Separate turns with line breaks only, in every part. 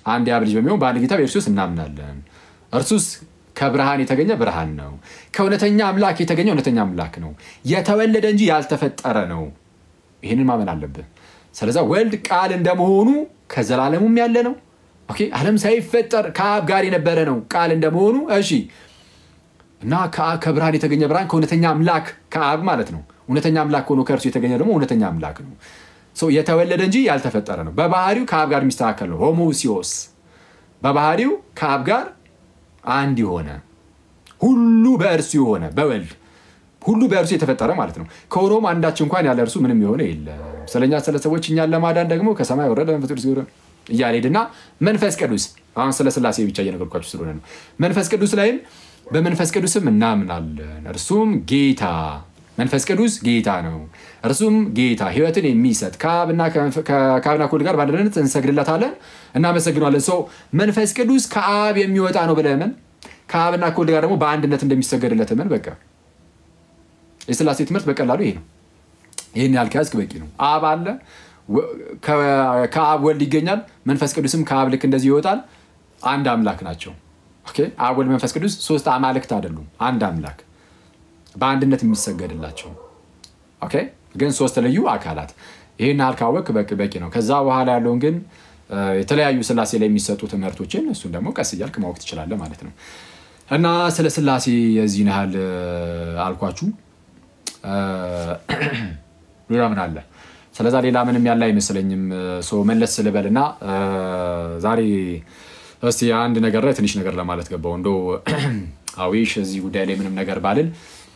አንድ የአብ ልጅ በሚሆን በአንድ ጌታ በኢየሱስ እናምናለን። እርሱስ ከብርሃን የተገኘ ብርሃን ነው፣ ከእውነተኛ አምላክ የተገኘ እውነተኛ አምላክ ነው፣ የተወለደ እንጂ ያልተፈጠረ ነው። ይህንን ማመን አለብህ። ስለዛ ወልድ ቃል እንደመሆኑ ከዘላለሙም ያለ ነው። ኦኬ ዓለም ሳይፈጠር ከአብ ጋር የነበረ ነው ቃል እንደመሆኑ እሺ እና ከብርሃን የተገኘ ብርሃን ከእውነተኛ አምላክ ከአብ ማለት ነው። እውነተኛ አምላክ ሆኖ ከእርሱ የተገኘ ደግሞ እውነተኛ አምላክ ነው። የተወለደ እንጂ ያልተፈጠረ ነው። በባህሪው ከአብ ጋር የሚስተካከል ነው። ሆሞሲዮስ በባህሪው ከአብ ጋር አንድ የሆነ ሁሉ በእርሱ የሆነ በወልድ ሁሉ በእርሱ የተፈጠረ ማለት ነው። ከሆኖም አንዳች እንኳን ያለ እርሱ ምንም የሆነ የለም። ስለኛ ስለ ሰዎች እኛን ለማዳን ደግሞ ከሰማይ ወረደ መንፈስ ቅዱስ እያለ ሄድና መንፈስ ቅዱስ አሁን ስለ ስላሴ ብቻ እየነገርኳችሁ ስለሆነ ነው። መንፈስ ቅዱስ ላይም በመንፈስ ቅዱስም እናምናለን። እርሱም ጌታ መንፈስ ቅዱስ ጌታ ነው። እርሱም ጌታ ሕይወትን የሚሰጥ ከአብና ከወልድ ጋር በአንድነት እንሰግድለታለን፣ እናመሰግነዋለን። ሰው መንፈስ ቅዱስ ከአብ የሚወጣ ነው ብለህ እመን። ከአብና ከወልድ ጋር ደግሞ በአንድነት እንደሚሰገድለት እመን። በቃ የስላሴ ትምህርት በቀላሉ ይሄ ነው። ይህን ያህል ከያዝክ በቂ ነው። አብ አለ፣ ከአብ ወልድ ይገኛል። መንፈስ ቅዱስም ከአብ ልክ እንደዚህ ይወጣል። አንድ አምላክ ናቸው። አብ ወልድ መንፈስ ቅዱስ ሶስት አማልክት አይደሉም፣ አንድ አምላክ በአንድነት የሚሰገድላቸው ግን ሶስት ልዩ አካላት። ይህን ያህል ካወቅ በቂ ነው። ከዛ በኋላ ያለውን ግን የተለያዩ ስላሴ ላይ የሚሰጡ ትምህርቶችን እሱን ደግሞ ቀስ እያልክ ማወቅ ትችላለህ ማለት ነው። እና ስለ ስላሴ የዚህን ያህል አልኳችሁ። ሌላ ምን አለ? ስለዛ ሌላ ምንም ያለ አይመስለኝም። መለስ ስልበል እና ዛሬ እስቲ አንድ ነገር ላይ ትንሽ ነገር ለማለት ገባው። እንደው አዊሽ እዚህ ጉዳይ ላይ ምንም ነገር ባልል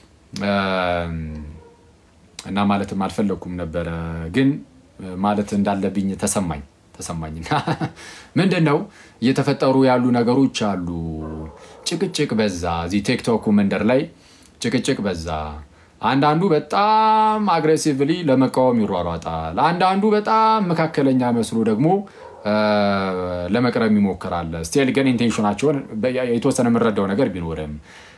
እና ማለትም አልፈለግኩም ነበረ፣ ግን ማለት እንዳለብኝ ተሰማኝ ተሰማኝና ምንድን ነው እየተፈጠሩ ያሉ ነገሮች አሉ። ጭቅጭቅ በዛ። እዚህ ቲክቶኩ መንደር ላይ ጭቅጭቅ በዛ። አንዳንዱ በጣም አግሬሲቭሊ ለመቃወም ይሯሯጣል። አንዳንዱ በጣም መካከለኛ መስሎ ደግሞ ለመቅረብ ይሞክራል። ስቲል ግን ኢንቴንሽናቸውን የተወሰነ የምንረዳው ነገር ቢኖርም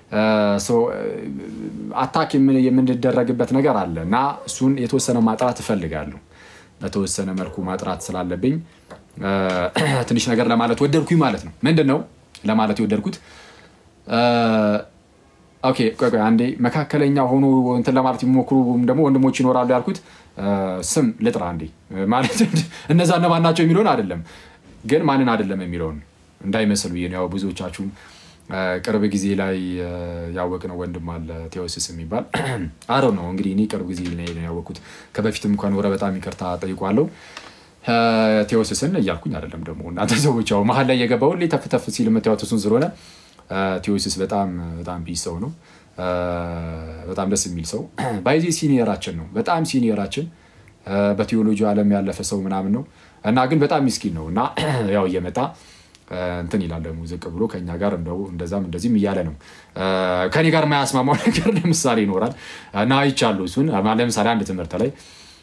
አታክ የምንደረግበት ነገር አለ እና እሱን የተወሰነ ማጥራት እፈልጋለሁ። በተወሰነ መልኩ ማጥራት ስላለብኝ ትንሽ ነገር ለማለት ወደድኩኝ ማለት ነው። ምንድን ነው ለማለት የወደድኩት? ኦኬ ቆይ ቆይ አንዴ መካከለኛ ሆኖ እንትን ለማለት የሚሞክሩ ደግሞ ወንድሞች ይኖራሉ ያልኩት ስም ልጥራ አንዴ። ማለት እነዛ እነማን ናቸው የሚለውን አይደለም፣ ግን ማንን አይደለም የሚለውን እንዳይመስል ብዬ ነው። ያው ብዙዎቻችሁም ቅርብ ጊዜ ላይ ያወቅነው ወንድም አለ ቴዎሲስ የሚባል አረው ነው እንግዲህ እኔ ቅርብ ጊዜ ላይ ነው ያወቅኩት። ከበፊትም እንኳን ወረ በጣም ይቅርታ ጠይቋለሁ። ቴዎሲስን እያልኩኝ አይደለም ደግሞ እናንተ ሰዎች ያው መሀል ላይ የገባው ሁሌ ተፍ ተፍ ሲል የምታዩት እሱን ስለሆነ ቴዎሲስ በጣም በጣም ፒስ ሰው ነው። በጣም ደስ የሚል ሰው ባይዜ ሲኒየራችን ነው። በጣም ሲኒየራችን በቴዎሎጂ ዓለም ያለፈ ሰው ምናምን ነው እና ግን በጣም ሚስኪን ነው እና ያው እየመጣ እንትን ይላል ደግሞ ዝቅ ብሎ ከኛ ጋር እንደው እንደዛም እንደዚህም እያለ ነው። ከኔ ጋር የማያስማማው ነገር ለምሳሌ ይኖራል እና አይቻለሁ። እሱን ለምሳሌ አንድ ትምህርት ላይ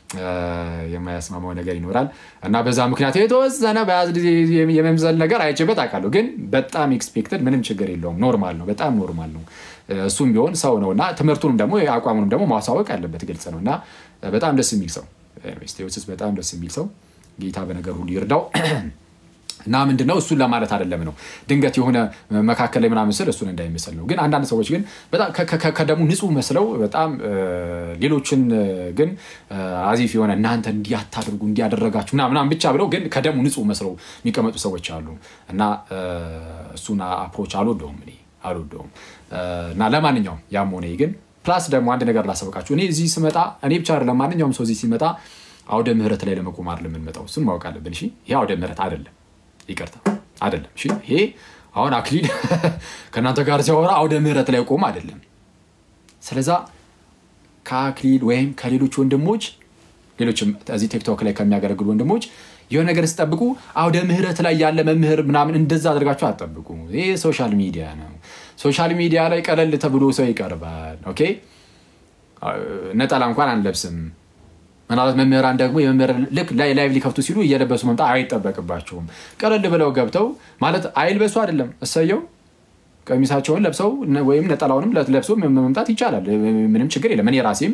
የማያስማማው ነገር ይኖራል እና በዛ ምክንያት የተወሰነ በያዝ ጊዜ የመምዘል ነገር አይችበት አውቃለሁ። ግን በጣም ኤክስፔክተድ ምንም ችግር የለውም። ኖርማል ነው፣ በጣም ኖርማል ነው። እሱም ቢሆን ሰው ነው እና ትምህርቱንም ደግሞ አቋሙንም ደግሞ ማሳወቅ ያለበት ግልጽ ነው እና በጣም ደስ የሚል ሰው ቴዎሲስ በጣም ደስ የሚል ሰው ጌታ በነገር ሁሉ ይርዳው። እና ምንድነው እሱን ለማለት አይደለም ነው ድንገት የሆነ መካከል ላይ ምናምን ስል እሱን እንዳይመስል ነው። ግን አንዳንድ ሰዎች ግን በጣም ከደሙ ንጹህ መስለው በጣም ሌሎችን ግን አዚፍ የሆነ እናንተ እንዲያታደርጉ እንዲያደረጋችሁ ምናምን ብቻ ብለው ግን ከደሙ ንጹህ መስለው የሚቀመጡ ሰዎች አሉ እና እሱን አፕሮች አልወደውም እኔ አልወደውም። እና ለማንኛውም ያም ሆነ ግን ፕላስ ደግሞ አንድ ነገር ላሳወቃችሁ እኔ እዚህ ስመጣ እኔ ብቻ አይደለም ማንኛውም ሰው እዚህ ሲመጣ አውደ ምህረት ላይ ለመቆም አይደለም የምንመጣው። እሱን ማወቅ አለብን። እሺ ይሄ አውደ ምህረት አይደለም ይቅርታ አይደለም። እሺ ይሄ አሁን አክሊል ከእናንተ ጋር ሲያወራ አውደ ምህረት ላይ ቆም አይደለም። ስለዛ ከአክሊል ወይም ከሌሎች ወንድሞች ሌሎችም እዚህ ቲክቶክ ላይ ከሚያገለግሉ ወንድሞች የሆነ ነገር ስጠብቁ አውደ ምህረት ላይ ያለ መምህር ምናምን እንደዛ አድርጋችሁ አጠብቁ። ይህ ሶሻል ሚዲያ ነው። ሶሻል ሚዲያ ላይ ቀለል ተብሎ ሰው ይቀርባል። ኦኬ ነጠላ እንኳን አንለብስም። ምናልባት መምህራን ደግሞ የመምህር ልክ ላይ ላይቭ ሊከፍቱ ሲሉ እየለበሱ መምጣት አይጠበቅባቸውም። ቀለል ብለው ገብተው ማለት አይልበሱ አይደለም እሰየው ቀሚሳቸውን ለብሰው ወይም ነጠላውንም ለብሶ መምጣት ይቻላል። ምንም ችግር የለም። እኔ ራሴም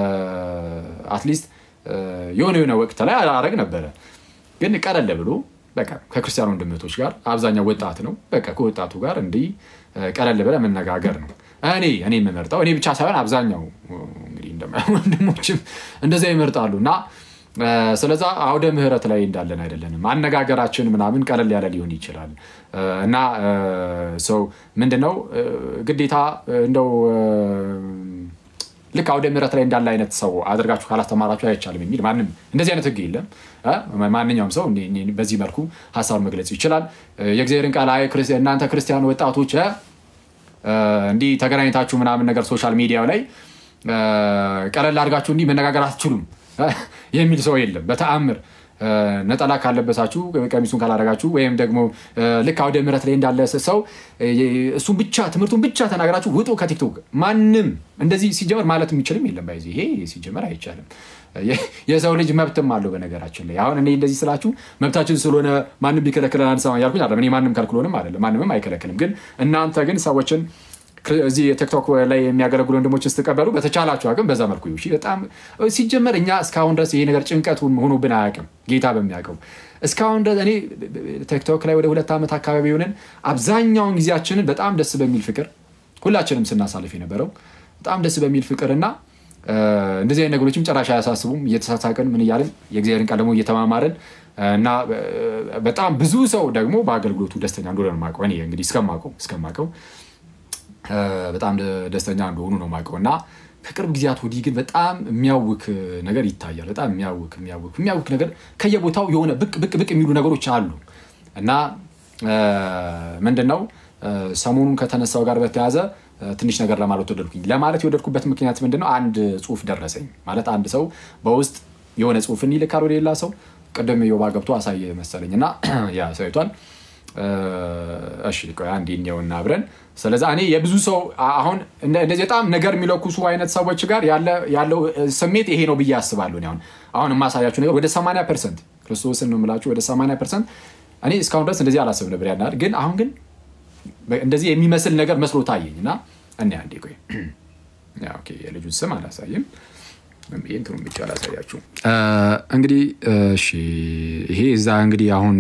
አትሊስት የሆነ የሆነ ወቅት ላይ አረግ ነበረ። ግን ቀለል ብሎ በቃ ከክርስቲያን ወንድምቶች ጋር አብዛኛው ወጣት ነው። በቃ ከወጣቱ ጋር እንዲህ ቀለል ብለህ መነጋገር ነው። እኔ እኔ የምመርጠው እኔ ብቻ ሳይሆን አብዛኛው እንግዲህ ወንድሞችም እንደዚያ ይመርጣሉ እና ስለዛ አውደ ምህረት ላይ እንዳለን አይደለንም። አነጋገራችን ምናምን ቀለል ያለ ሊሆን ይችላል እና ሰው ምንድነው ግዴታ እንደው ልክ አውደ ምህረት ላይ እንዳለ አይነት ሰው አድርጋችሁ ካላስተማራችሁ አይቻልም የሚል ማንም እንደዚህ አይነት ህግ የለም። ማንኛውም ሰው በዚህ መልኩ ሀሳብ መግለጽ ይችላል። የእግዚአብሔርን ቃል አይ እናንተ ክርስቲያን ወጣቶች እንዲህ ተገናኝታችሁ ምናምን ነገር ሶሻል ሚዲያው ላይ ቀለል አድርጋችሁ እንዲህ መነጋገር አትችሉም የሚል ሰው የለም በተአምር። ነጠላ ካለበሳችሁ ቀሚሱን ካላደረጋችሁ ወይም ደግሞ ልክ አውደ ምህረት ላይ እንዳለ ሰው እሱን ብቻ ትምህርቱን ብቻ ተናገራችሁ ውጡ ከቲክቶክ። ማንም እንደዚህ ሲጀመር ማለት የሚችልም የለም። ባይዚ ይሄ ሲጀመር አይቻልም። የሰው ልጅ መብትም አለው። በነገራችን ላይ አሁን እኔ እንደዚህ ስላችሁ መብታችን ስለሆነ ማንም ቢከለክለን አንሰማ እያልኩኝ አይደለም። እኔ ማንም ከልክሎንም አይደለም፣ ማንምም አይከለክልም። ግን እናንተ ግን ሰዎችን እዚህ የቲክቶክ ላይ የሚያገለግሉ ወንድሞችን ስትቀበሉ በተቻላችሁ አቅም በዛ መልኩ ይሁ በጣም ሲጀመር እኛ እስካሁን ድረስ ይሄ ነገር ጭንቀት ሆኖብን አያውቅም። ጌታ በሚያውቀው እስካሁን ድረስ እኔ ቲክቶክ ላይ ወደ ሁለት ዓመት አካባቢ ሆነን አብዛኛውን ጊዜያችንን በጣም ደስ በሚል ፍቅር ሁላችንም ስናሳልፍ የነበረው በጣም ደስ በሚል ፍቅር እና እንደዚህ አይነት ነገሮችም ጭራሽ አያሳስቡም። እየተሳሳቅን ምን እያልን የእግዚአብሔርን ቃል ደግሞ እየተማማርን እና በጣም ብዙ ሰው ደግሞ በአገልግሎቱ ደስተኛ እንደሆነ ነው የማውቀው። እኔ እንግዲህ እስከማውቀው እስከማውቀው በጣም ደስተኛ እንደሆኑ ነው የማውቀው እና ከቅርብ ጊዜያት ወዲህ ግን በጣም የሚያውክ ነገር ይታያል። በጣም የሚያውክ የሚያውክ የሚያውክ ነገር ከየቦታው የሆነ ብቅ ብቅ ብቅ የሚሉ ነገሮች አሉ እና ምንድን ነው ሰሞኑን ከተነሳው ጋር በተያያዘ ትንሽ ነገር ለማለት ወደድኩኝ። ለማለት የወደድኩበት ምክንያት ምንድን ነው? አንድ ጽሁፍ ደረሰኝ ማለት አንድ ሰው በውስጥ የሆነ ጽሁፍን ይልካል ወደ ሌላ ሰው። ቅድም ዮባ ገብቶ አሳየ መሰለኝ እና ያ ሰይቷል እሺ አንዴ እንየውና አብረን ስለዚ እኔ የብዙ ሰው አሁን እንደዚህ በጣም ነገር የሚለኩሱ አይነት ሰዎች ጋር ያለው ስሜት ይሄ ነው ብዬ አስባለሁ። አሁን አሁን የማሳያችሁ ነገር ወደ 80 ፐርሰንት ክርስቶስን ነው የምላችሁ ወደ 80 ፐርሰንት እኔ እስካሁን ድረስ እንደዚህ አላስብ ነበር ያናል ግን አሁን ግን እንደዚህ የሚመስል ነገር መስሎ ታየኝ እና እኔ አንዴ ቆይ የልጁን ስም አላሳይም እንትኑን ብቻ አላሳያችሁ። እንግዲህ እሺ፣ ይሄ እዛ እንግዲህ አሁን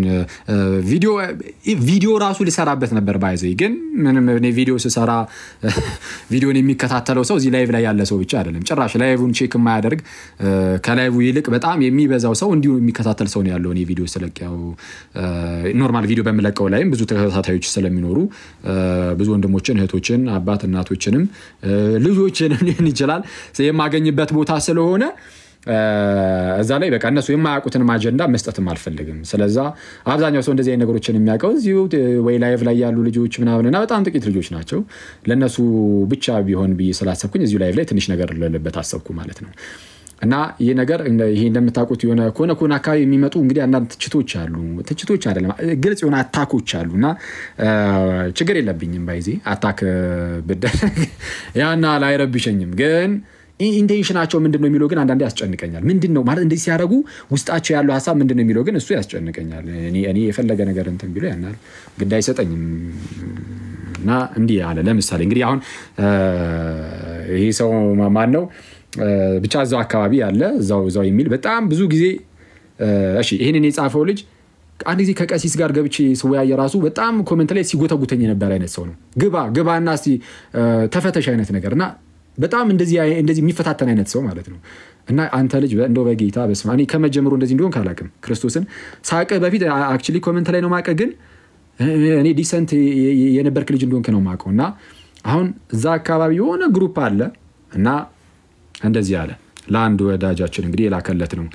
ቪዲዮ ራሱ ልሰራበት ነበር ባይዘ ግን ምንም እኔ ቪዲዮ ስሰራ ቪዲዮን የሚከታተለው ሰው እዚህ ላይቭ ላይ ያለ ሰው ብቻ አይደለም። ጭራሽ ላይቭን ቼክ የማያደርግ ከላይቭ ይልቅ በጣም የሚበዛው ሰው እንዲሁ የሚከታተል ሰው ነው ያለው። እኔ ቪዲዮ ስለቅ ያው ኖርማል ቪዲዮ በምለቀው ላይም ብዙ ተከታታዮች ስለሚኖሩ ብዙ ወንድሞችን፣ እህቶችን፣ አባት እናቶችንም ልጆችንም ሊሆን ይችላል የማገኝበት ቦታ ስለሆነ እዛ ላይ በቃ እነሱ የማያውቁትንም አጀንዳ መስጠትም አልፈልግም። ስለዛ አብዛኛው ሰው እንደዚህ አይነት ነገሮችን የሚያውቀው እዚሁ ወይ ላይቭ ላይ ያሉ ልጆች ምናምን እና በጣም ጥቂት ልጆች ናቸው። ለእነሱ ብቻ ቢሆን ብዬ ስላሰብኩኝ እዚሁ ላይቭ ላይ ትንሽ ነገር ልልበት አሰብኩ ማለት ነው። እና ይህ ነገር ይሄ እንደምታውቁት የሆነ ከሆነ ከሆነ አካባቢ የሚመጡ እንግዲህ አንዳንድ ትችቶች አሉ። ትችቶች አይደለም ግልጽ የሆነ አታኮች አሉ እና ችግር የለብኝም ባይዜ አታክ ብደረግ ያና አይረብሸኝም ግን ኢንቴንሽናቸው ምንድን ነው የሚለው ግን አንዳንዴ ያስጨንቀኛል። ምንድን ነው ማለት እንደዚህ ሲያደርጉ ውስጣቸው ያለው ሀሳብ ምንድን ነው የሚለው ግን እሱ ያስጨንቀኛል። እኔ የፈለገ ነገር እንትን ቢሎ ያናል ግድ አይሰጠኝም። እና እንዲህ አለ። ለምሳሌ እንግዲህ አሁን ይህ ሰው ማን ነው ብቻ እዛው አካባቢ ያለ እዛው እዛው የሚል በጣም ብዙ ጊዜ እሺ፣ ይህንን የጻፈው ልጅ አንድ ጊዜ ከቀሲስ ጋር ገብቼ ስወያየ ራሱ በጣም ኮመንት ላይ ሲጎተጉተኝ የነበረ አይነት ሰው ነው። ግባ ግባ እና እስኪ ተፈተሽ አይነት ነገር እና በጣም እንደዚህ የሚፈታተን አይነት ሰው ማለት ነው። እና አንተ ልጅ እንደው በጌታ በስመ አብ እኔ ከመጀመሩ እንደዚህ እንዲሆን ካላቅም ክርስቶስን ሳቀ በፊት አክቹዋሊ ኮመንት ላይ ነው ማቀ ግን እኔ ዲሰንት የነበርክ ልጅ እንደሆንክ ነው ማቀው። እና አሁን እዛ አካባቢ የሆነ ግሩፕ አለ እና እንደዚህ አለ ለአንድ ወዳጃችን እንግዲህ የላከለት ነው።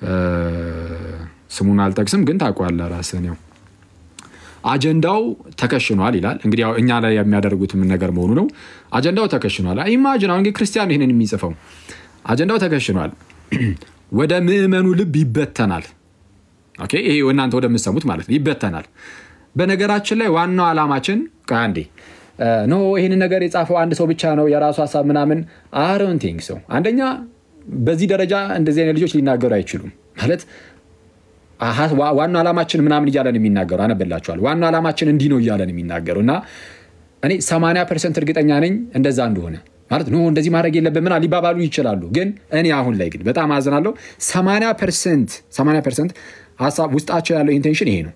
ስሙን አልጠቅስም ግን ታውቀዋለህ ራስህን ያው አጀንዳው ተከሽኗል ይላል። እንግዲህ እኛ ላይ የሚያደርጉትም ነገር መሆኑ ነው። አጀንዳው ተከሽኗል። ኢማጅን አሁን ክርስቲያኑ ይህንን የሚጽፈው አጀንዳው ተከሽኗል፣ ወደ ምዕመኑ ልብ ይበተናል። ይሄ እናንተ ወደምትሰሙት ማለት ነው፣ ይበተናል። በነገራችን ላይ ዋናው ዓላማችን አንዴ ኖ ይህንን ነገር የጻፈው አንድ ሰው ብቻ ነው የራሱ ሀሳብ ምናምን አሮንቲንግ ሰው አንደኛ በዚህ ደረጃ እንደዚህ አይነት ልጆች ሊናገሩ አይችሉም ማለት ዋና ዓላማችን ምናምን እያለን የሚናገሩ አነበላቸዋል። ዋና ዓላማችን እንዲህ ነው እያለን የሚናገሩ እና እኔ 80 ፐርሰንት እርግጠኛ ነኝ እንደዛ እንደሆነ ማለት ኖ እንደዚህ ማድረግ የለብን ምናምን ሊባባሉ ይችላሉ። ግን እኔ አሁን ላይ ግን በጣም አዝናለሁ። 80 ፐርሰንት ሀሳብ ውስጣቸው ያለው ኢንቴንሽን ይሄ ነው።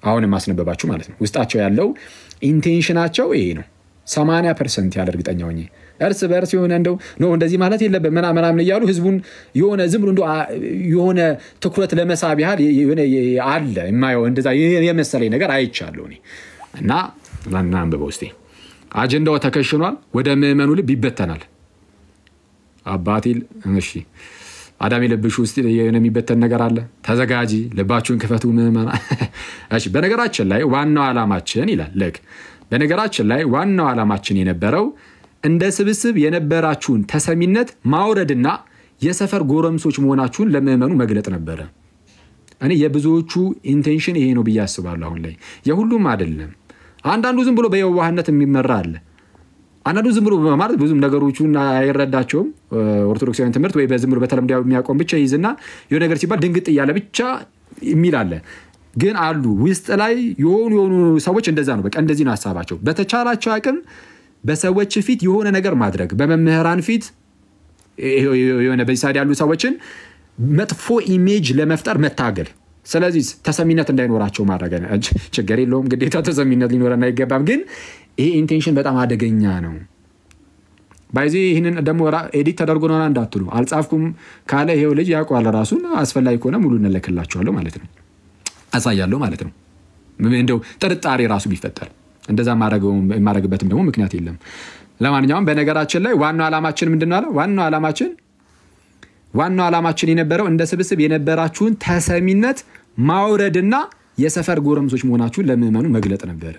አሁን የማስነበባችሁ ማለት ነው። ውስጣቸው ያለው ኢንቴንሽናቸው ይሄ ነው። 80 ፐርሰንት ያለ እርግጠኛ ሆኜ እርስ በእርስ የሆነ እንደው ኖ እንደዚህ ማለት የለብን ምናምን ምናምን እያሉ ህዝቡን የሆነ ዝም ብሎ እንደው የሆነ ትኩረት ለመሳብ ያህል አለ የማየው እንደዛ የመሰለኝ ነገር አይቻለሁ እኔ እና ላናንብበው እስኪ አጀንዳው ተከሽኗል፣ ወደ ምዕመኑ ልብ ይበተናል። አባቴል እሺ አዳሜ ልብሽ ውስጥ የሚበተን ነገር አለ። ተዘጋጂ፣ ልባችሁን ክፈቱ ምዕመና። እሺ በነገራችን ላይ ዋናው ዓላማችን ይላል ልክ በነገራችን ላይ ዋናው ዓላማችን የነበረው እንደ ስብስብ የነበራችሁን ተሰሚነት ማውረድና የሰፈር ጎረምሶች መሆናችሁን ለምዕመኑ መግለጥ ነበረ። እኔ የብዙዎቹ ኢንቴንሽን ይሄ ነው ብዬ አስባለሁ። አሁን ላይ የሁሉም አይደለም። አንዳንዱ ዝም ብሎ በየዋህነት የሚመራ አለ። አንዳንዱ ዝም ብሎ ማለት ብዙም ነገሮቹን አይረዳቸውም። ኦርቶዶክሳዊን ትምህርት ወይ በዝም ብሎ በተለምዶ የሚያቆም ብቻ ይዝና የሆነ ነገር ሲባል ድንግጥ እያለ ብቻ የሚል አለ። ግን አሉ ውስጥ ላይ የሆኑ የሆኑ ሰዎች እንደዛ ነው። በቃ እንደዚህ ነው ሀሳባቸው። በተቻላቸው አቅም በሰዎች ፊት የሆነ ነገር ማድረግ፣ በመምህራን ፊት የሆነ በዚህ ሳይድ ያሉ ሰዎችን መጥፎ ኢሜጅ ለመፍጠር መታገል። ስለዚህ ተሰሚነት እንዳይኖራቸው ማድረግ ችግር የለውም። ግዴታ ተሰሚነት ሊኖረን አይገባም። ግን ይሄ ኢንቴንሽን በጣም አደገኛ ነው። ባይዜ ይህንን ደግሞ ኤዲት ተደርጎ ነሆና እንዳትሉ አልጻፍኩም ካለ ይሄው ልጅ ያውቀዋል ራሱን። አስፈላጊ ከሆነ ሙሉ እንለክላቸዋለሁ ማለት ነው አሳያለሁ ማለት ነው። እንደው ጥርጣሬ ራሱ ቢፈጠር እንደዛ የማደርግበትም ደግሞ ምክንያት የለም። ለማንኛውም በነገራችን ላይ ዋናው ዓላማችን ምንድን ነው አለ? ዋናው ዓላማችን ዋናው ዓላማችን የነበረው እንደ ስብስብ የነበራችሁን ተሰሚነት ማውረድና የሰፈር ጎረምሶች መሆናችሁን ለምዕመኑ መግለጥ ነበረ።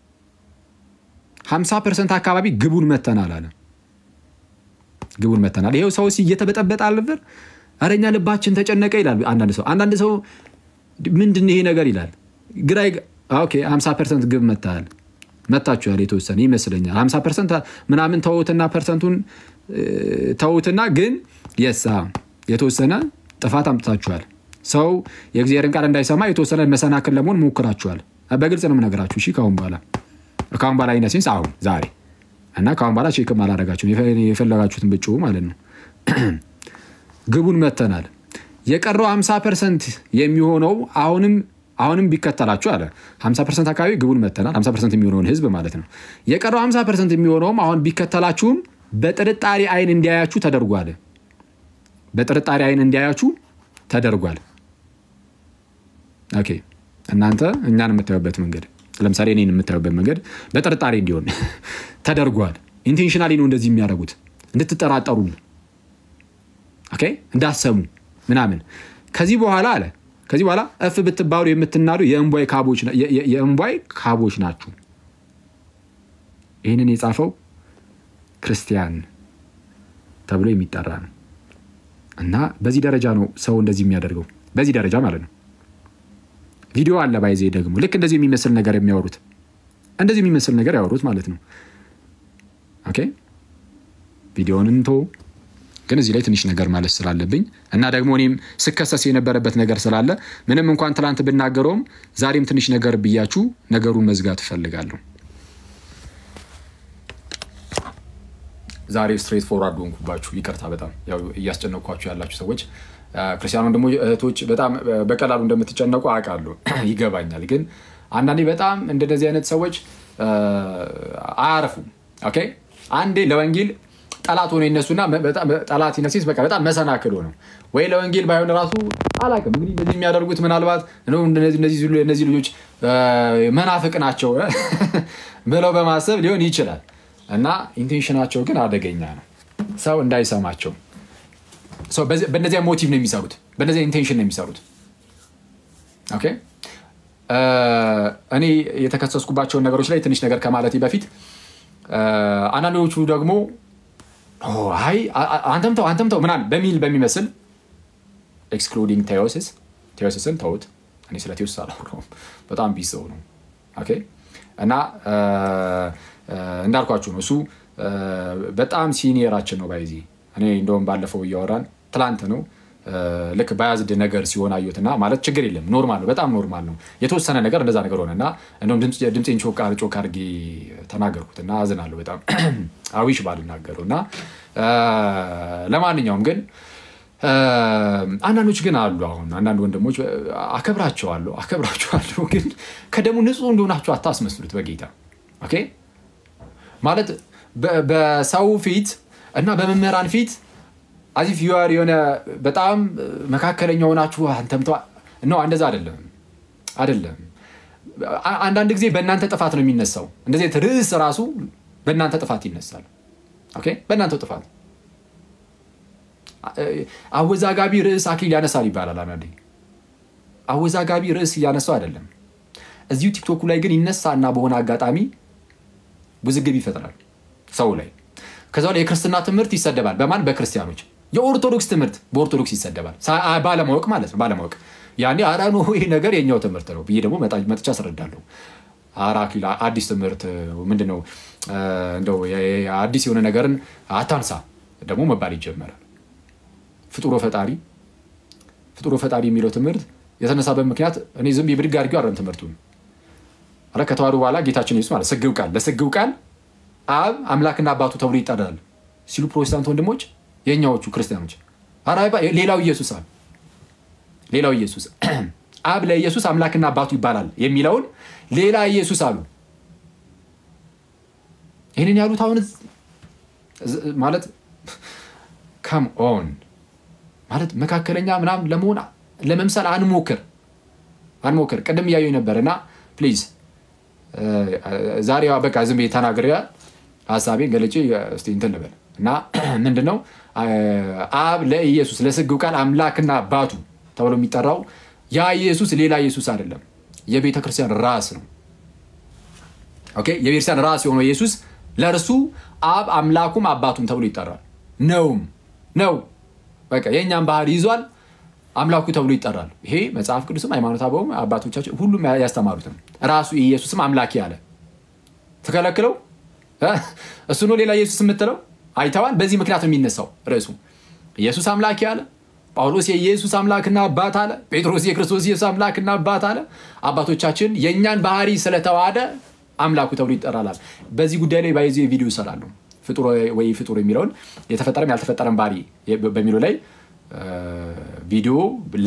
50 ፐርሰንት አካባቢ ግቡን መተናል አለ። ግቡን መተናል። ይሄው ሰው እየተበጠበጠ አልነበር? ኧረ እኛ ልባችን ተጨነቀ ይላል አንዳንድ ሰው። አንዳንድ ሰው ምንድን ይሄ ነገር ይላል። ግራ ኦኬ 50 ፐርሰንት ግብ መታል መታችኋል። የተወሰነ ይመስለኛል 50 ፐርሰንት ምናምን ተውትና ፐርሰንቱን ተውትና ግን የሳ የተወሰነ ጥፋት አምጥታችኋል። ሰው የእግዚአብሔርን ቃል እንዳይሰማ የተወሰነ መሰናክል ለመሆን ሞክራችኋል። በግልጽ ነው የምነግራችሁ። እሺ ካሁን በኋላ ካሁን በኋላ ኢነሴንስ አሁን ዛሬ እና ካሁን በኋላ ቼክም አላደረጋችሁም የፈለጋችሁትን ብጭ ማለት ነው። ግቡን መተናል። የቀረው 50 ፐርሰንት የሚሆነው አሁንም አሁንም ቢከተላችሁ አለ 50 ፐርሰንት አካባቢ ግቡን መተናል። 50 ፐርሰንት የሚሆነውን ህዝብ ማለት ነው። የቀረው 50 ፐርሰንት የሚሆነውም አሁን ቢከተላችሁም በጥርጣሬ አይን እንዲያያችሁ ተደርጓል። በጥርጣሬ አይን እንዲያያችሁ ተደርጓል። ኦኬ እናንተ እኛን የምታዩበት መንገድ ለምሳሌ እኔን የምታዩበት መንገድ በጥርጣሬ እንዲሆን ተደርጓል። ኢንቴንሽናሊ ነው እንደዚህ የሚያደርጉት እንድትጠራጠሩ፣ ኦኬ እንዳሰሙ ምናምን። ከዚህ በኋላ አለ ከዚህ በኋላ እፍ ብትባሉ የምትናዱ የእንቧይ ካቦች ናችሁ። ይህንን የጻፈው ክርስቲያን ተብሎ የሚጠራ ነው እና በዚህ ደረጃ ነው ሰው እንደዚህ የሚያደርገው በዚህ ደረጃ ማለት ነው። ቪዲዮ አለ ባይዜ ደግሞ ልክ እንደዚህ የሚመስል ነገር የሚያወሩት እንደዚህ የሚመስል ነገር ያወሩት ማለት ነው። ኦኬ ቪዲዮውን እንቶ ግን እዚህ ላይ ትንሽ ነገር ማለት ስላለብኝ እና ደግሞ እኔም ስከሰስ የነበረበት ነገር ስላለ ምንም እንኳን ትላንት ብናገረውም ዛሬም ትንሽ ነገር ብያችሁ ነገሩን መዝጋት እፈልጋለሁ። ዛሬ ስትሬት ፎርዋርድ ሆንኩባችሁ፣ ይቅርታ። በጣም ያው እያስጨነቅኳችሁ ያላችሁ ሰዎች ክርስቲያኑ ደግሞ እህቶች በጣም በቀላሉ እንደምትጨነቁ አውቃለሁ፣ ይገባኛል። ግን አንዳንዴ በጣም እንደዚህ አይነት ሰዎች አያረፉም። ኦኬ አንዴ ለወንጌል ጠላት ሆኖ ይነሱና ጠላት ይነሲስ በቃ በጣም መሰናክል ሆነው ወይ ለወንጌል ባይሆን ራሱ አላውቅም። እንግዲህ እንደዚህ የሚያደርጉት ምናልባት እነዚህ ልጆች መናፍቅ ናቸው ብለው በማሰብ ሊሆን ይችላል። እና ኢንቴንሽናቸው ግን አደገኛ ነው፣ ሰው እንዳይሰማቸው። በእነዚያ ሞቲቭ ነው የሚሰሩት፣ በእነዚያ ኢንቴንሽን ነው የሚሰሩት። ኦኬ እኔ የተከሰስኩባቸውን ነገሮች ላይ ትንሽ ነገር ከማለቴ በፊት አንዳንዶቹ ደግሞ አይ አንተም ተው አንተም ተው ምናምን በሚል በሚመስል ኤክስክሉዲንግ ቴዎሲስ ቴዎሲስን ተውት። እኔ ስለ ቴዎሲስ አላወራሁም። በጣም ቢስ ሰው ነው። ኦኬ እና እንዳልኳችሁ ነው እሱ በጣም ሲኒየራችን ነው። ባይዚ እኔ እንደውም ባለፈው እያወራን ትላንት ነው ልክ በያዝድ ነገር ሲሆን አየሁትና ማለት ችግር የለም ኖርማል ነው፣ በጣም ኖርማል ነው። የተወሰነ ነገር እንደዛ ነገር ሆነ እና እንደውም ድምፄን ጮክ አድርጌ ተናገርኩት እና አዝናለሁ በጣም አዊሽ ባልናገረው እና ለማንኛውም ግን አንዳንዶች ግን አሉ። አሁን አንዳንድ ወንድሞች አከብራቸዋለሁ አከብራቸዋለሁ፣ ግን ከደሙ ንጹህ እንደሆናቸው አታስመስሉት በጌታ ኦኬ። ማለት በሰው ፊት እና በመምህራን ፊት አዚፍ ዩር የሆነ በጣም መካከለኛ ሆናችሁ አንተምተ ነው። እንደዛ አይደለም አይደለም። አንዳንድ ጊዜ በእናንተ ጥፋት ነው የሚነሳው። እንደዚህ ርዕስ ራሱ በእናንተ ጥፋት ይነሳል። ኦኬ በእናንተ ጥፋት አወዛጋቢ ርዕስ አክሊል ያነሳል ይባላል። አንዳንዴ አወዛጋቢ ርዕስ እያነሳው አይደለም። እዚሁ ቲክቶኩ ላይ ግን ይነሳና በሆነ አጋጣሚ ውዝግብ ይፈጥራል ሰው ላይ። ከዛ ላይ የክርስትና ትምህርት ይሰደባል። በማን በክርስቲያኖች። የኦርቶዶክስ ትምህርት በኦርቶዶክስ ይሰደባል። ባለማወቅ ማለት ነው። ባለማወቅ ያኔ አራኑ ይሄ ነገር የኛው ትምህርት ነው ብዬ ደግሞ መጥቻ አስረዳለሁ። ኧረ አክሊል አዲስ ትምህርት ምንድን ነው? እንደው አዲስ የሆነ ነገርን አታንሳ ደግሞ መባል ይጀመራል። ፍጡሮ ፈጣሪ ፍጡሮ ፈጣሪ የሚለው ትምህርት የተነሳበት ምክንያት እኔ ዝም የብድግ አድርጌው አይደለም ትምህርቱን ኧረ ከተዋሕዶ በኋላ ጌታችን ኢየሱስ ማለት ስግው ቃል ለስግው ቃል አብ አምላክና አባቱ ተብሎ ይጠራል ሲሉ ፕሮቴስታንት ወንድሞች፣ የእኛዎቹ ክርስቲያኖች ሌላው ኢየሱስ አብ ሌላው ኢየሱስ አብ ለኢየሱስ አምላክና አባቱ ይባላል የሚለውን ሌላ ኢየሱስ አሉ። ይህንን ያሉት አሁን ማለት ከም ኦን ማለት መካከለኛ ምናምን ለመሆን ለመምሰል አንሞክር አንሞክር። ቅድም እያየሁ ነበር እና ፕሊዝ ዛሬ በቃ ዝም ብዬ ተናግሬ ሀሳቤን ገለጬ እስኪ እንትን ልበል እና ምንድን ነው አብ ለኢየሱስ ለስግው ቃል አምላክና አባቱ ተብሎ የሚጠራው ያ ኢየሱስ ሌላ ኢየሱስ አይደለም፣ የቤተ ክርስቲያን ራስ ነው። ኦኬ የቤተክርስቲያን ራስ የሆነው ኢየሱስ ለእርሱ አብ አምላኩም አባቱም ተብሎ ይጠራል። ነውም ነው በቃ የእኛም ባህል ይዟል። አምላኩ ተብሎ ይጠራል። ይሄ መጽሐፍ ቅዱስም ሃይማኖት አበውም አባቶቻችን ሁሉም ያስተማሩትም ራሱ ኢየሱስም አምላኬ አለ። ተከለክለው እሱ ነው ሌላ ኢየሱስ የምትለው አይተዋል። በዚህ ምክንያት ነው የሚነሳው ርዕሱ ኢየሱስ አምላኬ አለ። ጳውሎስ የኢየሱስ አምላክና አባት አለ። ጴጥሮስ የክርስቶስ ኢየሱስ አምላክና አባት አለ። አባቶቻችን የእኛን ባህሪ ስለተዋሃደ አምላኩ ተብሎ ይጠራላል። በዚህ ጉዳይ ላይ ባይዚ ቪዲዮ ይሰራሉ። ፍጡር ወይ ፍጡር የሚለውን የተፈጠረም ያልተፈጠረም ባህሪ በሚለው ላይ ቪዲዮ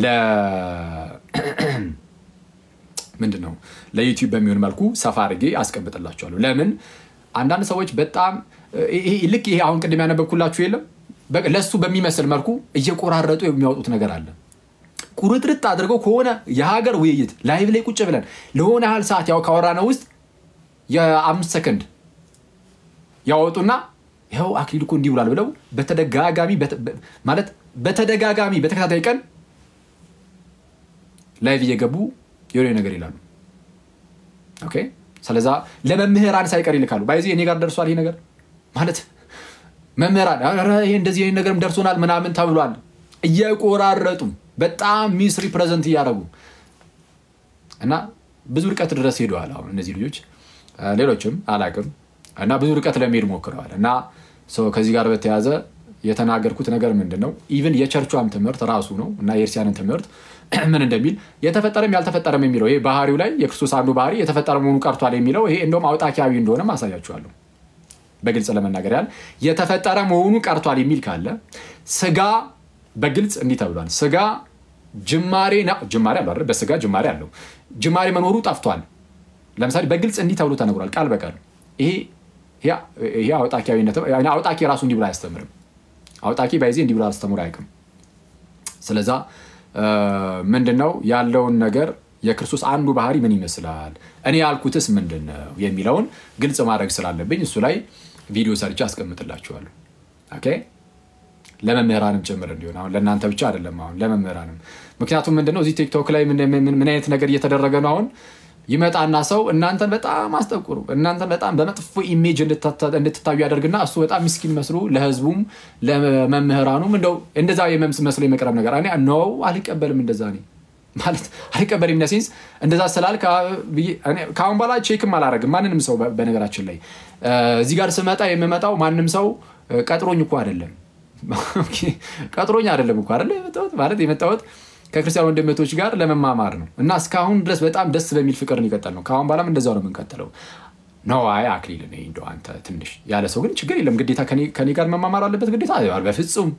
ምንድን ነው ለዩቲዩብ በሚሆን መልኩ ሰፋ አድርጌ አስቀምጥላቸዋለሁ። ለምን አንዳንድ ሰዎች በጣም ልክ ይሄ አሁን ቅድም ያነበብኩላችሁ የለም ለሱ በሚመስል መልኩ እየቆራረጡ የሚያወጡት ነገር አለ። ቁርጥርጥ አድርገው ከሆነ የሀገር ውይይት ላይቭ ላይ ቁጭ ብለን ለሆነ ያህል ሰዓት ያው ካወራነው ውስጥ የአምስት ሰከንድ ያወጡና ይኸው አክሊል እኮ እንዲህ ብሏል ብለው በተደጋጋሚ ማለት በተደጋጋሚ በተከታታይ ቀን ላይቭ እየገቡ የሆነ ነገር ይላሉ። ኦኬ ስለዛ ለመምህራን ሳይቀር ይልካሉ። ባይዚ እኔ ጋር ደርሷል ይሄ ነገር ማለት መምህራን ይሄ እንደዚህ ይሄ ነገርም ደርሶናል ምናምን ተብሏል እየቆራረጡ በጣም ሚስ ሪፕሬዘንት እያደረጉ እና ብዙ ርቀት ድረስ ሄደዋል። አሁን እነዚህ ልጆች ሌሎችም አላቅም እና ብዙ ርቀት ለመሄድ ሞክረዋል። እና ከዚህ ጋር በተያያዘ የተናገርኩት ነገር ምንድን ነው? ኢቭን የቸርቿም ትምህርት ራሱ ነው እና የኤርሲያንን ትምህርት ምን እንደሚል የተፈጠረም ያልተፈጠረም የሚለው ይሄ ባህሪው ላይ የክርስቶስ አንዱ ባህሪ የተፈጠረ መሆኑ ቀርቷል የሚለው ይሄ እንደውም አውጣኪያዊ እንደሆነ ማሳያችኋለሁ። በግልጽ ለመናገር ያህል የተፈጠረ መሆኑ ቀርቷል የሚል ካለ ስጋ በግልጽ እንዲህ ተብሏል። ስጋ ጅማሬ ጅማሬ አለው አይደል? በስጋ ጅማሬ አለው። ጅማሬ መኖሩ ጠፍቷል። ለምሳሌ በግልጽ እንዲህ ተብሎ ተነግሯል፣ ቃል በቃል ይሄ አውጣኪያዊነት አውጣኪ ራሱ እንዲህ ብሎ አያስተምርም። አውጣኪ ባይዜ እንዲህ ብሎ አስተምሮ አያውቅም። ስለዛ ምንድነው ያለውን ነገር የክርስቶስ አንዱ ባህሪ ምን ይመስላል፣ እኔ ያልኩትስ ምንድን ነው የሚለውን ግልጽ ማድረግ ስላለብኝ እሱ ላይ ቪዲዮ ሰርቼ አስቀምጥላችኋለሁ። ኦኬ ለመምህራንም ጭምር እንዲሆን አሁን ለእናንተ ብቻ አይደለም፣ አሁን ለመምህራንም። ምክንያቱም ምንድነው እዚህ ቲክቶክ ላይ ምን አይነት ነገር እየተደረገ ነው አሁን ይመጣና ሰው እናንተን በጣም አስጠቁሩ እናንተን በጣም በመጥፎ ኢሜጅ እንድትታዩ ያደርግና እሱ በጣም ምስኪን መስሎ ለህዝቡም ለመምህራኑም እንደው እንደዛ መስሎ የመቅረብ ነገር እኔ ነው አልቀበልም። እንደዛ እኔ ማለት አልቀበልም። ኢነሴንስ እንደዛ ስላል ከአሁን በኋላ ቼክም አላረግም ማንንም ሰው። በነገራችን ላይ እዚህ ጋር ስመጣ የምመጣው ማንም ሰው ቀጥሮኝ እኮ አይደለም ቀጥሮኝ አይደለም እኮ አይደለ የመጣሁት ማለት የመጣሁት ከክርስቲያን ወንድመቶች ጋር ለመማማር ነው እና እስካሁን ድረስ በጣም ደስ በሚል ፍቅር እንቀጠል ነው። ከአሁን በኋላም እንደዛው ነው የምንቀጥለው። ነው አይ አክሊል ነኝ እንደው አንተ ትንሽ ያለ ሰው ግን ችግር የለም ግዴታ ከኔ ጋር መማማር አለበት ግዴታ በፍጹም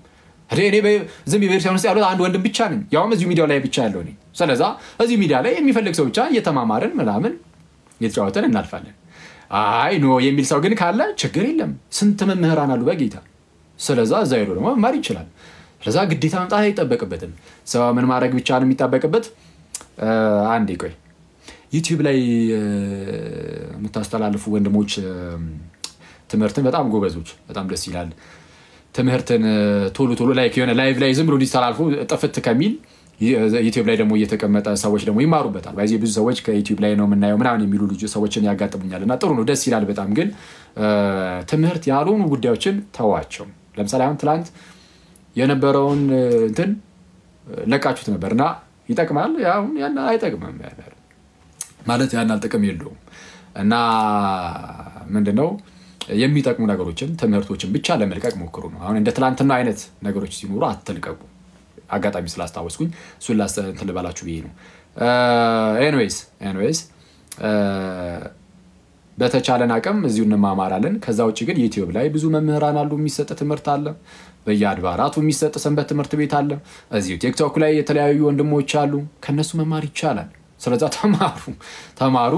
እኔ ዝም ቤተክርስቲያን ውስጥ ያሉት አንድ ወንድም ብቻ ነኝ፣ ያውም እዚሁ ሚዲያው ላይ ብቻ ያለው ነኝ። ስለዛ እዚሁ ሚዲያ ላይ የሚፈልግ ሰው ብቻ እየተማማርን ምናምን እየተጫወተን እናልፋለን። አይ ኖ የሚል ሰው ግን ካለ ችግር የለም። ስንት መምህራን አሉ በጌታ ስለዛ እዛ ሄዶ ደግሞ መማር ይችላል። ስለዛ ግዴታ መምጣት አይጠበቅበትም። ሰው ምን ማድረግ ብቻ ነው የሚጠበቅበት? አንዴ ቆይ ዩቲዩብ ላይ የምታስተላልፉ ወንድሞች ትምህርትን በጣም ጎበዞች፣ በጣም ደስ ይላል። ትምህርትን ቶሎ ቶሎ ላይ የሆነ ላይቭ ላይ ዝም ብሎ እንዲስተላልፉ ጥፍት ከሚል ዩቲዩብ ላይ ደግሞ እየተቀመጠ ሰዎች ደግሞ ይማሩበታል። በዚህ ብዙ ሰዎች ከዩቲዩብ ላይ ነው የምናየው ምናምን የሚሉ ልጅ ሰዎችን ያጋጥሙኛል እና ጥሩ ነው፣ ደስ ይላል በጣም ግን ትምህርት ያልሆኑ ጉዳዮችን ተዋቸው። ለምሳሌ አሁን ትላንት የነበረውን እንትን ለቃችሁት ነበር እና ይጠቅማል፣ አሁን ያን አይጠቅምም ማለት ያን ጥቅም የለውም እና ምንድነው የሚጠቅሙ ነገሮችን ትምህርቶችን ብቻ ለመልቀቅ ሞክሩ ነው። አሁን እንደ ትላንትና አይነት ነገሮች ሲኖሩ አትልቀቁ። አጋጣሚ ስላስታወስኩኝ እሱን እንትን ልበላችሁ ብዬ ነው። ኤንዌይስ ኤንዌይስ በተቻለን አቅም እዚሁ እንማማራለን። ከዛ ውጭ ግን ዩቲዩብ ላይ ብዙ መምህራን አሉ፣ የሚሰጥ ትምህርት አለ። በየአድባራቱ የሚሰጥ ሰንበት ትምህርት ቤት አለ። እዚሁ ቲክቶክ ላይ የተለያዩ ወንድሞች አሉ፣ ከነሱ መማር ይቻላል። ስለዛ ተማሩ ተማሩ።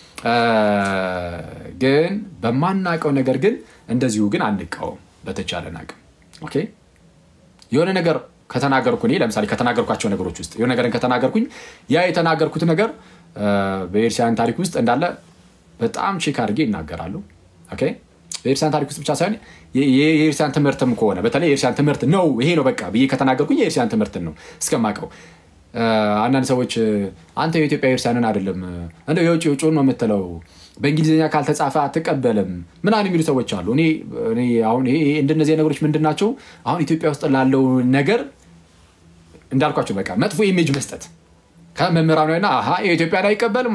ግን በማናውቀው ነገር ግን እንደዚሁ ግን አንቃወም። በተቻለን አቅም ኦኬ። የሆነ ነገር ከተናገርኩ እኔ ለምሳሌ ከተናገርኳቸው ነገሮች ውስጥ የሆነ ነገርን ከተናገርኩኝ ያ የተናገርኩት ነገር በኤርሲያን ታሪክ ውስጥ እንዳለ በጣም ቼክ አድርጌ ይናገራሉ። በኤርሲያን ታሪክ ውስጥ ብቻ ሳይሆን የኤርሲያን ትምህርትም ከሆነ በተለይ የኤርሲያን ትምህርት ነው ይሄ ነው በቃ ብዬ ከተናገርኩኝ የኤርሲያን ትምህርትን ነው እስከማውቀው። አንዳንድ ሰዎች አንተ የኢትዮጵያ ኤርሲያንን አይደለም እንደ የውጭ የውጭውን ነው የምትለው በእንግሊዝኛ ካልተጻፈ አትቀበልም ምናምን የሚሉ ሰዎች አሉ። እኔ አሁን እንደነዚህ ነገሮች ምንድን ናቸው? አሁን ኢትዮጵያ ውስጥ ላለው ነገር እንዳልኳቸው በቃ መጥፎ ኢሜጅ መስጠት ከመምህራኑ ና የኢትዮጵያን አይቀበልም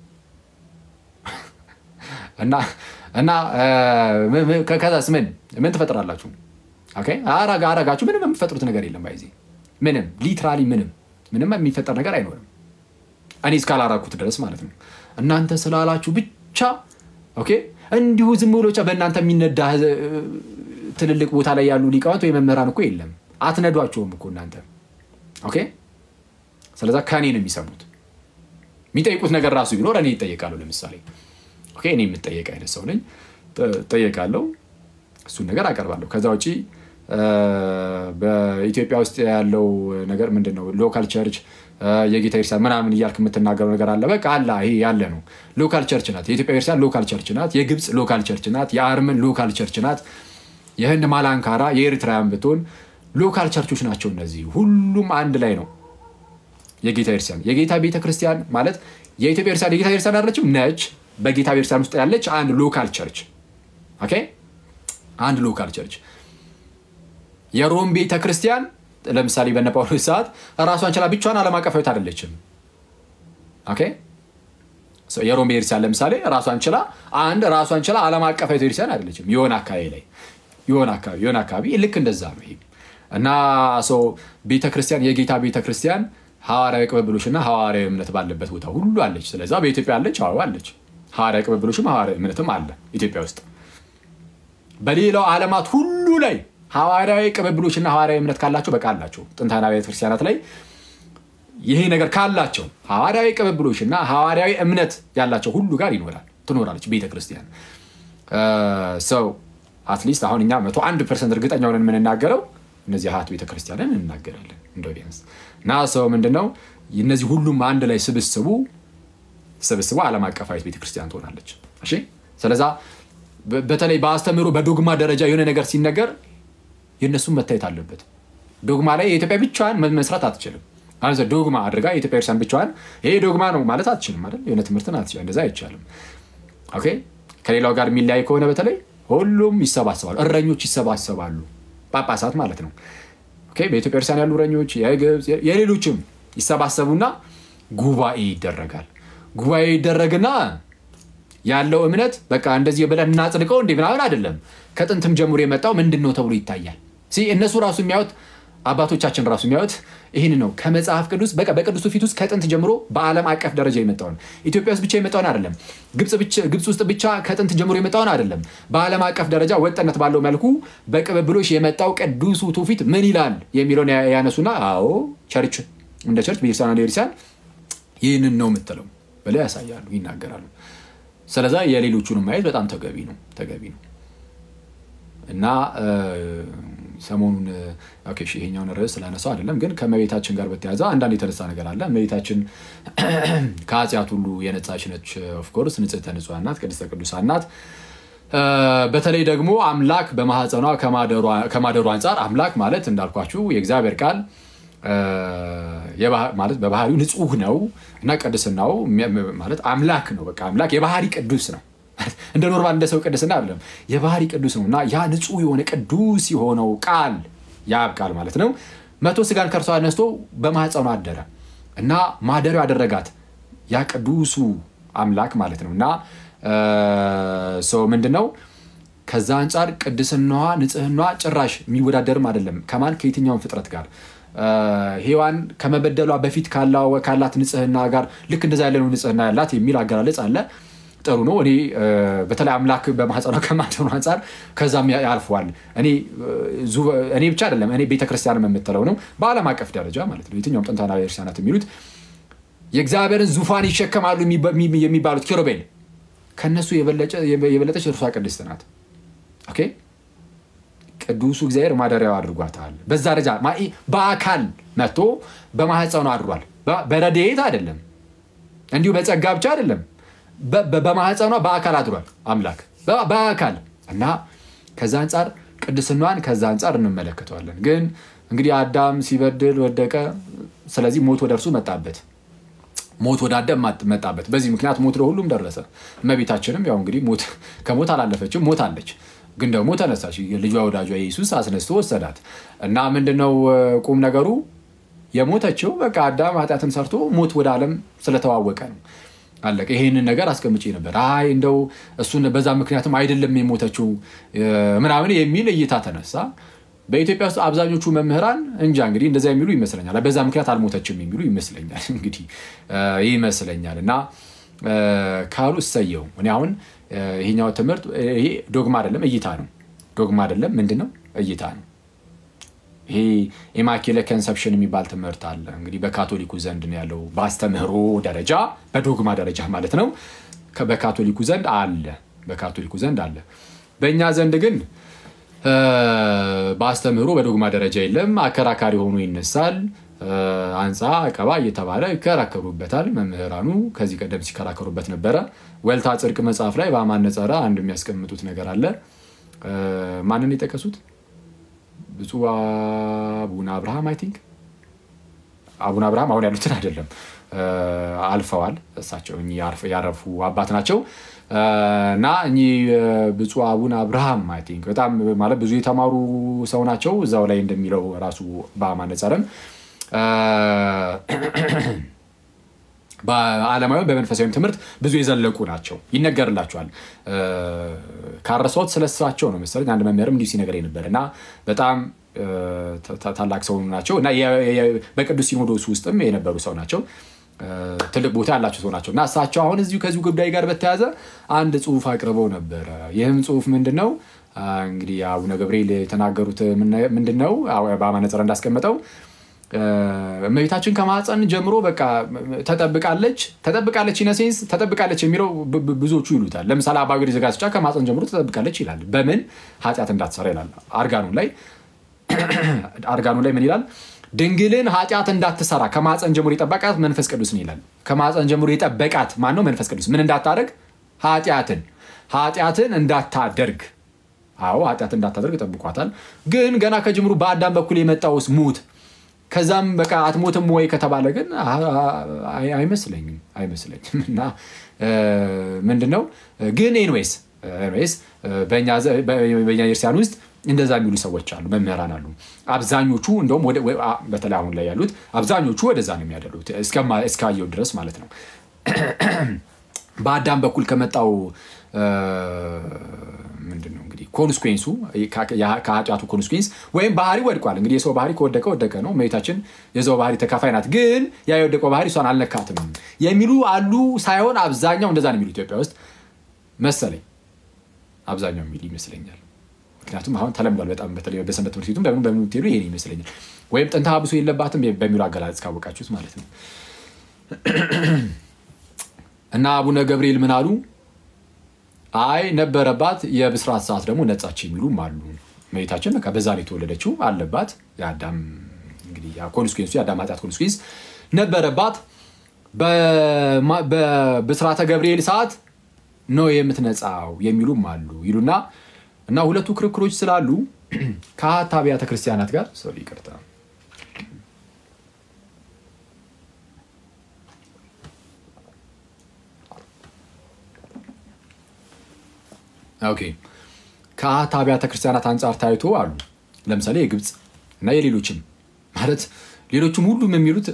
እና እና ከዛስ ምን ምን ትፈጥራላችሁ? አረጋችሁ ምንም የምትፈጥሩት ነገር የለም። ባይዜ ምንም ሊትራሊ ምንም ምንም የሚፈጠር ነገር አይኖርም። እኔ እስካላራኩት ድረስ ማለት ነው። እናንተ ስላላችሁ ብቻ ኦኬ፣ እንዲሁ ዝም ብሎ ብቻ በእናንተ የሚነዳ ትልልቅ ቦታ ላይ ያሉ ሊቃውንት ወይ መምህራን እኮ የለም። አትነዷቸውም እኮ እናንተ ኦኬ። ስለዛ ከእኔ ነው የሚሰሙት። የሚጠይቁት ነገር ራሱ ቢኖር እኔ ይጠየቃሉ። ለምሳሌ ኦኬ፣ እኔ የምጠየቅ አይነት ሰው ነኝ፣ ጠየቃለሁ፣ እሱን ነገር አቀርባለሁ። ከዛ ውጭ በኢትዮጵያ ውስጥ ያለው ነገር ምንድን ነው? ሎካል ቸርች የጌታ ቤተክርስቲያን ምናምን እያልክ የምትናገረው ነገር አለ። በቃ አላ ይሄ ያለ ነው። ሎካል ቸርች ናት የኢትዮጵያ ቤተክርስቲያን፣ ሎካል ቸርች ናት። የግብፅ ሎካል ቸርች ናት። የአርመን ሎካል ቸርች ናት። የህንድ ማላንካራ፣ የኤርትራውያን ብትሆን ሎካል ቸርቾች ናቸው። እነዚህ ሁሉም አንድ ላይ ነው የጌታ ቤተክርስቲያን። የጌታ ቤተክርስቲያን ማለት የኢትዮጵያ ቤተክርስቲያን የጌታ ቤተክርስቲያን አለችም ነች። በጌታ ቤተክርስቲያን ውስጥ ያለች አንድ ሎካል ቸርች ኦኬ፣ አንድ ሎካል ቸርች የሮም ቤተ ክርስቲያን ለምሳሌ በነ ጳውሎስ ሰዓት ራሷን ችላ ብቻዋን ዓለም አቀፋዊት አይደለችም። ኦኬ የሮም ቤተክርስቲያን ለምሳሌ ራሷን ችላ አንድ ራሷን ችላ ዓለም አቀፋዊት ቤተክርስቲያን አይደለችም። የሆነ አካባቢ ላይ የሆነ አካባቢ የሆነ አካባቢ ልክ እንደዛ ነው ይሄ እና ሰው ቤተ ክርስቲያን የጌታ ቤተ ክርስቲያን ሐዋርያዊ ቅብብሎች እና ሐዋርያዊ እምነት ባለበት ቦታ ሁሉ አለች። ስለዛ በኢትዮጵያ አለች፣ አዎ አለች። ሐዋርያዊ ቅብብሎችም ሐዋርያዊ እምነትም አለ ኢትዮጵያ ውስጥ። በሌላው ዓለማት ሁሉ ላይ ሐዋርያዊ ቅብብሎች እና ሐዋርያዊ እምነት ካላቸው በቃ አላቸው። ጥንታዊ ቤተ ክርስቲያናት ላይ ይሄ ነገር ካላቸው ሐዋርያዊ ቅብብሎች እና ሐዋርያዊ እምነት ያላቸው ሁሉ ጋር ይኖራል ትኖራለች ቤተ ክርስቲያን ሰው አትሊስት አሁን እኛ መቶ አንድ ፐርሰንት እርግጠኛ ሆነን የምንናገረው እነዚህ ሀት ቤተክርስቲያንን እንናገራለን እንደ ቢያንስ እና ሰው ምንድነው እነዚህ ሁሉም አንድ ላይ ስብስቡ ስብስቡ ዓለም አቀፋዊት ቤተክርስቲያን ትሆናለች። እሺ ስለዛ በተለይ በአስተምህሮ በዶግማ ደረጃ የሆነ ነገር ሲነገር የእነሱም መታየት አለበት። ዶግማ ላይ የኢትዮጵያ ብቻዋን መስራት አትችልም። ዶግማ አድርጋ የኢትዮጵያ ክርስቲያን ብቻዋን ይሄ ዶግማ ነው ማለት አትችልም አይደል? የሆነ ትምህርትን አትችልም። እንደዛ አይቻልም። ኦኬ ከሌላው ጋር የሚለያይ ከሆነ በተለይ ሁሉም ይሰባሰባሉ፣ እረኞች ይሰባሰባሉ፣ ጳጳሳት ማለት ነው። በኢትዮጵያ ክርስቲያን ያሉ እረኞች፣ የግብፅ የሌሎችም ይሰባሰቡና ጉባኤ ይደረጋል። ጉባኤ ይደረግና ያለው እምነት በቃ እንደዚህ ብለን እናጽድቀው እንዴ ምናምን አይደለም። ከጥንትም ጀምሮ የመጣው ምንድን ነው ተብሎ ይታያል። እነሱ ራሱ የሚያዩት አባቶቻችን ራሱ የሚያዩት ይህን ነው። ከመጽሐፍ ቅዱስ በቃ በቅዱሱ ፊት ውስጥ ከጥንት ጀምሮ በዓለም አቀፍ ደረጃ የመጣውን ኢትዮጵያ ውስጥ ብቻ የመጣውን አይደለም፣ ግብፅ ውስጥ ብቻ ከጥንት ጀምሮ የመጣውን አይደለም። በዓለም አቀፍ ደረጃ ወጥነት ባለው መልኩ በቅብብሎሽ የመጣው ቅዱሱ ትውፊት ምን ይላል የሚለውን ያነሱና አዎ ቸርች እንደ ቸርች ቤተክርስቲያን እንደ ቤተክርስቲያን ይህንን ነው የምትለው ብለው ያሳያሉ፣ ይናገራሉ። ስለዛ የሌሎቹንም ማየት በጣም ተገቢ ነው ተገቢ ነው እና ሰሞኑን ይሄኛውን ርዕስ ስላነሳው አይደለም፣ ግን ከመቤታችን ጋር በተያያዘ አንዳንድ የተነሳ ነገር አለ። እመቤታችን ከኃጢአት ሁሉ የነጻች ነች። ኦፍኮርስ ንጽሕተ ንጹሐን ናት፣ ቅድስተ ቅዱሳን ናት። በተለይ ደግሞ አምላክ በማህፀኗ ከማደሩ አንጻር አምላክ ማለት እንዳልኳችሁ የእግዚአብሔር ቃል ማለት በባህሪው ንጹህ ነው እና ቅድስናው ማለት አምላክ ነው። በቃ አምላክ የባህሪ ቅዱስ ነው። እንደ ኖርማል እንደ ሰው ቅድስና አይደለም፣ የባህሪ ቅዱስ ነው እና ያ ንጹህ የሆነ ቅዱስ የሆነው ቃል የአብ ቃል ማለት ነው መቶ ስጋን ከእርሷ ነስቶ በማህፀኗ አደረ እና ማደሪያው ያደረጋት ያ ቅዱሱ አምላክ ማለት ነው እና ሰው ምንድን ነው ከዛ አንጻር ቅድስናዋ ንጽህናዋ ጭራሽ የሚወዳደርም አይደለም ከማን ከየትኛውን ፍጥረት ጋር ሔዋን ከመበደሏ በፊት ካላት ንጽህና ጋር ልክ እንደዛ ያለነው ንጽህና ያላት የሚል አገላለጽ አለ። ጥሩ ነው። እኔ በተለይ አምላክ በማህፀኗ ከማደሩ አንጻር ከዛም ያልፈዋል። እኔ ብቻ አይደለም እኔ ቤተክርስቲያን የምትለው ነው በዓለም አቀፍ ደረጃ ማለት ነው። የትኛውም ጥንታዊ ቤተክርስቲያናት የሚሉት የእግዚአብሔርን ዙፋን ይሸከማሉ የሚባሉት ኪሩቤል ከነሱ የበለጠች እርሷ ቅድስት ናት። ኦኬ ቅዱሱ እግዚአብሔር ማደሪያው አድርጓታል። በዛ ደረጃ በአካል መጥቶ በማህፀኗ አድሯል። በረድኤት አይደለም፣ እንዲሁ በጸጋ ብቻ አይደለም። በማህፀኗ በአካል አድሯል አምላክ በአካል እና ከዛ አንጻር ቅድስናዋን ከዛ አንጻር እንመለከተዋለን። ግን እንግዲህ አዳም ሲበድል ወደቀ። ስለዚህ ሞት ወደ እርሱ መጣበት። ሞት ወደ አዳም መጣበት። በዚህ ምክንያት ሞት ለሁሉም ደረሰ። እመቤታችንም ያው እንግዲህ ሞት ከሞት አላለፈችም፣ ሞት አለች ግን ደግሞ ተነሳች። ልጇ ወዳጇ ኢየሱስ አስነስቶ ወሰዳት እና ምንድነው ቁም ነገሩ? የሞተችው በቃ አዳም ኃጢአትን ሰርቶ ሞት ወደ ዓለም ስለተዋወቀ ነው። አለቀ። ይሄንን ነገር አስቀምጬ ነበር። አይ እንደው እሱን በዛ ምክንያትም አይደለም የሞተችው ምናምን የሚል እይታ ተነሳ። በኢትዮጵያ ውስጥ አብዛኞቹ መምህራን እንጃ እንግዲህ እንደዛ የሚሉ ይመስለኛል። በዛ ምክንያት አልሞተችም የሚሉ ይመስለኛል እንግዲህ ይመስለኛል እና ካሉ እሰየው። እኔ አሁን ይሄኛው ትምህርት ይሄ ዶግማ አይደለም እይታ ነው። ዶግማ አይደለም ምንድን ነው? እይታ ነው። ይሄ ኢማኪለ ኮንሰፕሽን የሚባል ትምህርት አለ እንግዲህ በካቶሊኩ ዘንድ ነው ያለው። በአስተምህሮ ደረጃ በዶግማ ደረጃ ማለት ነው በካቶሊኩ ዘንድ አለ። በካቶሊኩ ዘንድ አለ። በእኛ ዘንድ ግን በአስተምህሮ በዶግማ ደረጃ የለም። አከራካሪ ሆኖ ይነሳል። አንፃ ቀባ እየተባለ ይከራከሩበታል መምህራኑ። ከዚህ ቀደም ሲከራከሩበት ነበረ። ወልታ ጽድቅ መጽሐፍ ላይ በአማን ነጸረ አንድ የሚያስቀምጡት ነገር አለ። ማንን የጠቀሱት? ብፁዕ አቡነ አብርሃም አይ ቲንክ አቡነ አብርሃም አሁን ያሉትን አይደለም፣ አልፈዋል። እሳቸው ያረፉ አባት ናቸው እና እኚህ ብፁዕ አቡነ አብርሃም አይ ቲንክ በጣም ማለት ብዙ የተማሩ ሰው ናቸው። እዛው ላይ እንደሚለው ራሱ በአማን ነጸረም በዓለማዊም በመንፈሳዊም ትምህርት ብዙ የዘለቁ ናቸው። ይነገርላቸዋል። ካረሰዎት ስለሳቸው ነው መሰለኝ አንድ መምህርም እንዲሁ ሲነገር ነበር እና በጣም ታላቅ ሰው ናቸው እና በቅዱስ ሲኖዶስ ውስጥም የነበሩ ሰው ናቸው። ትልቅ ቦታ ያላቸው ሰው ናቸው እና እሳቸው አሁን እዚሁ ከዚሁ ጉዳይ ጋር በተያያዘ አንድ ጽሑፍ አቅርበው ነበረ። ይህም ጽሑፍ ምንድን ነው እንግዲህ አቡነ ገብርኤል የተናገሩት ምንድን ነው በአማነ ነጸረ እንዳስቀመጠው እመቤታችን ከማህፀን ጀምሮ በቃ ተጠብቃለች ተጠብቃለች ኢነሴንስ ተጠብቃለች የሚለው ብዙዎቹ ይሉታል። ለምሳሌ አባ ገሪማ ዘጋስጫ ከማህፀን ጀምሮ ተጠብቃለች ይላል። በምን ኃጢአት እንዳትሰራ ይላል። አርጋኑ ላይ አርጋኑ ላይ ምን ይላል? ድንግልን ኃጢአት እንዳትሰራ ከማህፀን ጀምሮ የጠበቃት መንፈስ ቅዱስን ይላል። ከማህፀን ጀምሮ የጠበቃት ማን ነው? መንፈስ ቅዱስ። ምን እንዳታደርግ? ኃጢአትን ኃጢአትን እንዳታደርግ አዎ ኃጢአት እንዳታደርግ ጠብቋታል። ግን ገና ከጅምሩ በአዳም በኩል የመጣውስ ሙት ከዛም በቃ አትሞትም ወይ ከተባለ ግን አይመስለኝም አይመስለኝም። እና ምንድን ነው ግን ኤንዌይስ ኤንዌይስ በእኛ ቤተክርስቲያን ውስጥ እንደዛ የሚሉ ሰዎች አሉ፣ መምህራን አሉ። አብዛኞቹ እንደውም በተለይ አሁን ላይ ያሉት አብዛኞቹ ወደዛ ነው የሚያደሉት እስካየው ድረስ ማለት ነው። በአዳም በኩል ከመጣው ምንድን ነው እንግዲህ ኮንስኩንሱ ከኃጢአቱ ኮንስኩንስ ወይም ባህሪ ወድቋል። እንግዲህ የሰው ባህሪ ከወደቀ ወደቀ ነው። እመቤታችን የሰው ባህሪ ተካፋይ ናት። ግን ያ የወደቀው ባህሪ እሷን አልነካትም የሚሉ አሉ። ሳይሆን አብዛኛው እንደዛ ነው የሚሉ ኢትዮጵያ ውስጥ መሰለኝ፣ አብዛኛው የሚሉ ይመስለኛል። ምክንያቱም አሁን ተለምዷል በጣም በተለይ በሰንበት ትምህርት ቤቱም በምን በምን ብትሄዱ ይሄ ይመስለኛል። ወይም ጥንተ ሀብሶ የለባትም በሚሉ አገላለጽ ካወቃችሁት ማለት ነው። እና አቡነ ገብርኤል ምን አሉ? አይ ነበረባት፣ የብስራት ሰዓት ደግሞ ነጻች የሚሉም አሉ። እመቤታችን በቃ በዛ ላይ የተወለደችው አለባት። የአዳም እንግዲህ ኮንስኩንሱ የአዳም ኃጢአት ኮንስኩንስ ነበረባት። በብስራተ ገብርኤል ሰዓት ነው የምትነጻው የሚሉም አሉ ይሉና እና ሁለቱ ክርክሮች ስላሉ ከአት አብያተ ክርስቲያናት ጋር ሶሪ ይቅርታ ኦኬ ከአት አብያተ ክርስቲያናት አንጻር ታይቶ አሉ ለምሳሌ የግብፅ እና የሌሎችም ማለት ሌሎችም ሁሉም የሚሉት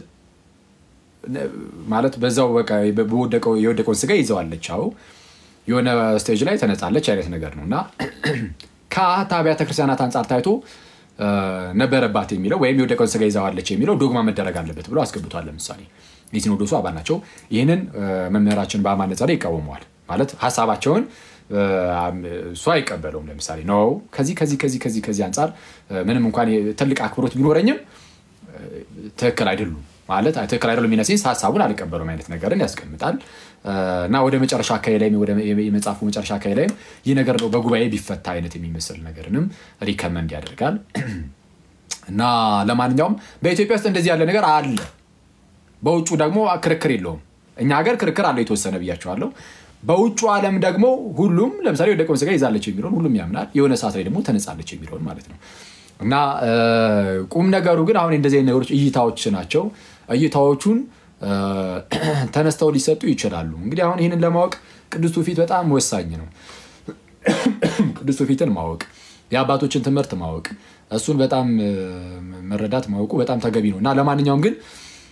ማለት በዛው በቃ የወደቀውን ስጋ ይዘዋለች አዎ የሆነ ስቴጅ ላይ ተነጻለች አይነት ነገር ነው እና ከአት አብያተ ክርስቲያናት አንጻር ታይቶ ነበረባት የሚለው ወይም የወደቀውን ስጋ ይዘዋለች የሚለው ዶግማ መደረግ አለበት ብሎ አስገብቷል። ለምሳሌ የሲኖዶሱ አባል ናቸው። ይህንን መምህራችን በአማን ነጸ ይቃወመዋል። ማለት ሀሳባቸውን እሱ አይቀበለውም። ለምሳሌ ነው ከዚህ ከዚህ ከዚህ ከዚህ ከዚህ አንጻር ምንም እንኳን ትልቅ አክብሮት ቢኖረኝም ትክክል አይደሉም ማለት ትክክል አይደሉም የሚነሴንስ ሀሳቡን አልቀበሉም አይነት ነገርን ያስቀምጣል እና ወደ መጨረሻ አካባቢ ላይም የመጽሐፉ መጨረሻ አካባቢ ላይም ይህ ነገር ነው በጉባኤ ቢፈታ አይነት የሚመስል ነገርንም ሪከመንድ ያደርጋል። እና ለማንኛውም በኢትዮጵያ ውስጥ እንደዚህ ያለ ነገር አለ። በውጩ ደግሞ ክርክር የለውም። እኛ ሀገር ክርክር አለው የተወሰነ ብያቸዋለሁ። በውጩ ዓለም ደግሞ ሁሉም ለምሳሌ የወደቀውን ስጋ ይዛለች የሚለውን ሁሉም ያምናል። የሆነ ሰዓት ላይ ደግሞ ተነጻለች የሚለውን ማለት ነው። እና ቁም ነገሩ ግን አሁን እንደዚህ አይነት ነገሮች እይታዎች ናቸው። እይታዎቹን ተነስተው ሊሰጡ ይችላሉ። እንግዲህ አሁን ይህንን ለማወቅ ቅዱስ ትውፊት በጣም ወሳኝ ነው። ቅዱስ ትውፊትን ማወቅ፣ የአባቶችን ትምህርት ማወቅ፣ እሱን በጣም መረዳት ማወቁ በጣም ተገቢ ነው እና ለማንኛውም ግን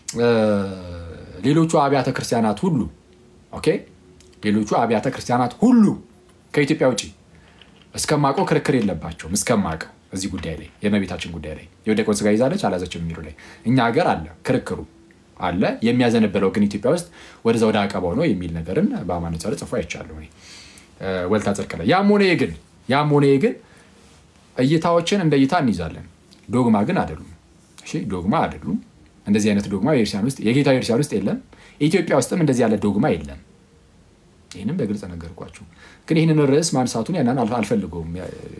ሌሎቹ አብያተ ክርስቲያናት ሁሉ ኦኬ፣ ሌሎቹ አብያተ ክርስቲያናት ሁሉ ከኢትዮጵያ ውጭ እስከማውቀው ክርክር የለባቸውም። እስከማውቀው እዚህ ጉዳይ ላይ የእመቤታችን ጉዳይ ላይ የወደቀውን ስጋ ይዛለች አላዘችም የሚሉ ላይ እኛ ሀገር አለ ክርክሩ አለ። የሚያዘነበለው ግን ኢትዮጵያ ውስጥ ወደዛ ወደ አቀባው ነው የሚል ነገርን በአማን ጸር ጽፎ አይቻለሁ ወልታ ጽድቅ ላይ። ያም ሆነ ግን ያም ሆነ ግን እይታዎችን እንደ እይታ እንይዛለን። ዶግማ ግን አይደሉም። እሺ ዶግማ አይደሉም። እንደዚህ አይነት ዶግማ ቤተክርስቲያን ውስጥ የጌታ ቤተክርስቲያን ውስጥ የለም። ኢትዮጵያ ውስጥም እንደዚህ ያለ ዶግማ የለም። ይህንም በግልጽ ነገርኳችሁ። ግን ይህንን ርዕስ ማንሳቱን ያንን አልፈልገውም።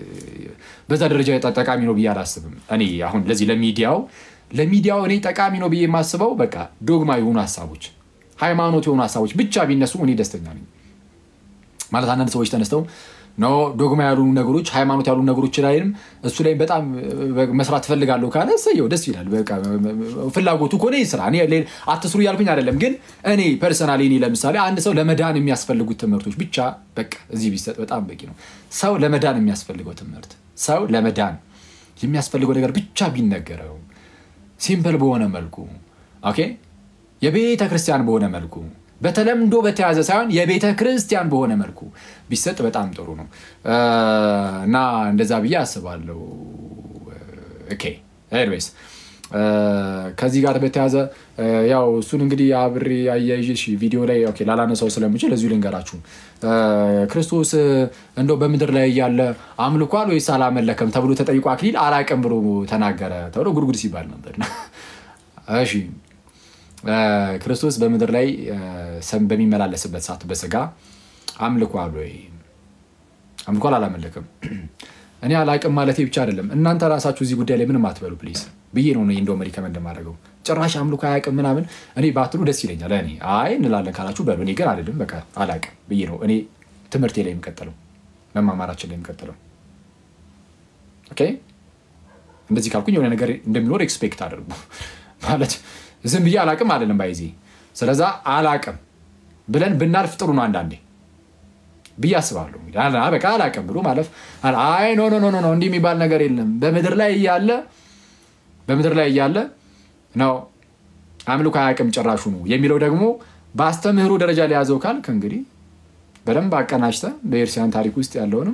በዛ ደረጃ ጠቃሚ ነው ብዬ አላስብም። እኔ አሁን ለዚህ ለሚዲያው ለሚዲያው እኔ ጠቃሚ ነው ብዬ የማስበው በቃ ዶግማ የሆኑ ሀሳቦች፣ ሃይማኖት የሆኑ ሀሳቦች ብቻ ቢነሱ እኔ ደስተኛ ነኝ። ማለት አንዳንድ ሰዎች ተነስተው ኖ ዶግማ ያሉ ነገሮች ሃይማኖት ያሉ ነገሮች ላይም እሱ ላይ በጣም መስራት ትፈልጋለሁ ካለ እሰየው፣ ደስ ይላል። ፍላጎቱ ከሆነ ስራ አትስሩ እያልኩኝ አይደለም። ግን እኔ ፐርሰናሊ እኔ ለምሳሌ አንድ ሰው ለመዳን የሚያስፈልጉት ትምህርቶች ብቻ በቃ እዚህ ቢሰጥ በጣም በቂ ነው። ሰው ለመዳን የሚያስፈልገው ትምህርት ሰው ለመዳን የሚያስፈልገው ነገር ብቻ ቢነገረው ሲምፕል በሆነ መልኩ ኦኬ፣ የቤተ ክርስቲያን በሆነ መልኩ በተለምዶ በተያዘ ሳይሆን የቤተ ክርስቲያን በሆነ መልኩ ቢሰጥ በጣም ጥሩ ነው እና እንደዛ ብዬ አስባለሁ። ኦኬ ኤኒዌይስ ከዚህ ጋር በተያዘ ያው እሱን እንግዲህ አብሬ አያይዤ ቪዲዮ ላይ ኦኬ ላላነሳው ስለምችል እዚሁ ልንገራችሁ። ክርስቶስ እንደው በምድር ላይ እያለ አምልኳል ወይስ አላመለከም ተብሎ ተጠይቆ አክሊል አላቅም ብሎ ተናገረ ተብሎ ጉድጉድ ሲባል ነበር። እሺ ክርስቶስ በምድር ላይ በሚመላለስበት ሰዓት በስጋ አምልኳል ወይ? አምልኳል አላመለክም? እኔ አላቅም ማለቴ ብቻ አይደለም። እናንተ ራሳችሁ እዚህ ጉዳይ ላይ ምንም አትበሉ ፕሊዝ ብዬ ነው እንደውም ሪከመንድ የማደርገው። ጭራሽ አምልኮ አያውቅም ምናምን እኔ ባትሉ ደስ ይለኛል። እኔ አይ እንላለን ካላችሁ በሉ። እኔ ግን አይደለም በቃ አላቅም ብዬ ነው እኔ ትምህርቴ ላይ የሚቀጥለው መማማራችን ላይ የሚቀጥለው። ኦኬ እንደዚህ ካልኩኝ የሆነ ነገር እንደሚኖር ኤክስፔክት አድርጉ ማለት ዝም ብዬ አላቅም አይደለም ባይዜ። ስለዛ አላቅም ብለን ብናልፍ ጥሩ ነው አንዳንዴ ብዬ አስባለሁ። በቃ አላቅም ብሎ ማለፍ አይ ኖ ኖ ኖ እንዲህ የሚባል ነገር የለም በምድር ላይ እያለ በምድር ላይ እያለ ነው አምልኮ አያቅም ጭራሹ ነው የሚለው ደግሞ በአስተምህሮ ደረጃ ሊያዘው ካልክ እንግዲህ በደንብ አቀናጅተ በኤርሲያን ታሪክ ውስጥ ያለውንም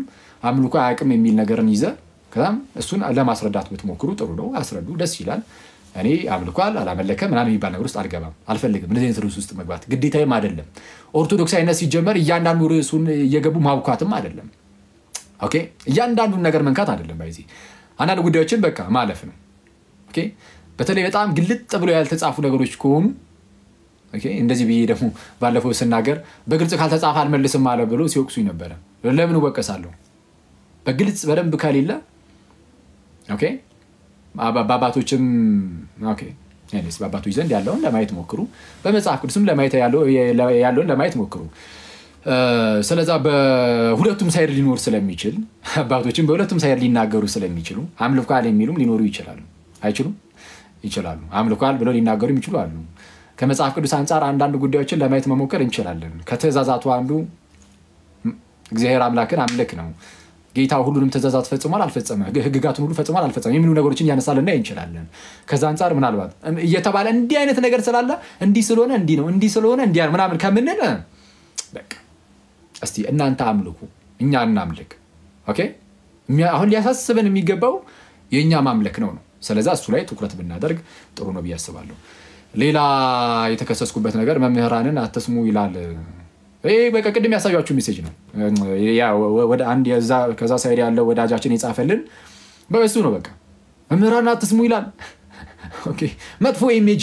አምልኮ አያውቅም የሚል ነገርን ይዘ ከዛም እሱን ለማስረዳት ብትሞክሩ ጥሩ ነው። አስረዱ፣ ደስ ይላል። እኔ አምልኳል አላመለከም ምናምን የሚባል ነገር ውስጥ አልገባም፣ አልፈልግም። እንደዚህ አይነት ርዕስ ውስጥ መግባት ግዴታዊም አይደለም። ኦርቶዶክሳዊነት ሲጀመር እያንዳንዱ ርዕሱን እየገቡ ማብኳትም አይደለም። ኦኬ እያንዳንዱን ነገር መንካት አይደለም። ባይዚ አንዳንድ ጉዳዮችን በቃ ማለፍ ነው። ኦኬ በተለይ በጣም ግልጥ ብሎ ያልተጻፉ ነገሮች ከሆኑ ኦኬ እንደዚህ ብዬ ደግሞ ባለፈው ስናገር በግልጽ ካልተጻፈ አልመልስም አለ ብሎ ሲወቅሱኝ ነበረ። ለምን እወቀሳለሁ? በግልጽ በደንብ ከሌለ ኦኬ በአባቶችም ኦኬ እኔስ በአባቶች ዘንድ ያለውን ለማየት ሞክሩ፣ በመጽሐፍ ቅዱስም ለማየት ያለውን ለማየት ሞክሩ። ስለዛ በሁለቱም ሳይድ ሊኖር ስለሚችል አባቶችም በሁለቱም ሳይድ ሊናገሩ ስለሚችሉ አምልኳል የሚሉም ሊኖሩ ይችላሉ። አይችሉም? ይችላሉ። አምልኳል ብለው ሊናገሩ የሚችሉ አሉ። ከመጽሐፍ ቅዱስ አንጻር አንዳንድ ጉዳዮችን ለማየት መሞከር እንችላለን። ከትእዛዛቱ አንዱ እግዚአብሔር አምላክን አምልክ ነው። ጌታ ሁሉንም ትእዛዛት ፈጽሟል አልፈጸመ፣ ህግጋቱን ሁሉ ፈጽሟል አልፈጸመ የሚሉ ነገሮችን እያነሳን ልናይ እንችላለን። ከዛ አንጻር ምናልባት እየተባለ እንዲህ አይነት ነገር ስላለ እንዲህ ስለሆነ እንዲህ ነው እንዲህ ስለሆነ እንዲህ ምናምን ከምንል በቃ እስቲ እናንተ አምልኩ፣ እኛ እናምልክ። ኦኬ አሁን ሊያሳስበን የሚገባው የእኛ ማምለክ ነው ነው። ስለዛ እሱ ላይ ትኩረት ብናደርግ ጥሩ ነው ብዬ አስባለሁ። ሌላ የተከሰስኩበት ነገር መምህራንን አትስሙ ይላል። ይህ በቃ ቅድም ያሳያችሁ ሜሴጅ ነው። አንድ ከዛ ሳይድ ያለው ወዳጃችን የጻፈልን በእሱ ነው። በቃ መምህራንን አትስሙ ይላል። መጥፎ ኢሜጅ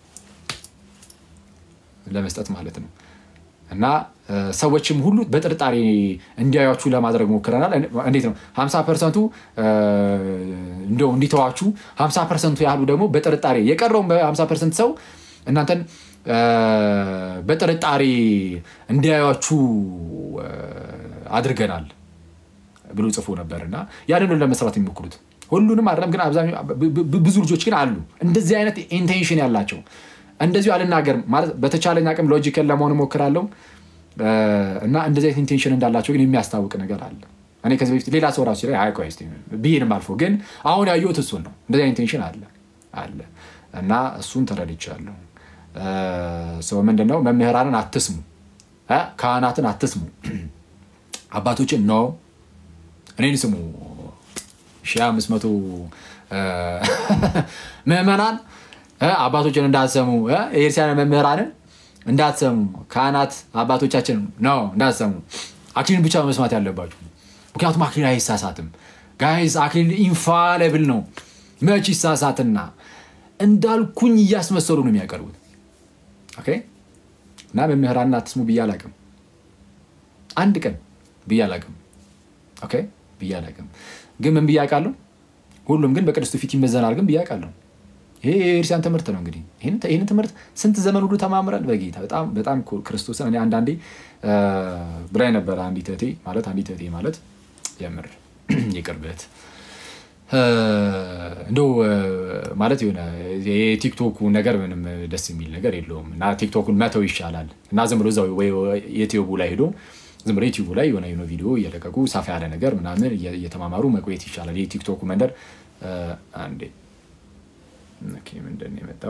ለመስጠት ማለት ነው። እና ሰዎችም ሁሉ በጥርጣሬ እንዲያዩችሁ ለማድረግ ሞክረናል። እንዴት ነው ሀምሳ ፐርሰንቱ እንደው እንዲተዋችሁ፣ ሀምሳ ፐርሰንቱ ያህሉ ደግሞ በጥርጣሬ የቀረውን በሀምሳ ፐርሰንት ሰው እናንተን በጥርጣሬ እንዲያዩችሁ አድርገናል ብሎ ጽፎ ነበር እና ያንን ለመስራት የሚሞክሩት ሁሉንም አይደለም፣ ግን ብዙ ልጆች ግን አሉ እንደዚህ አይነት ኢንቴንሽን ያላቸው እንደዚሁ አልናገርም ማለት በተቻለኝ አቅም ሎጂካል ለመሆን እሞክራለሁ እና እንደዚህ አይነት ኢንቴንሽን እንዳላቸው ግን የሚያስታውቅ ነገር አለ። እኔ ከዚህ በፊት ሌላ ሰው ራሱ ላይ አይቆይስ ብይንም አልፎ ግን አሁን ያየሁት እሱን ነው። እንደዚህ አይነት ኢንቴንሽን አለ አለ እና እሱን ተረድቻለሁ። ሰው ምንድነው መምህራንን አትስሙ፣ ካህናትን አትስሙ፣ አባቶችን ኖ እኔን ስሙ ሺህ አምስት መቶ ምዕመናን አባቶችን እንዳትሰሙ የኤርሲያን መምህራንን እንዳትሰሙ ካህናት አባቶቻችን ነው እንዳትሰሙ። አክሊልን ብቻ መስማት ያለባችሁ፣ ምክንያቱም አክሊል አይሳሳትም። ጋይስ አክሊል ኢንፋሌብል ነው። መች ይሳሳትና እንዳልኩኝ እያስመሰሉ ነው የሚያቀርቡት። ኦኬ እና መምህራንን አትስሙ ብዬ አላቅም፣ አንድ ቀን ብዬ አላቅም። ኦኬ ብዬ አላቅም። ግን ምን ብዬ አውቃለሁ? ሁሉም ግን በቅድስቱ ፊት ይመዘናል ግን ብዬ አውቃለሁ። ይሄ የኤርሲያን ትምህርት ነው። እንግዲህ ይህን ትምህርት ስንት ዘመን ሁሉ ተማምረን በጌታ በጣም በጣም ክርስቶስን እኔ አንዳንዴ ብላኝ ነበረ አንዲት እህቴ ማለት አንዲት እህቴ ማለት የምር የቅርበት እንደው ማለት የሆነ የቲክቶኩ ነገር ምንም ደስ የሚል ነገር የለውም እና ቲክቶኩን መተው ይሻላል እና ዝም ብሎ እዛው የዩቲዩቡ ላይ ሄዶ ዝም ብሎ ዩቲዩቡ ላይ የሆነ የሆነ ቪዲዮ እየለቀቁ ሰፋ ያለ ነገር ምናምን እየተማማሩ መቆየት ይሻላል። የቲክቶኩ መንደር አንዴ ምንድን ነው የመጣው?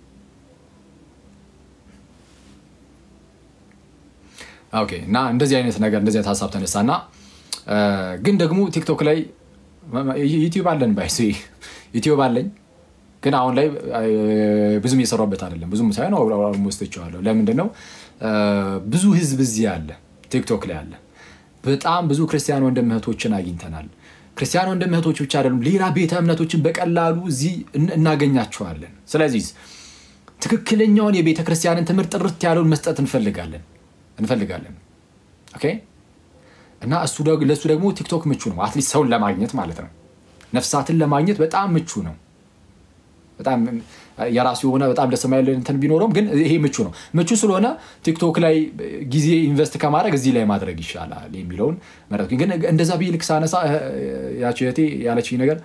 ኦኬ እና እንደዚህ አይነት ነገር እንደዚህ አይነት ሀሳብ ተነሳ እና ግን ደግሞ ቲክቶክ ላይ ዩቲዩብ አለን ባይ ዩቲዩብ አለኝ ግን አሁን ላይ ብዙም እየሰራበት አይደለም። ብዙም ሳይሆን ኦልሞስት ትቼዋለሁ። ለምንድን ነው ብዙ ህዝብ እዚህ አለ፣ ቲክቶክ ላይ አለ። በጣም ብዙ ክርስቲያን ወንድም እህቶችን አግኝተናል። ክርስቲያን ወንድም እህቶች ብቻ አይደሉም፣ ሌላ ቤተ እምነቶችን በቀላሉ እዚህ እናገኛቸዋለን። ስለዚህ ትክክለኛውን የቤተ ክርስቲያንን ትምህርት ጥርት ያለውን መስጠት እንፈልጋለን እንፈልጋለን ኦኬ እና እሱ ለእሱ ደግሞ ቲክቶክ ምቹ ነው። አትሊስት ሰውን ለማግኘት ማለት ነው። ነፍሳትን ለማግኘት በጣም ምቹ ነው። በጣም የራሱ የሆነ በጣም ደስ የማይል እንትን ቢኖረውም ግን ይሄ ምቹ ነው። ምቹ ስለሆነ ቲክቶክ ላይ ጊዜ ኢንቨስት ከማድረግ እዚህ ላይ ማድረግ ይሻላል የሚለውን መረጥ። ግን እንደዛ ብዬ ልክ ሳነሳ ያቸው እህቴ ያለችኝ ነገር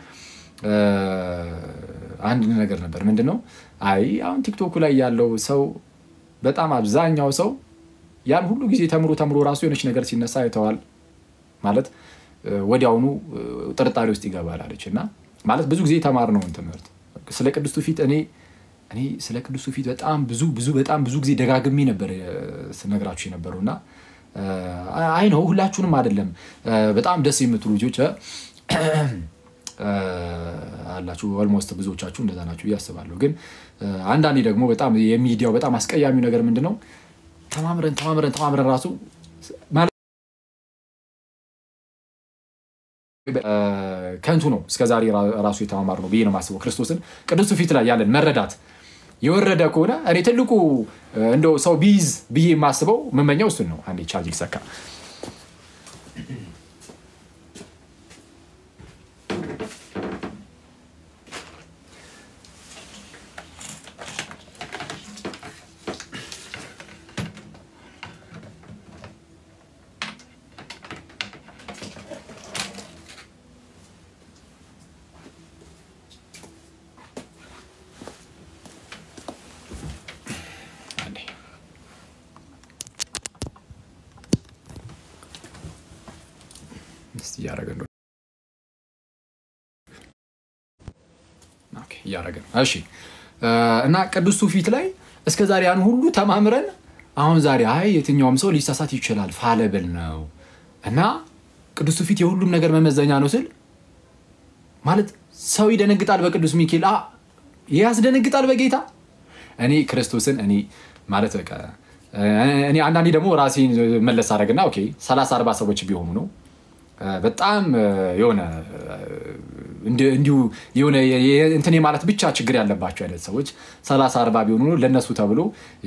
አንድ ነገር ነበር። ምንድን ነው አይ አሁን ቲክቶኩ ላይ ያለው ሰው በጣም አብዛኛው ሰው ያን ሁሉ ጊዜ ተምሮ ተምሮ ራሱ የሆነች ነገር ሲነሳ አይተዋል ማለት ወዲያውኑ ጥርጣሬ ውስጥ ይገባል አለች። እና ማለት ብዙ ጊዜ የተማርነውን ትምህርት ስለ ቅዱስቱ ፊት እኔ እኔ ስለ ቅዱስቱ ፊት በጣም ብዙ ብዙ በጣም ብዙ ጊዜ ደጋግሜ ነበር ስነግራችሁ የነበረው እና አይ ነው ሁላችሁንም አይደለም። በጣም ደስ የምትሉ ልጆች አላችሁ። ኦልሞስት ብዙዎቻችሁ እንደዛ ናችሁ ብዬ አስባለሁ። ግን አንዳንዴ ደግሞ በጣም የሚዲያው በጣም አስቀያሚው ነገር ምንድን ነው? ተማምረን ተማምረን ተማምረን ራሱ ከንቱ ነው እስከዛሬ ራሱ የተማማር ነው ብዬ ነው የማስበው። ክርስቶስን ቅዱሱ ፊት ላይ ያለን መረዳት የወረደ ከሆነ እኔ ትልቁ እንደው ሰው ቢይዝ ብዬ የማስበው የምመኘው እሱን ነው። አንዴ ቻርጅ ይሰካ። እያደረገ ነው እያደረገ ነው። እሺ እና ቅዱሱ ፊት ላይ እስከ ዛሬ ያን ሁሉ ተማምረን አሁን ዛሬ አይ የትኛውም ሰው ሊሳሳት ይችላል ፋለብል ነው እና ቅዱሱ ፊት የሁሉም ነገር መመዘኛ ነው ስል ማለት ሰው ይደነግጣል በቅዱስ ሚካኤል ያስደነግጣል በጌታ እኔ ክርስቶስን እኔ ማለት በቃ እኔ አንዳንዴ ደግሞ ራሴን መለስ አደረግና ኦኬ ሰላሳ አርባ ሰዎች ቢሆኑ ነው በጣም የሆነ እንዲሁ የሆነ እንትን ማለት ብቻ ችግር ያለባቸው አይነት ሰዎች ሰላሳ አርባ ቢሆኑ ለእነሱ ተብሎ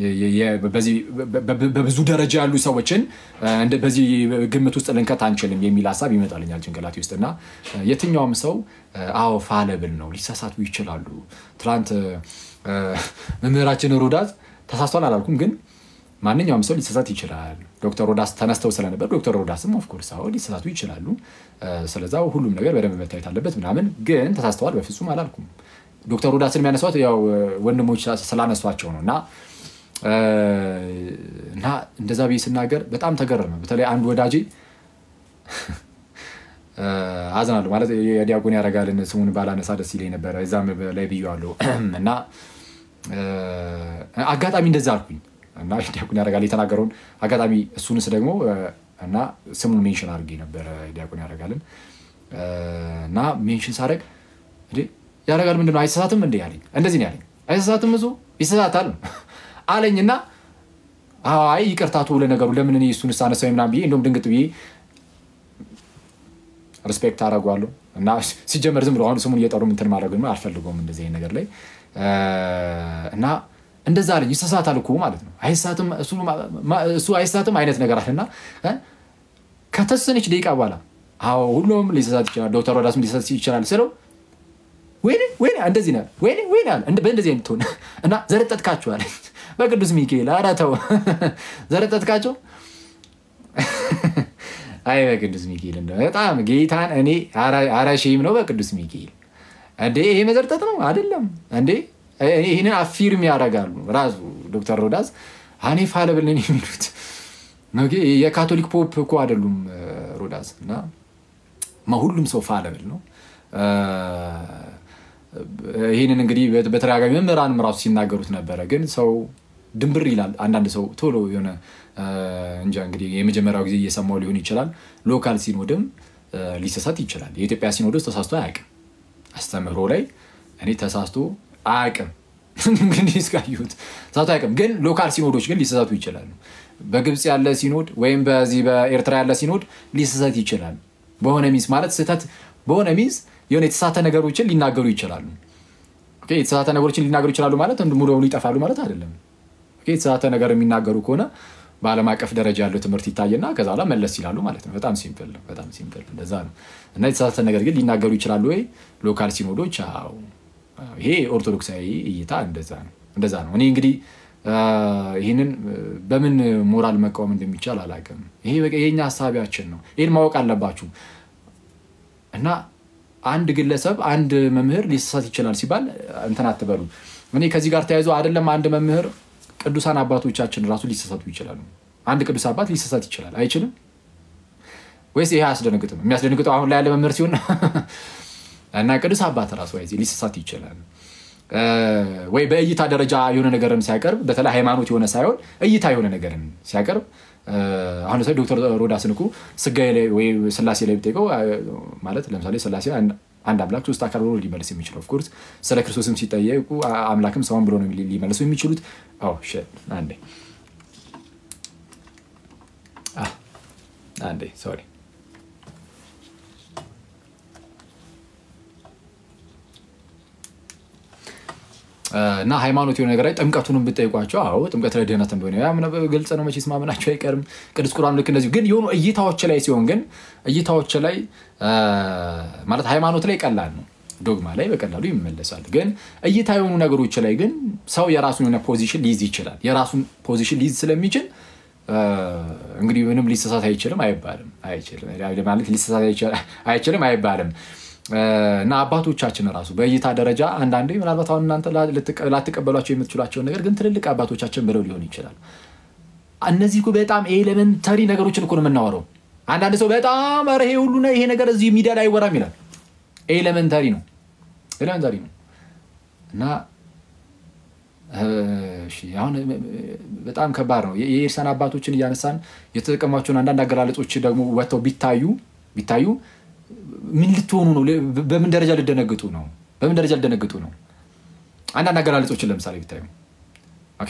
በብዙ ደረጃ ያሉ ሰዎችን በዚህ ግምት ውስጥ ልንከት አንችልም የሚል ሀሳብ ይመጣልኛል ጭንቅላቴ ውስጥ እና የትኛውም ሰው አዎ ፋለብል ነው፣ ሊሳሳቱ ይችላሉ። ትናንት መምህራችን ሮዳስ ተሳስቷል አላልኩም ግን ማንኛውም ሰው ሊሳሳት ይችላል። ዶክተር ሮዳስ ተነስተው ስለነበር ዶክተር ሮዳስም ኦፍኮርስ አዎ ሊሳሳቱ ይችላሉ። ስለዛ ሁሉም ነገር በደንብ መታየት አለበት ምናምን፣ ግን ተሳስተዋል በፍጹም አላልኩም። ዶክተር ሮዳስን የሚያነሷት ያው ወንድሞች ስላነሷቸው ነው እና እና እንደዛ ብዬ ስናገር በጣም ተገረመ። በተለይ አንድ ወዳጄ አዝናለሁ ማለት የዲያቆን ያረጋልን ስሙን ባላነሳ ደስ ይለኝ ነበረ። እዛም ላይ ብዬዋለሁ እና አጋጣሚ እንደዛ አልኩኝ እና ዲያቆን ያረጋል የተናገረውን አጋጣሚ እሱንስ ደግሞ እና ስሙን ሜንሽን አድርጌ ነበረ ዲያቆን ያረጋልን እና ሜንሽን ሳደርግ ያረጋል ምንድን ነው አይሳሳትም እንደ ያለኝ እንደዚህ ነው ያለኝ። አይሳሳትም እሱ ይሳሳታል አለኝ እና አይ ይቅርታቱ ለነገሩ ለምን እኔ እሱን ሳነሳው ምናምን ብዬ እንደውም ድንግጥ ብዬ ሪስፔክት አደርገዋለሁ እና ሲጀመር ዝም ብሎ አሁን ስሙን እየጠሩ እንትን ማድረግ አልፈልገውም እንደዚህ አይነት ነገር ላይ እና እንደዛ አለኝ። ይሳሳታል እኮ ማለት ነው እሱ አይሳትም አይነት ነገር አለና ከተወሰነች ደቂቃ በኋላ አዎ ሁሉም ሊሳሳት ይችላል፣ ዶክተር ሮዳስም ሊሳሳት ይችላል ስለው ወይኔ ወይኔ እንደዚህ ነው ወይኔ ወይኔ አለ በእንደዚህ አይነት ሆነ እና ዘረጠጥካቸው አለ በቅዱስ ሚካኤል ኧረ ተው ዘረጠጥካቸው አይ በቅዱስ ሚካኤል እንደ በጣም ጌታን እኔ ኧረ ሼም ነው በቅዱስ ሚካኤል እንዴ ይሄ መዘርጠጥ ነው አይደለም እንዴ ይህንን አፊርም ያደርጋሉ ራሱ ዶክተር ሮዳስ እኔ ፋለብል ነኝ የሚሉት የካቶሊክ ፖፕ እኮ አይደሉም ሮዳስ እና ሁሉም ሰው ፋለብል ነው ይህንን እንግዲህ በተደጋጋሚ መምህራንም ራሱ ሲናገሩት ነበረ ግን ሰው ድንብር ይላል አንዳንድ ሰው ቶሎ የሆነ እንጃ እንግዲህ የመጀመሪያው ጊዜ እየሰማው ሊሆን ይችላል ሎካል ሲኖድም ሊሰሳት ይችላል የኢትዮጵያ ሲኖዶስ ተሳስቶ አያውቅም አስተምህሮ ላይ እኔ ተሳስቶ አያውቅም እንግዲህ እስካየሁት ተሳስቶ አያውቅም ግን ሎካል ሲኖዶች ግን ሊሰሳቱ ይችላሉ በግብፅ ያለ ሲኖድ ወይም በዚህ በኤርትራ ያለ ሲኖድ ሊሰሳት ይችላል በሆነ ሚስ ማለት ስህተት በሆነ ሚስ የሆነ የተሳተ ነገሮችን ሊናገሩ ይችላሉ የተሳተ ነገሮችን ሊናገሩ ይችላሉ ማለት ሙሉ በሙሉ ይጠፋሉ ማለት አይደለም የተሳተ ነገር የሚናገሩ ከሆነ በዓለም አቀፍ ደረጃ ያለው ትምህርት ይታየና ከዛ በኋላ መለስ ይላሉ ማለት ነው። በጣም ሲምፕል ነው። በጣም ሲምፕል እንደዛ ነው። እና የተሳሳተ ነገር ግን ሊናገሩ ይችላሉ ወይ? ሎካል ሲኖዶች አዎ። ይሄ ኦርቶዶክሳዊ እይታ እንደዛ ነው እንደዛ ነው። እኔ እንግዲህ ይህንን በምን ሞራል መቃወም እንደሚቻል አላውቅም። ይሄ የኛ ሀሳቢያችን ነው። ይህን ማወቅ አለባችሁ። እና አንድ ግለሰብ አንድ መምህር ሊሳሳት ይችላል ሲባል እንትን አትበሉ። እኔ ከዚህ ጋር ተያይዞ አይደለም አንድ መምህር ቅዱሳን አባቶቻችን ራሱ ሊሳሳቱ ይችላሉ። አንድ ቅዱስ አባት ሊሳሳት ይችላል አይችልም? ወይስ ይሄ አያስደነግጥም? የሚያስደነግጠው አሁን ላይ ያለ መምህር ሲሆን እና ቅዱስ አባት ራሱ ይዜ ሊሳሳት ይችላል። ወይ በእይታ ደረጃ የሆነ ነገርን ሲያቀርብ በተለይ ሃይማኖት የሆነ ሳይሆን እይታ የሆነ ነገርን ሲያቀርብ አሁን ለምሳሌ ዶክተር ሮዳስን እኮ ስጋዬ ላይ ወይ ስላሴ ላይ ብጠይቀው ማለት ለምሳሌ ስላሴ አንድ አምላክ ሶስት አካል ብሎ ሊመልስ የሚችለው ኦፍኮርስ ስለ ክርስቶስም ሲጠየቁ አምላክም ሰውን ብሎ ነው ሊመልሱ የሚችሉት። አንዴ አንዴ ሶሪ እና ሃይማኖት የሆነ ነገር ላይ ጥምቀቱንም ብጠይቋቸው አዎ ጥምቀት ለድህነት እንደሆነ ግልጽ ነው። መቼስ ማመናቸው አይቀርም። ቅዱስ ቁርአን ልክ እንደዚሁ ግን የሆኑ እይታዎች ላይ ሲሆን ግን እይታዎች ላይ ማለት ሃይማኖት ላይ ቀላል ነው፣ ዶግማ ላይ በቀላሉ ይመለሳል። ግን እይታ የሆኑ ነገሮች ላይ ግን ሰው የራሱን የሆነ ፖዚሽን ሊይዝ ይችላል። የራሱን ፖዚሽን ሊይዝ ስለሚችል እንግዲህ ምንም ሊሰሳት አይችልም አይባልም፣ ማለት ሊሰሳት አይችልም አይባልም። እና አባቶቻችን ራሱ በእይታ ደረጃ አንዳንዴ ምናልባት አሁን እናንተ ላትቀበሏቸው የምትችሏቸውን ነገር ግን ትልልቅ አባቶቻችን ብለው ሊሆን ይችላል። እነዚህ እኮ በጣም ኤሌመንተሪ ነገሮችን እኮ ነው የምናወራው። አንዳንድ ሰው በጣም ኧረ ይሄ ሁሉ ይሄ ነገር እዚህ ሚዲያ ላይ አይወራም ይላል። ኤሌመንተሪ ነው ኤሌመንተሪ ነው እና አሁን በጣም ከባድ ነው። የኤርሳን አባቶችን እያነሳን የተጠቀሟቸውን አንዳንድ አገላለጾች ደግሞ ወጥተው ቢታዩ ቢታዩ ምን ልትሆኑ ነው? በምን ደረጃ ልደነግጡ ነው? በምን ደረጃ ልደነግጡ ነው? አንዳንድ አገላለጾችን ለምሳሌ ቢታዩ ኦኬ፣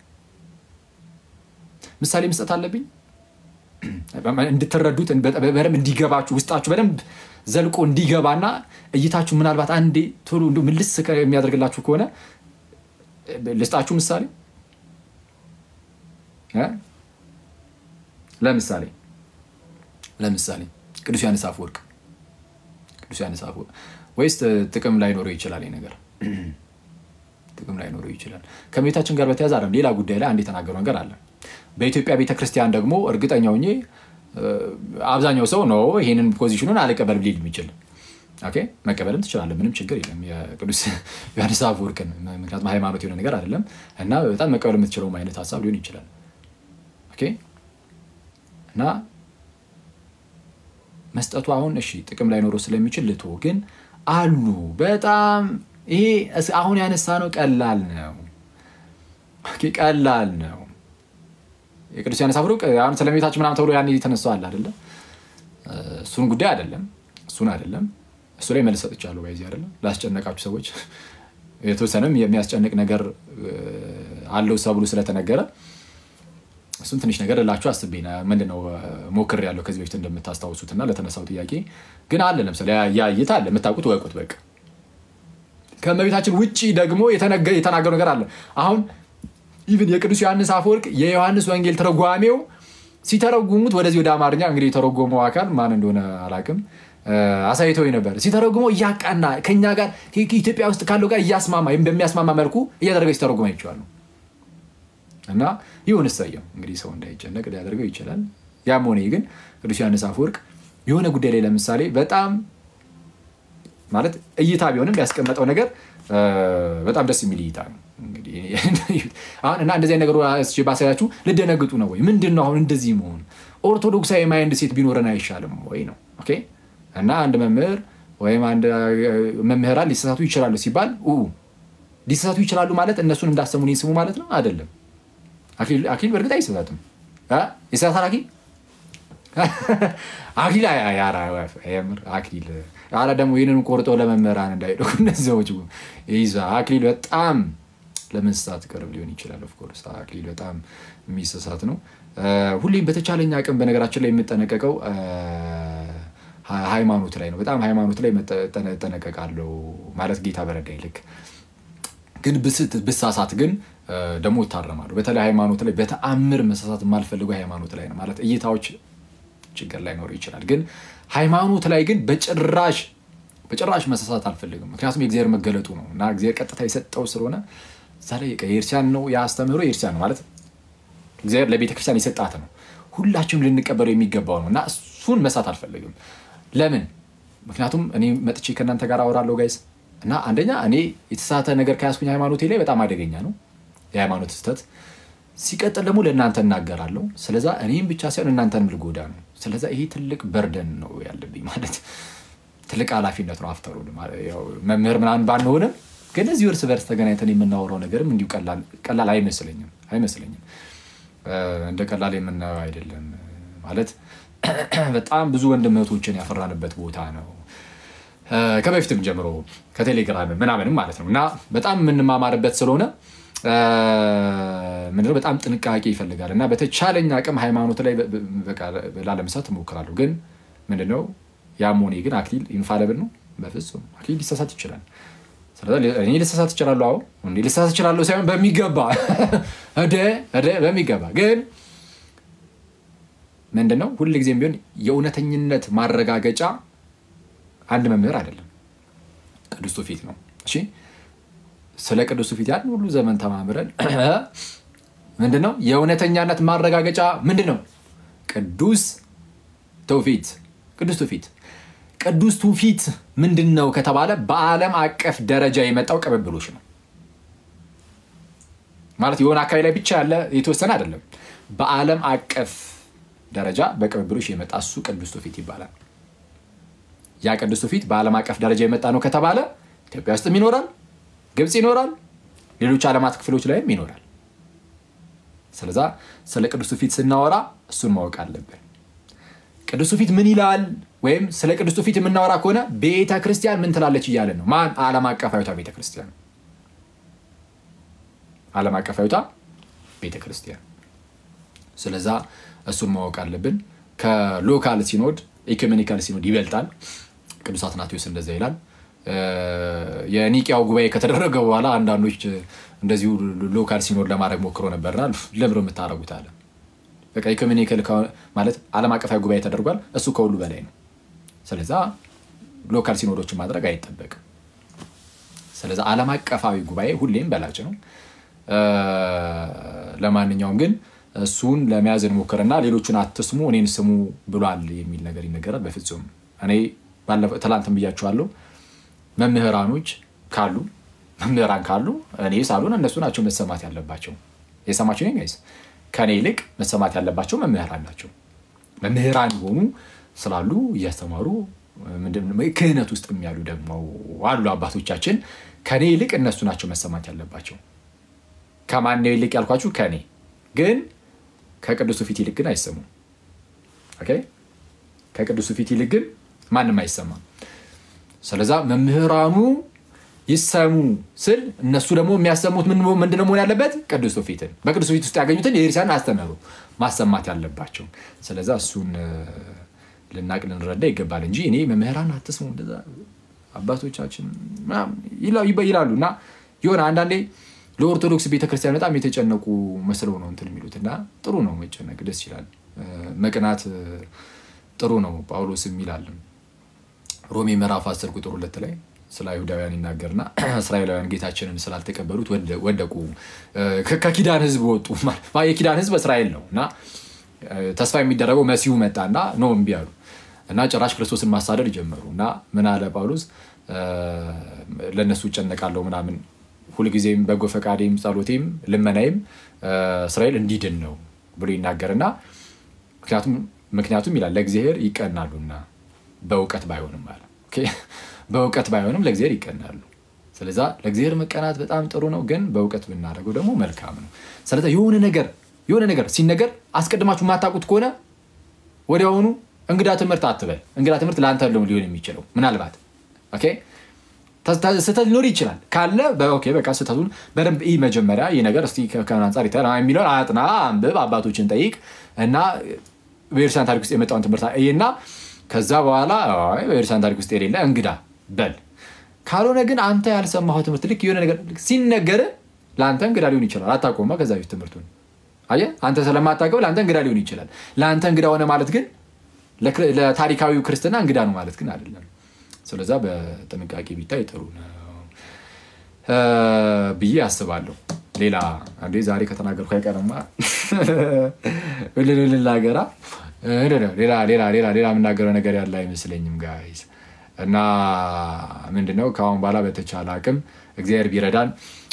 ምሳሌ መስጠት አለብኝ እንድትረዱት በደንብ እንዲገባችሁ ውስጣችሁ በደንብ ዘልቆ እንዲገባና እይታችሁ ምናልባት አንዴ ቶሎ ምልስ የሚያደርግላችሁ ከሆነ ልስጣችሁ ምሳሌ ለምሳሌ ለምሳሌ ቅዱስ ዮሐንስ አፈወርቅ ቅዱስ ዮሐንስ አፈወርቅ ወይስ ጥቅም ላይኖረው ይችላል? ነገር ጥቅም ላይኖረው ይችላል። ከእመቤታችን ጋር በተያያዘ አይደለም፣ ሌላ ጉዳይ ላይ አንድ የተናገረው ነገር አለ። በኢትዮጵያ ቤተክርስቲያን ደግሞ እርግጠኛ ሆኜ አብዛኛው ሰው ነው ይህንን ፖዚሽኑን አልቀበልም ሊል የሚችል መቀበልም ትችላለህ፣ ምንም ችግር የለም። የቅዱስ ዮሐንስ አፈወርቅን ምክንያቱም ሃይማኖት የሆነ ነገር አይደለም እና በጣም መቀበል የምትችለውም አይነት ሀሳብ ሊሆን ይችላል እና መስጠቱ አሁን እሺ ጥቅም ላይኖረው ስለሚችል ልቶ ግን አሉ በጣም ይሄ አሁን ያነሳ ነው ቀላል ነው ቀላል ነው። የቅዱስ ዮሐንስ አፈወርቅ አሁን ስለ እመቤታችን ምናምን ተብሎ ያን ተነስተዋል አይደለም። እሱን ጉዳይ አይደለም እሱን አይደለም እሱ ላይ መልስ ሰጥቻለሁ። በዚህ አይደለም ላስጨነቃችሁ ሰዎች የተወሰነም የሚያስጨንቅ ነገር አለው ተብሎ ስለተነገረ እሱን ትንሽ ነገር እላችሁ አስቤ ምንድነው ሞክር ያለው ከዚህ በፊት እንደምታስታውሱት እና ለተነሳው ጥያቄ ግን አለ ለምሳሌ ያይታ አለ የምታውቁት ወቁት በቃ ከእመቤታችን ውጭ ደግሞ የተናገሩ ነገር አለ። አሁን ኢቭን የቅዱስ ዮሐንስ አፈወርቅ የዮሐንስ ወንጌል ተረጓሜው ሲተረጉሙት ወደዚህ ወደ አማርኛ እንግዲህ የተረጎመው አካል ማን እንደሆነ አላውቅም አሳይተው ነበር። ሲተረጉመው እያቃና ከኛ ጋር ኢትዮጵያ ውስጥ ካለው ጋር እያስማማ በሚያስማማ መልኩ እያደረገ ሲተረጉም አይቼዋለሁ። እና ይሁን እሰየው እንግዲህ ሰው እንዳይጨነቅ ሊያደርገው ይችላል። ያም ሆነ ግን ቅዱስ ዮሐንስ አፈወርቅ የሆነ ጉዳይ ላይ ለምሳሌ በጣም ማለት እይታ ቢሆንም ያስቀመጠው ነገር በጣም ደስ የሚል እይታ ነው። አሁን እና እንደዚህ ነገር ባሳያችሁ ልደነግጡ ነው ወይ? ምንድን ነው አሁን እንደዚህ መሆን? ኦርቶዶክሳዊ ማይንድ ሴት ቢኖረን አይሻልም ወይ ነው ኦኬ። እና አንድ መምህር ወይም አንድ መምህራን ሊሳሳቱ ይችላሉ ሲባል ሊሳሳቱ ይችላሉ ማለት እነሱን እንዳሰሙን ስሙ ማለት ነው አይደለም። አክሊል በእርግጥ አይሳሳትም። ይሳሳታል አክሊል አክሊል የምር አክሊል አረ ደግሞ ይህንን ቆርጦ ለመምህራን እንዳይሄዱ እነዚህ ሰዎች ይዛ አክሊል በጣም ለመንስሳት ቅርብ ሊሆን ይችላል። ኦፍኮርስ አክሊል በጣም የሚሰሳት ነው። ሁሌም በተቻለኝ አቅም በነገራችን ላይ የምጠነቀቀው ሃይማኖት ላይ ነው። በጣም ሃይማኖት ላይ እጠነቀቃለሁ ማለት ጌታ በረዳኝ ልክ ግን ብሳሳት ግን ደግሞ እታረማለሁ። በተለይ ሃይማኖት ላይ በተአምር መሳሳት የማልፈልገው ሃይማኖት ላይ ነው ማለት እይታዎች ችግር ላይኖር ይችላል። ግን ሃይማኖት ላይ ግን በጭራሽ በጭራሽ መሳሳት አልፈልግም። ምክንያቱም የእግዚአብሔር መገለጡ ነው እና እግዚአብሔር ቀጥታ የሰጠው ስለሆነ እዛ ላይ የኤርሲያን ነው የአስተምህሮ የኤርሲያን ነው ማለት እግዚአብሔር ለቤተክርስቲያን የሰጣት ነው። ሁላችንም ልንቀበለው የሚገባው ነው እና እሱን መሳት አልፈልግም። ለምን? ምክንያቱም እኔ መጥቼ ከእናንተ ጋር አወራለሁ ጋይስ እና አንደኛ እኔ የተሳተ ነገር ከያዝኩኝ ሃይማኖቴ ላይ በጣም አደገኛ ነው የሃይማኖት ስህተት። ሲቀጥል ደግሞ ለእናንተ እናገራለሁ። ስለዛ እኔም ብቻ ሳይሆን እናንተንም ልጎዳ ነው። ስለዛ ይሄ ትልቅ በርደን ነው ያለብኝ ማለት ትልቅ ኃላፊነት ነው። አፍተሩ መምህር ምናምን ባንሆንም ግን እዚሁ እርስ በርስ ተገናኝተን የምናወራው ነገርም እንዲሁ ቀላል አይመስለኝም አይመስለኝም። እንደ ቀላል የምናየው አይደለም። ማለት በጣም ብዙ ወንድም እህቶችን ያፈራንበት ቦታ ነው። ከበፊትም ጀምሮ ከቴሌግራም ምናምንም ማለት ነው እና በጣም የምንማማርበት ስለሆነ ምንድነው በጣም ጥንቃቄ ይፈልጋል እና በተቻለኝ አቅም ሃይማኖት ላይ ላለመሳት እሞክራለሁ። ግን ምንድነው ያም ሆኔ ግን አክሊል ኢንፋለብል ነው። በፍጹም አክሊል ሊሳሳት ይችላል። እኔ ልሳሳት እችላለሁ። አሁን እንዲ ልሳሳት እችላለሁ ሳይሆን በሚገባ እደ እደ በሚገባ ግን ምንድነው ሁልጊዜም ቢሆን የእውነተኝነት ማረጋገጫ አንድ መምህር አይደለም፣ ቅዱስ ትውፊት ነው። እሺ ስለ ቅዱስ ትውፊት ያን ሁሉ ዘመን ተማምረን ምንድነው የእውነተኛነት ማረጋገጫ ምንድን ነው? ቅዱስ ትውፊት ቅዱስ ትውፊት ቅዱስ ትውፊት ምንድን ነው ከተባለ በዓለም አቀፍ ደረጃ የመጣው ቅብብሎች ነው። ማለት የሆነ አካባቢ ላይ ብቻ ያለ የተወሰነ አይደለም። በዓለም አቀፍ ደረጃ በቅብብሎች የመጣ እሱ ቅዱስ ትውፊት ይባላል። ያ ቅዱስ ትውፊት በዓለም አቀፍ ደረጃ የመጣ ነው ከተባለ ኢትዮጵያ ውስጥም ይኖራል፣ ግብፅ ይኖራል፣ ሌሎች ዓለማት ክፍሎች ላይም ይኖራል። ስለዛ ስለ ቅዱስ ትውፊት ስናወራ እሱን ማወቅ አለብን። ቅዱስ ትውፊት ምን ይላል? ወይም ስለ ቅዱስ ትውፊት የምናወራ ከሆነ ቤተ ክርስቲያን ምን ትላለች እያለን ነው። ማን? ዓለም አቀፋዊቷ ቤተ ክርስቲያን። ዓለም አቀፋዊቷ ቤተ ክርስቲያን። ስለዛ እሱን ማወቅ አለብን። ከሎካል ሲኖድ ኢኩሜኒካል ሲኖድ ይበልጣል። ቅዱስ አትናቴዎስ እንደዛ ይላል። የኒቅያው ጉባኤ ከተደረገ በኋላ አንዳንዶች እንደዚሁ ሎካል ሲኖድ ለማድረግ ሞክሮ ነበርና ለምሮ የምታደረጉት አለ በቃ ኢኮሚኒካል ማለት ዓለም አቀፋዊ ጉባኤ ተደርጓል። እሱ ከሁሉ በላይ ነው። ስለዛ ሎካል ሲኖዶችን ማድረግ አይጠበቅም። ስለዛ ዓለም አቀፋዊ ጉባኤ ሁሌም በላጭ ነው። ለማንኛውም ግን እሱን ለመያዝ እንሞክርና ሌሎቹን አትስሙ እኔን ስሙ ብሏል የሚል ነገር ይነገራል። በፍጹም እኔ ትላንትም ብያችኋለሁ። መምህራኖች ካሉ መምህራን ካሉ እኔ ሳልሆን እነሱ ናቸው መሰማት ያለባቸው። የሰማቸው ጋይስ ከኔ ይልቅ መሰማት ያለባቸው መምህራን ናቸው። መምህራን የሆኑ ስላሉ እያስተማሩ ክህነት ውስጥ የሚያሉ ደግሞ አሉ አባቶቻችን። ከኔ ይልቅ እነሱ ናቸው መሰማት ያለባቸው። ከማነው ይልቅ ያልኳችሁ? ከኔ ግን ከቅዱስ ትውፊት ይልቅ ግን አይሰሙም። ከቅዱስ ትውፊት ይልቅ ግን ማንም አይሰማም። ስለዛ መምህራኑ ይሰሙ ስል እነሱ ደግሞ የሚያሰሙት ምንድነው መሆን ያለበት? ቅዱስ ትውፊትን በቅዱስ ትውፊት ውስጥ ያገኙትን የቤተክርስቲያን አስተምህሮ ማሰማት ያለባቸው። ስለዛ እሱን ልናቅ ልንረዳ ይገባል እንጂ እኔ መምህራን አትስሙ እንደዛ አባቶቻችን ይላሉ እና የሆነ አንዳንዴ ለኦርቶዶክስ ቤተክርስቲያን በጣም የተጨነቁ መስለው ነው እንትን የሚሉት እና ጥሩ ነው መጨነቅ፣ ደስ ይላል። መቅናት ጥሩ ነው። ጳውሎስም ይላል ሮሜ ምዕራፍ 10 ቁጥር ሁለት ላይ ስለ አይሁዳውያን ይናገርና እስራኤላውያን ጌታችንን ስላልተቀበሉት ወደቁ፣ ከኪዳን ሕዝብ ወጡ። የኪዳን ሕዝብ እስራኤል ነው እና ተስፋ የሚደረገው መሲሁ መጣና ኖ እምቢ አሉ እና ጭራሽ ክርስቶስን ማሳደድ ጀመሩ እና ምን አለ ጳውሎስ ለእነሱ እጨነቃለሁ ምናምን ሁልጊዜም በጎ ፈቃዴም ጸሎቴም ልመናይም እስራኤል እንዲድን ነው ብሎ ይናገርና ምክንያቱም ይላል ለእግዚአብሔር ይቀናሉና በእውቀት ባይሆንም አለ በእውቀት ባይሆንም ለእግዚአብሔር ይቀናሉ። ስለዛ ለእግዚአብሔር መቀናት በጣም ጥሩ ነው፣ ግን በእውቀት ብናደርገው ደግሞ መልካም ነው። ስለዛ የሆነ ነገር የሆነ ነገር ሲነገር አስቀድማችሁ የማታውቁት ከሆነ ወዲያውኑ እንግዳ ትምህርት አትበል። እንግዳ ትምህርት ለአንተ ሊሆን የሚችለው ምናልባት ስህተት ሊኖር ይችላል። ካለ በቃ ስህተቱን በደንብ ይህ መጀመሪያ ይህ ነገር እስኪ ከምን አንጻር ይታያል የሚለውን አጥና፣ አንብብ፣ አባቶችን ጠይቅ እና በቤተክርስቲያን ታሪክ ውስጥ የመጣውን ትምህርት እና ከዛ በኋላ በቤተክርስቲያን ታሪክ ውስጥ የሌለ እንግዳ በል። ካልሆነ ግን አንተ ያልሰማኸው ትምህርት ልክ የሆነ ነገር ሲነገር ለአንተ እንግዳ ሊሆን ይችላል። አታውቀውማ ከዛ በፊት ትምህርቱን አየህ። አንተ ስለማታውቀው ለአንተ እንግዳ ሊሆን ይችላል። ለአንተ እንግዳ ሆነ ማለት ግን ለታሪካዊው ክርስትና እንግዳ ነው ማለት ግን አይደለም። ስለዛ በጥንቃቄ ቢታይ ጥሩ ነው ብዬ አስባለሁ። ሌላ አንዴ ዛሬ ከተናገርኩ አይቀርማ ልናገራ ሌላ ሌላ ሌላ ሌላ የምናገረው ነገር ያለ አይመስለኝም ጋይዝ። እና ምንድነው ከአሁን በኋላ በተቻለ አቅም እግዚአብሔር ቢረዳን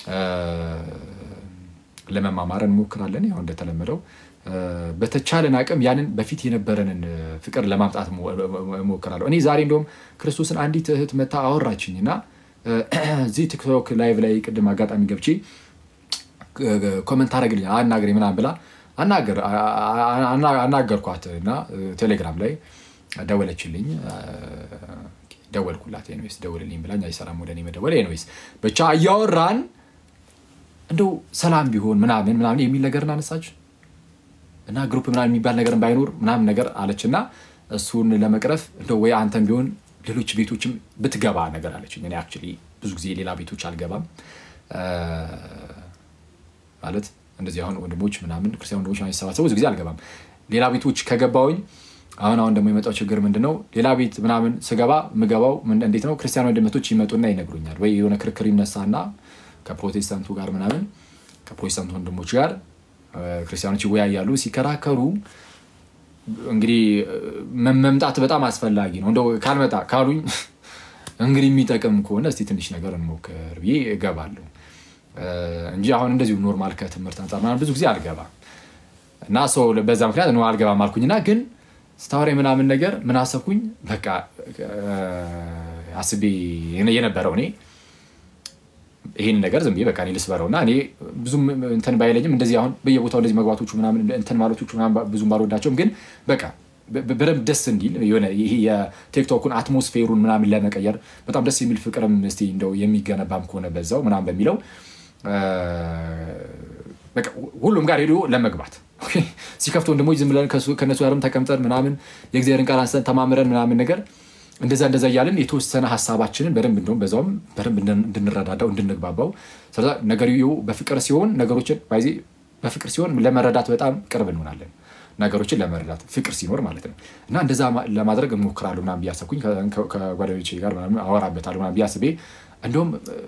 ለመማማር እንሞክራለን። ያው እንደተለመደው በተቻለን አቅም ያንን በፊት የነበረንን ፍቅር ለማምጣት እሞክራለሁ። እኔ ዛሬ እንደውም ክርስቶስን አንዲት እህት መታ አወራችኝ እና እዚህ ቲክቶክ ላይቭ ላይ ቅድም አጋጣሚ ገብቼ ኮመንት አደረግልኝ አናግሬ ምናምን ብላ አናገርኳት እና ቴሌግራም ላይ ደወለችልኝ። ደወልኩላት። ኤኒዌይስ ደውልልኝ ብላኝ አይሰራም ወደ እኔ መደወል። ኤኒዌይስ ብቻ እያወራን እንደው ሰላም ቢሆን ምናምን ምናምን የሚል ነገር እናነሳች እና ግሩፕ ምናምን የሚባል ነገር ባይኖር ምናምን ነገር አለች እና እሱን ለመቅረፍ እንደው ወይ አንተን ቢሆን ሌሎች ቤቶችም ብትገባ ነገር አለችኝ። እኔ አክቹዋሊ ብዙ ጊዜ ሌላ ቤቶች አልገባም ማለት እንደዚህ አሁን ወንድሞች ምናምን ክርስቲያን ወንድሞች ሲሰባሰቡ ብዙ ጊዜ አልገባም። ሌላ ቤቶች ከገባውኝ አሁን አሁን ደግሞ የመጣው ችግር ምንድን ነው? ሌላ ቤት ምናምን ስገባ ምገባው እንዴት ነው? ክርስቲያን ወንድመቶች ይመጡና ይነግሩኛል ወይ የሆነ ክርክር ይነሳና ከፕሮቴስታንቱ ጋር ምናምን ከፕሮቴስታንቱ ወንድሞች ጋር ክርስቲያኖች ይወያያሉ። ሲከራከሩ እንግዲህ መምጣት በጣም አስፈላጊ ነው። እንደው ካልመጣ ካሉኝ እንግዲህ የሚጠቅም ከሆነ እስቲ ትንሽ ነገር እንሞክር ብዬ እገባለሁ እንጂ አሁን እንደዚሁ ኖርማል ከትምህርት አንጻር ምናምን ብዙ ጊዜ አልገባም እና ሰው በዛ ምክንያት ነው አልገባም አልኩኝና ግን ስታወሪ ምናምን ነገር ምን አሰብኩኝ በቃ አስቤ የነበረው እኔ ይህን ነገር ዝም ብዬ በቃ እኔ ልስበረው እና እኔ ብዙም እንትን ባይለኝም እንደዚህ አሁን በየቦታው እንደዚህ መግባቶቹ ምናምን እንትን ማለቶቹ ብዙም ባልወዳቸውም ግን በቃ በደንብ ደስ እንዲል የሆነ ይሄ የቲክቶኩን አትሞስፌሩን ምናምን ለመቀየር በጣም ደስ የሚል ፍቅርም እስኪ እንደው የሚገነባም ከሆነ በዛው ምናምን በሚለው ሁሉም ጋር ሄዶ ለመግባት ሲከፍት ወንድሞች ዝም ብለን ከእነሱ ጋርም ተቀምጠን ምናምን የእግዚአብሔርን ቃል አንስተን ተማምረን ምናምን ነገር እንደዛ እንደዛ እያልን የተወሰነ ሀሳባችንን በደንብ እንደውም በዛውም በደንብ እንድንረዳዳው እንድንግባባው ነገርየው በፍቅር ሲሆን ነገሮችን ባይዜ በፍቅር ሲሆን ለመረዳት በጣም ቅርብ እንሆናለን። ነገሮችን ለመረዳት ፍቅር ሲኖር ማለት ነው። እና እንደዛ ለማድረግ እንሞክራለሁ ምናምን ብዬ አሰብኩኝ። ከጓደኞቼ ጋር አወራበታለሁ ምናምን ብዬ አስቤ እንደውም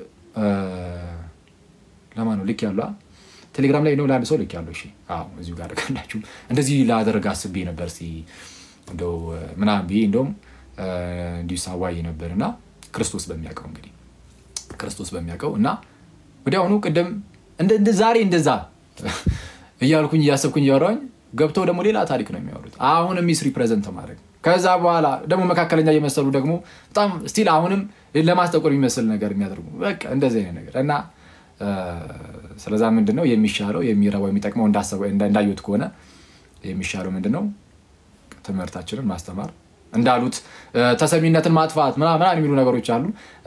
ለማን ነው ልክ ያሉ ቴሌግራም ላይ ነው ለአንድ ሰው ልክ ያለው። እሺ አዎ እዚሁ ጋር ካላችሁ እንደዚህ ላደርግ አስቤ ነበር ሲ እንደው ምናምን ብዬ እንደውም እንዲሁ ሳዋይ ነበር እና ክርስቶስ በሚያውቀው እንግዲህ ክርስቶስ በሚያውቀው እና ወዲያውኑ ቅድም ዛሬ እንደዛ እያልኩኝ እያሰብኩኝ እያወራኝ ገብተው ደግሞ ሌላ ታሪክ ነው የሚያወሩት። አሁንም ሚስ ሪፕሬዘንት ማድረግ ከዛ በኋላ ደግሞ መካከለኛ እየመሰሉ ደግሞ በጣም ስቲል አሁንም ለማስጠቆር የሚመስል ነገር የሚያደርጉ በቃ እንደዚህ አይነት ነገር እና ስለዛ ምንድን ነው የሚሻለው የሚረባው የሚጠቅመው እንዳዩት ከሆነ የሚሻለው ምንድን ነው ትምህርታችንን ማስተማር እንዳሉት ተሰሚነትን ማጥፋት ምናምን የሚሉ ነገሮች አሉ።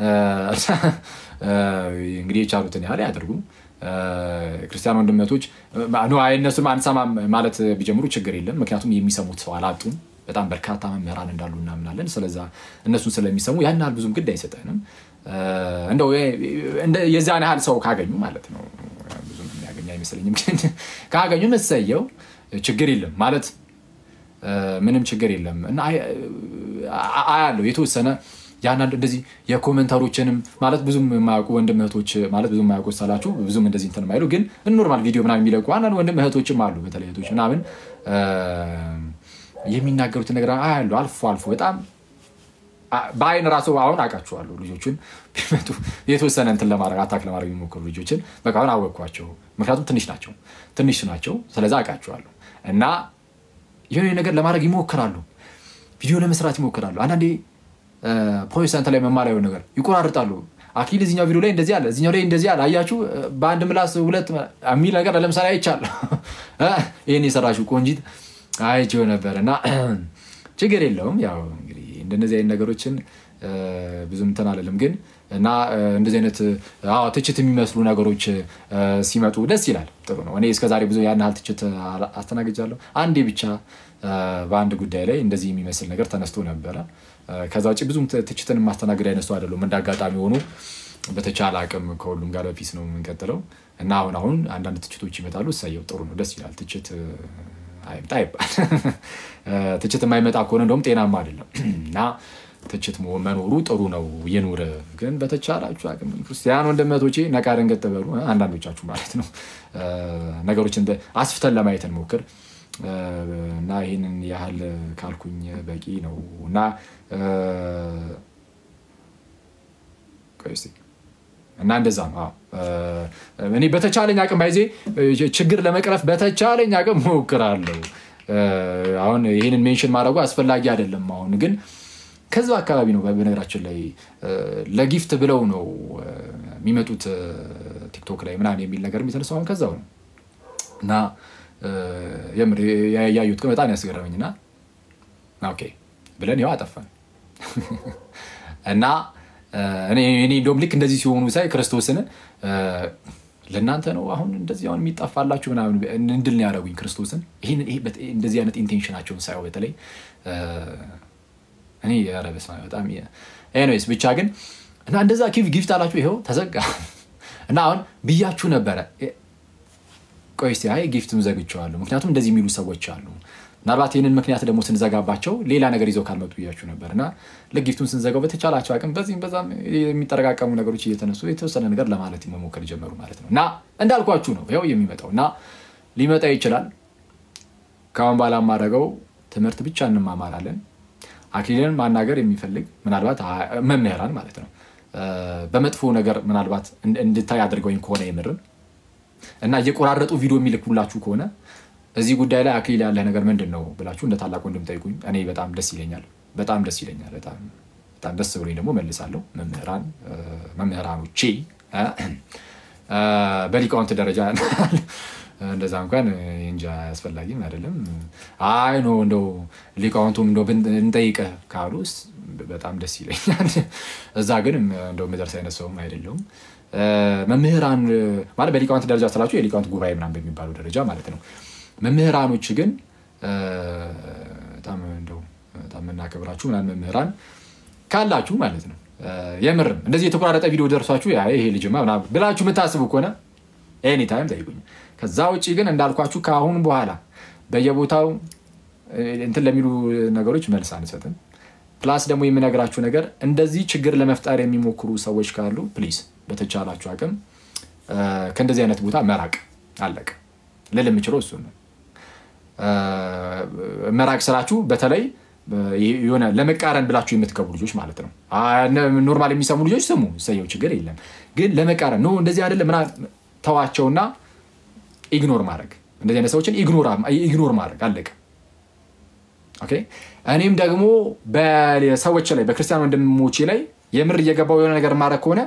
እንግዲህ የቻሉትን ያህል ያደርጉ። ክርስቲያን ወንድመቶች እነሱን አንሰማም ማለት ቢጀምሩ ችግር የለም። ምክንያቱም የሚሰሙት ሰው አላጡም። በጣም በርካታ መምህራን እንዳሉ እናምናለን። ስለዛ እነሱን ስለሚሰሙ ያን ያህል ብዙም ግድ አይሰጠንም። እንደው የዚያን ያህል ሰው ካገኙ ማለት ነው። ብዙም የሚያገኝ አይመስለኝም፣ ግን ካገኙ መሰየው ችግር የለም ማለት ምንም ችግር የለም እና አያለው የተወሰነ ያንዳንድ እንደዚህ የኮመንተሮችንም ማለት ብዙም የማያውቁ ወንድም እህቶች ማለት ብዙም የማያውቁ ሳላችሁ ብዙም እንደዚህ እንትን የማይሉ ግን ኖርማል ቪዲዮ ምናምን የሚለቁ አንዳንድ ወንድም እህቶችም አሉ። በተለይ እህቶች ምናምን የሚናገሩትን ነገር አያሉ አልፎ አልፎ በጣም በአይን ራሱ አሁን አውቃቸዋለሁ። ልጆችን ቢመጡ የተወሰነ እንትን ለማድረግ አታክ ለማድረግ የሚሞክሩ ልጆችን በቃ አሁን አወቅኳቸው። ምክንያቱም ትንሽ ናቸው ትንሽ ናቸው። ስለዛ አውቃቸዋለሁ እና የሆነ ነገር ለማድረግ ይሞክራሉ። ቪዲዮ ለመስራት ይሞክራሉ። አንዳንዴ ፕሮቴስታንት ላይ መማር የሆነ ነገር ይቆራርጣሉ። አኪል እዚኛው ቪዲዮ ላይ እንደዚህ አለ፣ እዚኛው ላይ እንደዚህ አለ። አያችሁ በአንድ ምላስ ሁለት የሚል ነገር ለምሳሌ አይቻለሁ። ይህን የሰራችው ቆንጂት አይቼው ነበር እና ችግር የለውም ያው እንግዲህ እንደነዚህ አይነት ነገሮችን ብዙም እንትን አለልም ግን እና እንደዚህ አይነት ትችት የሚመስሉ ነገሮች ሲመጡ ደስ ይላል። ጥሩ ነው። እኔ እስከዛሬ ብዙ ያን ያህል ትችት አስተናግጃለሁ። አንዴ ብቻ በአንድ ጉዳይ ላይ እንደዚህ የሚመስል ነገር ተነስቶ ነበረ። ከዛ ውጭ ብዙም ትችትን ማስተናገድ አይነሱ አይደሉም። እንደ አጋጣሚ ሆኖ በተቻለ አቅም ከሁሉም ጋር በፊት ነው የምንቀጥለው እና አሁን አሁን አንዳንድ ትችቶች ይመጣሉ። እሰየው፣ ጥሩ ነው፣ ደስ ይላል። ትችት አይምጣ ይባል። ትችት የማይመጣ ከሆነ እንደውም ጤናማ አይደለም እና ትችት መኖሩ ጥሩ ነው፣ ይኑር። ግን በተቻላችሁ አቅም ክርስቲያን ወንድመቶቼ ነቃ ደንገጥ በሉ። አንዳንዶቻችሁ ማለት ነው ነገሮችን አስፍተን ለማየት እንሞክር እና ይህንን ያህል ካልኩኝ በቂ ነው እና እና እንደዛ ነው። እኔ በተቻለኝ አቅም ባይዜ ችግር ለመቅረፍ በተቻለኝ አቅም ሞክራለሁ። አሁን ይህንን ሜንሽን ማድረጉ አስፈላጊ አይደለም። አሁን ግን ከዛ አካባቢ ነው። በነገራችን ላይ ለጊፍት ብለው ነው የሚመጡት ቲክቶክ ላይ ምናምን የሚል ነገር የሚተነሳው አሁን ከዛው ነው እና የምር ያዩት ግን በጣም ያስገረመኝና ኦኬ ብለን ያው አጠፋን እና እኔ እንደውም ልክ እንደዚህ ሲሆኑ ሳይ ክርስቶስን ለእናንተ ነው አሁን እንደዚህ አሁን የሚጠፋላችሁ ምናምን እንድል ነው ያደረጉኝ ክርስቶስን እንደዚህ አይነት ኢንቴንሽናቸውን ሳየው በተለይ እኔ ኧረ በስመ አብ በጣም ኤኒዌይስ ብቻ ግን እና እንደዛ ጊፍት አላችሁ ይኸው ተዘጋ እና አሁን ብያችሁ ነበረ ቆይ እስኪ አይ ጊፍቱን ዘግቼዋለሁ ምክንያቱም እንደዚህ የሚሉ ሰዎች አሉ ምናልባት ይህንን ምክንያት ደግሞ ስንዘጋባቸው ሌላ ነገር ይዘው ካልመጡ ብያችሁ ነበር እና ለጊፍቱን ስንዘጋው በተቻላቸው አቅም በዚህም በዛም የሚጠረቃቀሙ ነገሮች እየተነሱ የተወሰነ ነገር ለማለት መሞከር ጀመሩ ማለት ነው እና እንዳልኳችሁ ነው ያው የሚመጣው እና ሊመጣ ይችላል ከአሁን በኋላ የማደርገው ትምህርት ብቻ እንማማራለን አክሊልን ማናገር የሚፈልግ ምናልባት መምህራን ማለት ነው በመጥፎ ነገር ምናልባት እንድታይ አድርገውኝ ከሆነ የምርም እና እየቆራረጡ ቪዲዮ የሚልኩላችሁ ከሆነ እዚህ ጉዳይ ላይ አክሊል ያለህ ነገር ምንድን ነው ብላችሁ እንደ ታላቅ ወንድም ጠይቁኝ። እኔ በጣም ደስ ይለኛል፣ በጣም ደስ ይለኛል። በጣም ደስ ብሎኝ ደግሞ መልሳለሁ። መምህራን መምህራኖቼ በሊቃውንት ደረጃ እንደዛ እንኳን እንጃ አያስፈላጊም አይደለም። አይ ኖ እንደው ሊቃውንቱም እንደው እንጠይቅህ ካሉስ በጣም ደስ ይለኛል። እዛ ግን እንደው ምደርስ አይነት ሰውም አይደለሁም። መምህራን ማለት በሊቃውንት ደረጃ ስላችሁ የሊቃውንት ጉባኤ ምናምን በሚባለው ደረጃ ማለት ነው። መምህራኖች ግን በጣም እንደው በጣም የምናከብራችሁ ምናምን መምህራን ካላችሁ ማለት ነው የምርም እንደዚህ የተቆራረጠ ቪዲዮ ደርሷችሁ ይሄ ልጅማ ምናምን ብላችሁ የምታስቡ ከሆነ ኤኒታይም ጠይቁኝ። ከዛ ውጭ ግን እንዳልኳችሁ ከአሁን በኋላ በየቦታው እንትን ለሚሉ ነገሮች መልስ አንሰጥም። ፕላስ ደግሞ የምነግራችሁ ነገር እንደዚህ ችግር ለመፍጠር የሚሞክሩ ሰዎች ካሉ ፕሊዝ በተቻላችሁ አቅም ከእንደዚህ አይነት ቦታ መራቅ አለቅ ልል የምችለው እሱ ነው። መራቅ ስራችሁ በተለይ የሆነ ለመቃረን ብላችሁ የምትገቡ ልጆች ማለት ነው። ኖርማል የሚሰሙ ልጆች ስሙ፣ ሰየው ችግር የለም። ግን ለመቃረን ኖ እንደዚህ አይደለም ምናምን ተዋቸውና ኢግኖር ማድረግ እንደዚህ አይነት ሰዎችን ኢግኖር ማድረግ አለቀ። ኦኬ እኔም ደግሞ በሰዎች ላይ በክርስቲያን ወንድሞቼ ላይ የምር እየገባው የሆነ ነገር ማድረግ ከሆነ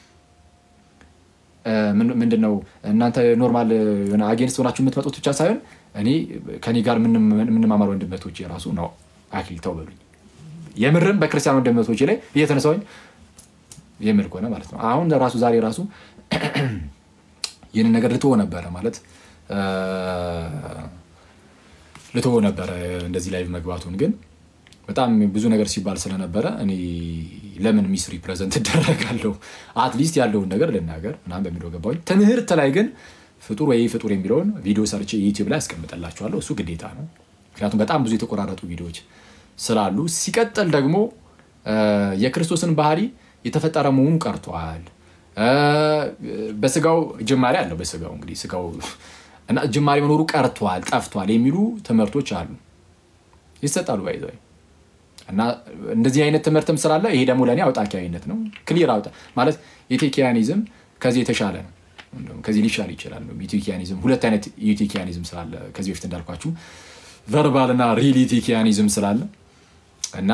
ምንድነው እናንተ ኖርማል የሆነ አጌንስት ሆናችሁ የምትመጡት ብቻ ሳይሆን እኔ ከኔ ጋር የምንማማር ወንድመቶች የራሱ ነው አክሊል ተው በሉኝ። የምርም በክርስቲያን ወንድመቶች ላይ እየተነሳሁኝ የምር ከሆነ ማለት ነው። አሁን ራሱ ዛሬ ራሱ ይህንን ነገር ልትሆ ነበረ ማለት ልትሆ ነበረ እንደዚህ ላይ መግባቱን ግን በጣም ብዙ ነገር ሲባል ስለነበረ እኔ ለምን ሚስ ሪፕሬዘንት እደረጋለሁ? አትሊስት ያለውን ነገር ልናገር ምናምን በሚለው ገባሁኝ። ትምህርት ላይ ግን ፍጡር ወይ ፍጡር የሚለውን ቪዲዮ ሰርቼ ዩቲዩብ ላይ ያስቀምጠላችኋለሁ። እሱ ግዴታ ነው። ምክንያቱም በጣም ብዙ የተቆራረጡ ቪዲዮዎች ስላሉ፣ ሲቀጥል ደግሞ የክርስቶስን ባህሪ የተፈጠረ መሆኑ ቀርቷል። በስጋው ጅማሬ አለው። በስጋው እንግዲህ ስጋው እና ጅማሬ መኖሩ ቀርቷል፣ ጠፍቷል የሚሉ ትምህርቶች አሉ ይሰጣሉ ባይዘ እና እንደዚህ አይነት ትምህርትም ስላለ ይሄ ደግሞ ለእኔ አውጣኪያዊነት ነው። ክሊር አውጣ ማለት የቴኪያኒዝም ከዚህ የተሻለ ነው። ከዚህ ሊሻል ይችላል። ዩቲኪያኒዝም ሁለት አይነት ዩቲኪያኒዝም ስላለ ከዚህ በፊት እንዳልኳችሁ ቨርባል እና ሪሊቲኪያኒዝም ስላለ እና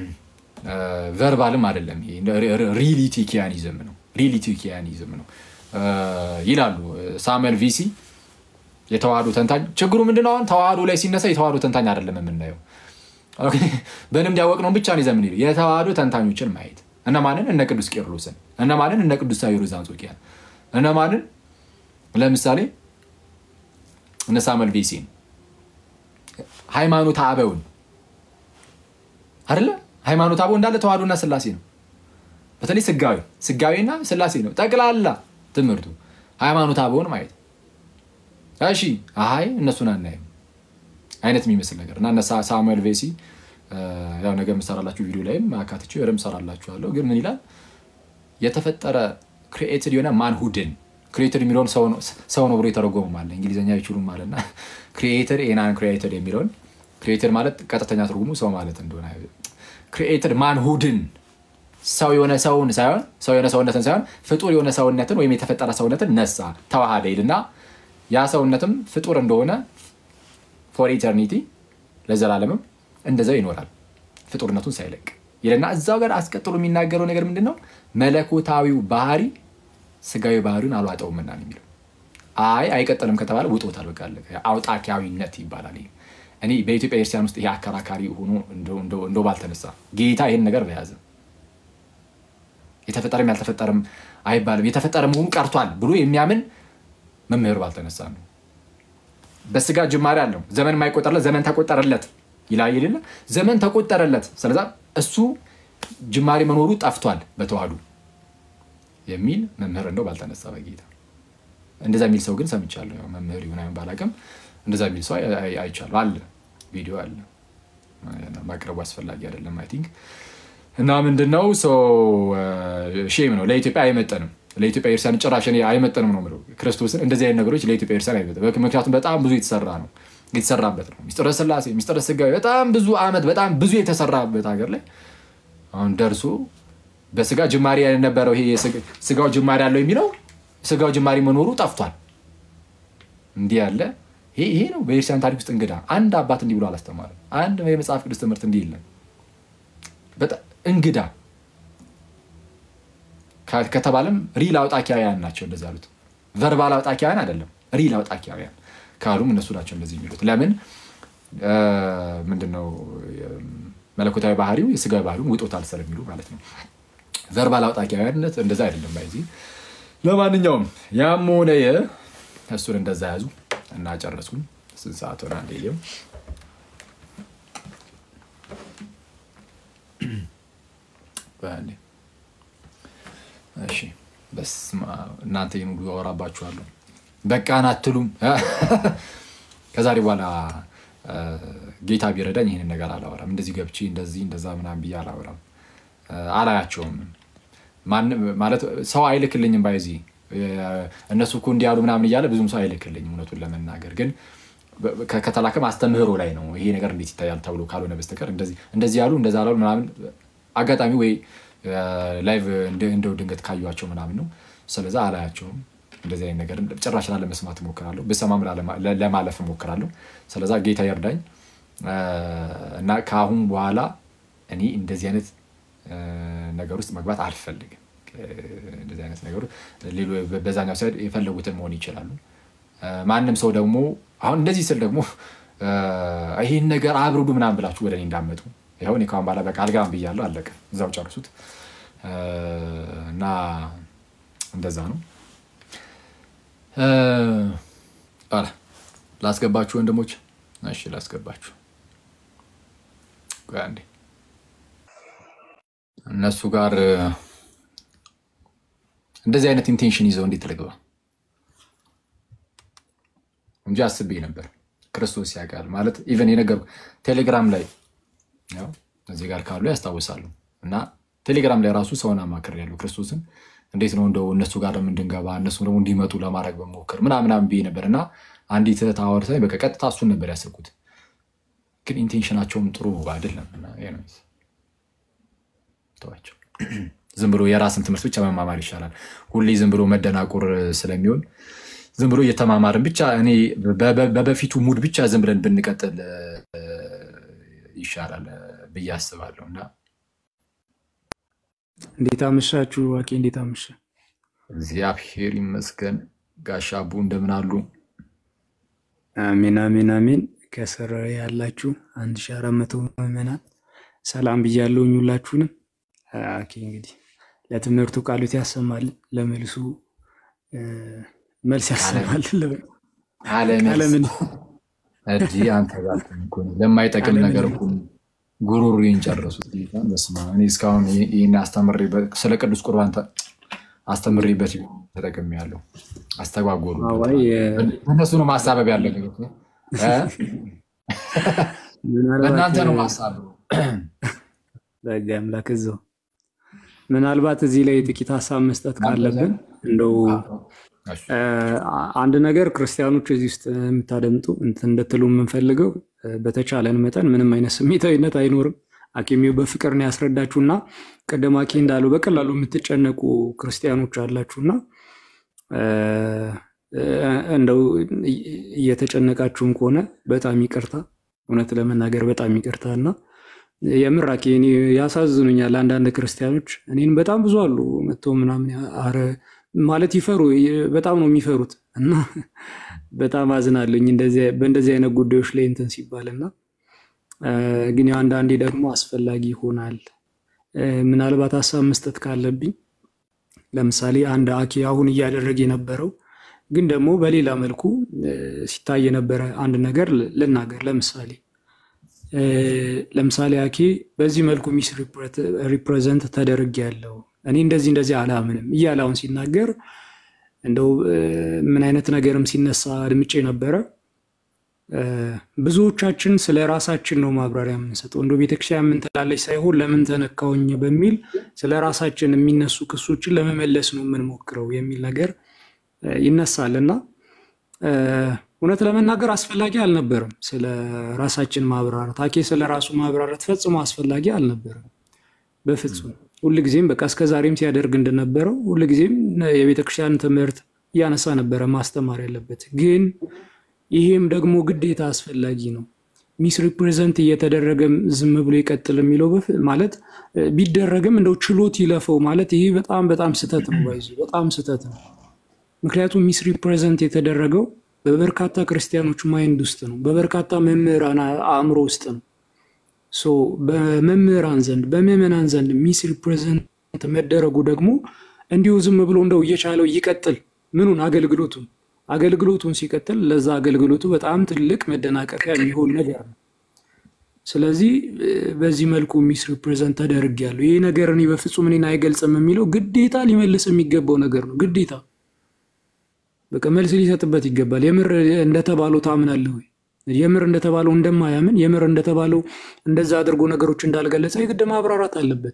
ቨርባልም አይደለም ሪሊቲኪያኒዝም ነው ሪሊቲኪያኒዝም ነው ይላሉ ሳሙኤል ቪሲ የተዋህዶ ተንታኝ። ችግሩ ምንድነው? አሁን ተዋህዶ ላይ ሲነሳ የተዋህዶ ተንታኝ አይደለም የምናየው በልምድ ያወቅነውን ብቻ ነው ይዘን የምንሄደው። የተዋህዶ ተንታኞችን ማየት እነማንን? እነ ቅዱስ ቄርሎስን፣ እነማንን? እነ ቅዱስ ሳዊሮስ ዘአንጾኪያን፣ እነማንን? ለምሳሌ እነ ሳሙኤል ቬሲን፣ ሃይማኖት አበውን አይደለ? ሃይማኖት አበው እንዳለ ተዋህዶና ስላሴ ነው። በተለይ ስጋዊ ስጋዊና ስላሴ ነው ጠቅላላ ትምህርቱ። ሃይማኖት አበውን ማየት እሺ፣ አይ እነሱን አናይም አይነት የሚመስል ነገር እና እነ ሳሙኤል ቬሲ ያው ነገ የምሰራላችሁ ቪዲዮ ላይም አካትቼ ረም ሰራላችኋለሁ። ግን ምን ይላል የተፈጠረ ክሪኤትድ የሆነ ማንሁድን ክሪኤትድ የሚለውን ሰው ነው ብሎ የተረጎመም አለ። እንግሊዝኛ አይችሉም አለና ክሪኤትድ ኤናን ክሪኤትድ የሚለውን ክሪኤትድ ማለት ቀጥተኛ ትርጉሙ ሰው ማለት እንደሆነ ክሪኤትድ ማንሁድን ሰው የሆነ ሰውን ሳይሆን ሰው የሆነ ሰውነትን ሳይሆን ፍጡር የሆነ ሰውነትን ወይም የተፈጠረ ሰውነትን ነሳ ተዋሃደ ይልና ያ ሰውነትም ፍጡር እንደሆነ ፎር ኢተርኒቲ ለዘላለምም እንደዛው ይኖራል ፍጡርነቱን ሳይለቅ ይልና እዛው ጋር አስቀጥሎ የሚናገረው ነገር ምንድን ነው? መለኮታዊው ባህሪ ስጋዊ ባህሪውን አልዋጠውምና ነው የሚለው። አይ አይቀጥልም ከተባለ ውጦታል። በቃ አለቀ። አውጣኪያዊነት ይባላል። ይሄ እኔ በኢትዮጵያ ክርስቲያን ውስጥ ይሄ አከራካሪ ሆኖ እንደው ባልተነሳ ጌታ ይህን ነገር በያዘ የተፈጠረም ያልተፈጠረም አይባልም የተፈጠረ መሆኑ ቀርቷል ብሎ የሚያምን መምህር ባልተነሳ ነው። በስጋ ጅማሬ አለው ዘመን የማይቆጠርለት ዘመን ተቆጠረለት ይላል የሌለ ዘመን ተቆጠረለት። ስለዛ እሱ ጅማሬ መኖሩ ጠፍቷል በተዋህዶ የሚል መምህር እንደው ባልተነሳ በጌታ እንደዛ የሚል ሰው ግን ሰምቻለሁ። ያው መምህር ይሁን አይሆን ባላውቅም እንደዛ የሚል ሰው አይቻለሁ። አለ ቪዲዮ አለ። ማቅረቡ አስፈላጊ አይደለም አይ ቲንክ እና ምንድነው ሼም ነው። ለኢትዮጵያ አይመጠንም። ለኢትዮጵያ ኤርትራን ጭራሽ እኔ አይመጠንም ነው የምለው። ክርስቶስን እንደዚህ አይነት ነገሮች ለኢትዮጵያ ኤርትራን አይመጠንም። ምክንያቱም በጣም ብዙ የተሰራ ነው የተሰራበት ነው። ሚስጥረ ስላሴ ሚስጥረ ስጋዊ በጣም ብዙ ዓመት በጣም ብዙ የተሰራበት ሀገር ላይ አሁን ደርሶ በስጋ ጅማሬ የነበረው ይሄ ስጋው ጅማሬ ያለው የሚለው ስጋው ጅማሬ መኖሩ ጠፍቷል። እንዲህ ያለ ይሄ ነው በኤርትራን ታሪክ ውስጥ እንግዳ አንድ አባት እንዲህ ብሎ አላስተማርም። አንድ የመጽሐፍ ቅዱስ ትምህርት እንዲህ የለም። እንግዳ ከተባለም ሪል አውጣኪያውያን ናቸው እንደዚህ ያሉት። ቨርባል አውጣኪያውያን አይደለም፣ ሪል አውጣኪያውያን ካሉም እነሱ ናቸው እንደዚህ የሚሉት። ለምን ምንድነው መለኮታዊ ባህሪው የስጋዊ ባህሪውን ውጦታል ስለሚሉ ማለት ነው። ቨርባል አውጣኪያውያንነት እንደዛ አይደለም። ባይዚ ለማንኛውም ያም ሆነ እሱን እንደዛ ያዙ እና ጨረስኩኝ። ስንት ሰዓት ሆነ? አንዴ ሊሆን እሺ በስመ አብ እናንተ ይህን ሁሉ አወራባችኋለሁ። በቃን አትሉም። ከዛሬ በኋላ ጌታ ቢረዳኝ ይህንን ነገር አላወራም። እንደዚህ ገብቼ እንደዚህ እንደዛ ምናምን ብዬ አላወራም። አላያቸውም ማለት ሰው አይልክልኝም። ባይዚ እነሱ እኮ እንዲህ ያሉ ምናምን እያለ ብዙም ሰው አይልክልኝም። እውነቱን ለመናገር ግን ከተላከም አስተምህሮ ላይ ነው ይሄ ነገር እንዴት ይታያል ተብሎ ካልሆነ በስተቀር እንደዚህ ያሉ እንደዛ ላሉ ምናምን አጋጣሚ ወይ ላይቭ እንደው ድንገት ካዩቸው ምናምን ነው። ስለዛ አላያቸውም። እንደዚህ አይነት ነገር ጭራሽ ላለመስማት እሞክራለሁ፣ ብሰማም ለማለፍ እሞክራለሁ። ስለዛ ጌታ ይርዳኝ እና ከአሁን በኋላ እኔ እንደዚህ አይነት ነገር ውስጥ መግባት አልፈልግም። እንደዚህ አይነት ነገሩ በዛኛው ሳይድ የፈለጉትን መሆን ይችላሉ። ማንም ሰው ደግሞ አሁን እንደዚህ ስል ደግሞ ይህን ነገር አብርዱ ምናምን ብላችሁ ወደ እኔ እንዳመጡ ይኸው እኔ ከአሁን በኋላ በቃ አልገባም ብያለሁ። አለቀ። እዛው ጨርሱት እና እንደዛ ነው። ላስገባችሁ ወንድሞች፣ እሺ ላስገባችሁ። አንዴ እነሱ ጋር እንደዚህ አይነት ኢንቴንሽን ይዘው እንዴት ልግባ እንጂ አስቤ ነበር። ክርስቶስ ያውቃል ማለት ኢቨን የነገርኩህ ቴሌግራም ላይ ያው እዚህ ጋር ካሉ ያስታውሳሉ። እና ቴሌግራም ላይ ራሱ ሰውን አማክር ያለው ክርስቶስን እንዴት ነው እንደው እነሱ ጋር እንድንገባ እነሱ ደግሞ እንዲመጡ ለማድረግ በሞክር ምናምናም ብዬ ነበር። እና አንዲት እህት አወርታኝ በቃ ቀጥታ እሱን ነበር ያስብኩት፣ ግን ኢንቴንሽናቸውም ጥሩ አይደለም። ተዋቸው። ዝም ብሎ የራስን ትምህርት ብቻ መማማር ይሻላል። ሁሌ ዝም ብሎ መደናቁር ስለሚሆን ዝም ብሎ እየተማማርን ብቻ እኔ በበፊቱ ሙድ ብቻ ዝም ብለን ብንቀጥል ይሻላል ብዬ አስባለሁ። እና
እንዴት አመሻችሁ? ዋቄ እንዴት አመሸ?
እግዚአብሔር ይመስገን። ጋሻ አቡ እንደምን አሉ?
አሜን አሜን አሜን። ከስር ያላችሁ አንድ ሺህ አራት መቶ ምዕመናን ሰላም ብያለሁኝ ሁላችሁንም። ኦኬ እንግዲህ ለትምህርቱ ቃሉት ያሰማልን፣ ለመልሱ መልስ ያሰማልን።
አለምን እዚህ አንተ ጋር እኮ ነው ለማይጠቅም ነገር እኮ ጉሮሮዬን ጨረሱት። ጌታን በስመ አብ። እኔ እስካሁን ይህን አስተምሬበት ስለ ቅዱስ ቁርባን አስተምሬበት ተጠቅሜያለሁ። አስተጓጎሉ። እነሱ ነው ማሳበብ ያለ በእናንተ ነው ማሳበብ።
በጋ አምላክ እዛው ምናልባት እዚህ ላይ ጥቂት ሀሳብ መስጠት ካለብን እንደው አንድ ነገር ክርስቲያኖች እዚህ ውስጥ የምታደምጡ እንትን እንድትሉ የምንፈልገው በተቻለን መጠን ምንም አይነት ስሜታዊነት አይኖርም። አኪሜው በፍቅር ነው ያስረዳችሁና ቅድም አኪ እንዳሉ በቀላሉ የምትጨነቁ ክርስቲያኖች አላችሁና እንደው እየተጨነቃችሁም ከሆነ በጣም ይቅርታ፣ እውነት ለመናገር በጣም ይቅርታ እና የምር አኬ እኔ ያሳዝኑኛል አንዳንድ ክርስቲያኖች እኔን በጣም ብዙ አሉ መጥተው ምናምን አረ ማለት ይፈሩ በጣም ነው የሚፈሩት እና በጣም አዝናለኝ በእንደዚህ አይነት ጉዳዮች ላይ እንትን ሲባል እና ግን ያው አንዳንዴ ደግሞ አስፈላጊ ይሆናል። ምናልባት ሀሳብ መስጠት ካለብኝ ለምሳሌ አንድ አኬ አሁን እያደረገ የነበረው ግን ደግሞ በሌላ መልኩ ሲታይ የነበረ አንድ ነገር ልናገር። ለምሳሌ ለምሳሌ አኬ በዚህ መልኩ ሚስ ሪፕሬዘንት ተደርግ ያለው እኔ እንደዚህ እንደዚህ አላምንም እያለ አሁን ሲናገር እንደው ምን አይነት ነገርም ሲነሳ አድምጬ ነበረ። ብዙዎቻችን ስለ ራሳችን ነው ማብራሪያ የምንሰጠው። እንደ ቤተክርስቲያን ምን ትላለች ሳይሆን ለምን ተነካውኝ በሚል ስለ ራሳችን የሚነሱ ክሶችን ለመመለስ ነው የምንሞክረው የሚል ነገር ይነሳል እና እውነት ለመናገር አስፈላጊ አልነበረም ስለ ራሳችን ማብራራት። አኬ ስለ ራሱ ማብራራት ፈጽሞ አስፈላጊ አልነበረም በፍጹም። ሁልጊዜም በቃ እስከዛሬም ሲያደርግ እንደነበረው ሁልጊዜም የቤተክርስቲያን ትምህርት እያነሳ ነበረ ማስተማር ያለበት ግን ይሄም ደግሞ ግዴታ አስፈላጊ ነው። ሚስ ሪፕሬዘንት እየተደረገ ዝም ብሎ ይቀጥል የሚለው ማለት ቢደረግም እንደው ችሎት ይለፈው ማለት ይሄ በጣም በጣም ስህተት ነው። ባይዙ በጣም ስህተት ነው። ምክንያቱም ሚስ ሪፕሬዘንት የተደረገው በበርካታ ክርስቲያኖች ማይንድ ውስጥ ነው፣ በበርካታ መምህራን አእምሮ ውስጥ ነው። በመምህራን ዘንድ በምዕመናን ዘንድ ሚስ ሪፕሬዘንት መደረጉ ደግሞ እንዲሁ ዝም ብሎ እንደው እየቻለው ይቀጥል ምኑን አገልግሎቱን አገልግሎቱን ሲቀጥል ለዛ አገልግሎቱ በጣም ትልቅ መደናቀፊያ የሚሆን ነገር ነው። ስለዚህ በዚህ መልኩ ሚስ ሪፕሬዘንት ተደርጌያለሁ፣ ይህ ነገር እኔ በፍጹም እኔን አይገልጽም የሚለው ግዴታ ሊመልስ የሚገባው ነገር ነው። ግዴታ በቃ መልስ ሊሰጥበት ይገባል። የምር እንደተባለው ታምናለህ ወይ? የምር እንደተባለው እንደማያምን የምር እንደተባለው እንደዛ አድርጎ ነገሮች እንዳልገለጸ የግድ ማብራራት አለበት።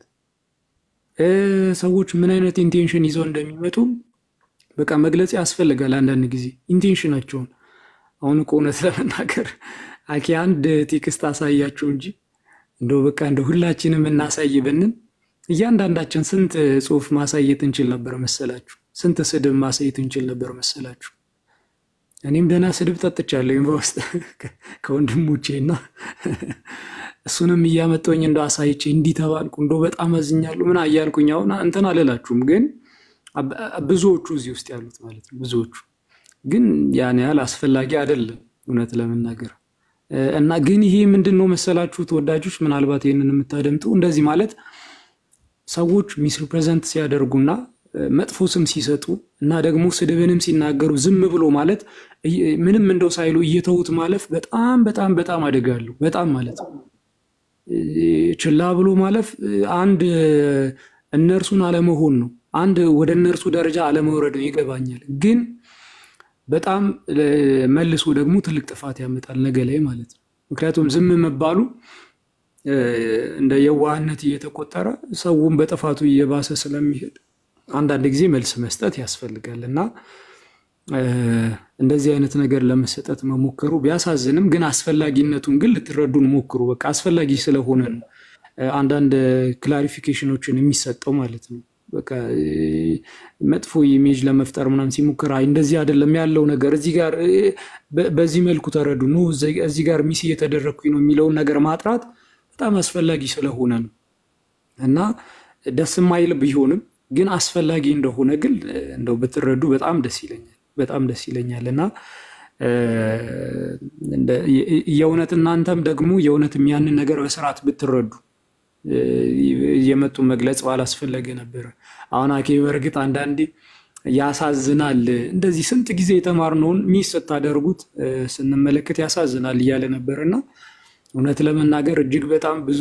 ሰዎች ምን አይነት ኢንቴንሽን ይዘው እንደሚመጡ በቃ መግለጽ ያስፈልጋል። አንዳንድ ጊዜ ኢንቴንሽናቸውን አሁን እኮ እውነት ለመናገር አኬ አንድ ቴክስት አሳያቸው እንጂ እንደው በቃ እንደ ሁላችንም እናሳይ ብንን እያንዳንዳችን ስንት ጽሁፍ ማሳየት እንችል ነበር መሰላችሁ? ስንት ስድብ ማሳየት እንችል ነበር መሰላችሁ? እኔም ደህና ስድብ ጠጥቻለሁ በውስጥ ከወንድሞቼ እና እሱንም እያመጣሁኝ እንደ አሳይቼ እንዲህ ተባልኩ እንደው በጣም አዝኛለሁ ምን እያልኩኝ አሁን እንትን አልላችሁም ግን ብዙዎቹ እዚህ ውስጥ ያሉት ማለት ነው። ብዙዎቹ ግን ያን ያህል አስፈላጊ አይደለም እውነት ለመናገር እና ግን ይሄ ምንድን ነው መሰላችሁ ተወዳጆች፣ ምናልባት ይህንን የምታደምጡ እንደዚህ ማለት ሰዎች ሚስ ሪፕሬዘንት ሲያደርጉና መጥፎ ስም ሲሰጡ እና ደግሞ ስድብንም ሲናገሩ ዝም ብሎ ማለት ምንም እንደው ሳይሉ እየተዉት ማለፍ በጣም በጣም በጣም አደጋለሁ። በጣም ማለት ነው ችላ ብሎ ማለፍ አንድ እነርሱን አለመሆን ነው አንድ ወደ እነርሱ ደረጃ አለመውረድ ነው። ይገባኛል። ግን በጣም መልሶ ደግሞ ትልቅ ጥፋት ያመጣል ነገ ላይ ማለት ነው። ምክንያቱም ዝም መባሉ እንደ የዋህነት እየተቆጠረ ሰውን በጥፋቱ እየባሰ ስለሚሄድ አንዳንድ ጊዜ መልስ መስጠት ያስፈልጋል እና እንደዚህ አይነት ነገር ለመሰጠት መሞከሩ ቢያሳዝንም ግን አስፈላጊነቱን ግን ልትረዱን ሞክሩ። በቃ አስፈላጊ ስለሆነ ነው አንዳንድ ክላሪፊኬሽኖችን የሚሰጠው ማለት ነው። በቃ መጥፎ ኢሜጅ ለመፍጠር ምናምን ሲሞክር አይ እንደዚህ አይደለም ያለው ነገር እዚህ ጋር በዚህ መልኩ ተረዱ ኖ እዚህ ጋር ሚስ እየተደረግኩኝ ነው የሚለውን ነገር ማጥራት በጣም አስፈላጊ ስለሆነ ነው እና ደስ የማይል ቢሆንም ግን አስፈላጊ እንደሆነ ግን እንደው ብትረዱ በጣም ደስ ይለኛል። በጣም ደስ ይለኛል እና የእውነት እናንተም ደግሞ የእውነትም ያንን ነገር በስርዓት ብትረዱ የመጡ መግለጽ ባላስፈለገ ነበረ። አሁን አኬ በእርግጥ አንዳንዴ ያሳዝናል፣ እንደዚህ ስንት ጊዜ የተማርነውን ሚስ ስታደርጉት ስንመለከት ያሳዝናል እያለ ነበር እና እውነት ለመናገር እጅግ በጣም ብዙ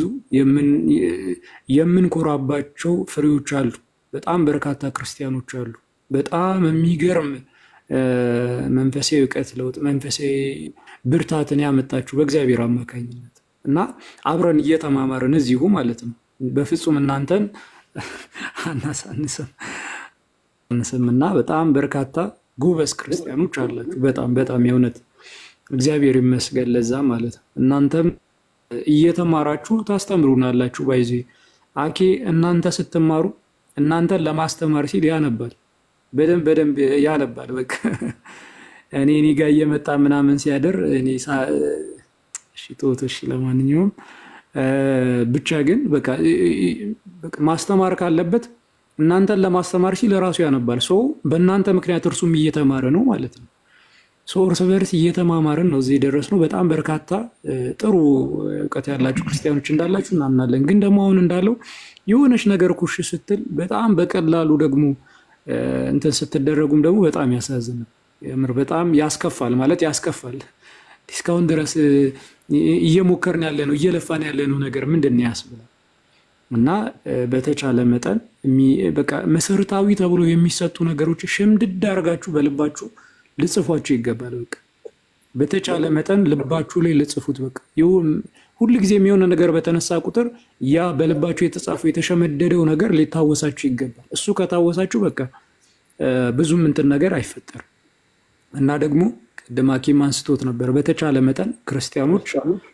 የምንኮራባቸው ፍሬዎች አሉ። በጣም በርካታ ክርስቲያኖች አሉ። በጣም የሚገርም መንፈሳዊ እውቀት ለውጥ፣ መንፈሳዊ ብርታትን ያመጣችሁ በእግዚአብሔር አማካኝነት እና አብረን እየተማማርን እዚሁ ማለት ነው። በፍጹም እናንተን አናሳንስም እና በጣም በርካታ ጎበዝ ክርስቲያኖች አላችሁ። በጣም በጣም የእውነት እግዚአብሔር ይመስገን ለዛ ማለት ነው። እናንተም እየተማራችሁ ታስተምሩናላችሁ። ባይዜ አኬ እናንተ ስትማሩ እናንተን ለማስተማር ሲል ያነባል፣ በደንብ በደንብ ያነባል። በቃ እኔ እኔ ጋ እየመጣ ምናምን ሲያደር እኔ እሺ ተወው፣ እሺ ለማንኛውም ብቻ ግን በቃ ማስተማር ካለበት እናንተን ለማስተማር ሲል ራሱ ያነባል። ሰው በእናንተ ምክንያት እርሱም እየተማረ ነው ማለት ነው። ሰው እርስ በርስ እየተማማርን ነው እዚህ የደረስነው። በጣም በርካታ ጥሩ እውቀት ያላችሁ ክርስቲያኖች እንዳላችሁ እናምናለን። ግን ደግሞ አሁን እንዳለው የሆነች ነገር ኩሽ ስትል በጣም በቀላሉ ደግሞ እንትን ስትደረጉም ደግሞ በጣም ያሳዝናል። የምር በጣም ያስከፋል ማለት ያስከፋል። እስካሁን ድረስ እየሞከርን ያለ ነው እየለፋን ያለ ነው ነገር ምንድን ነው ያስብላል። እና በተቻለ መጠን በቃ መሰረታዊ ተብሎ የሚሰጡ ነገሮች ሽምድድ አድርጋችሁ በልባችሁ ልጽፏቸው ይገባል። በቃ በተቻለ መጠን ልባችሁ ላይ ልጽፉት። በቃ ሁል ጊዜ የሚሆነ ነገር በተነሳ ቁጥር ያ በልባችሁ የተጻፈው የተሸመደደው ነገር ሊታወሳችሁ ይገባል። እሱ ከታወሳችሁ በቃ ብዙም እንትን ነገር አይፈጠርም። እና ደግሞ ቅድም ሐኪም አንስቶት ነበር። በተቻለ መጠን ክርስቲያኖች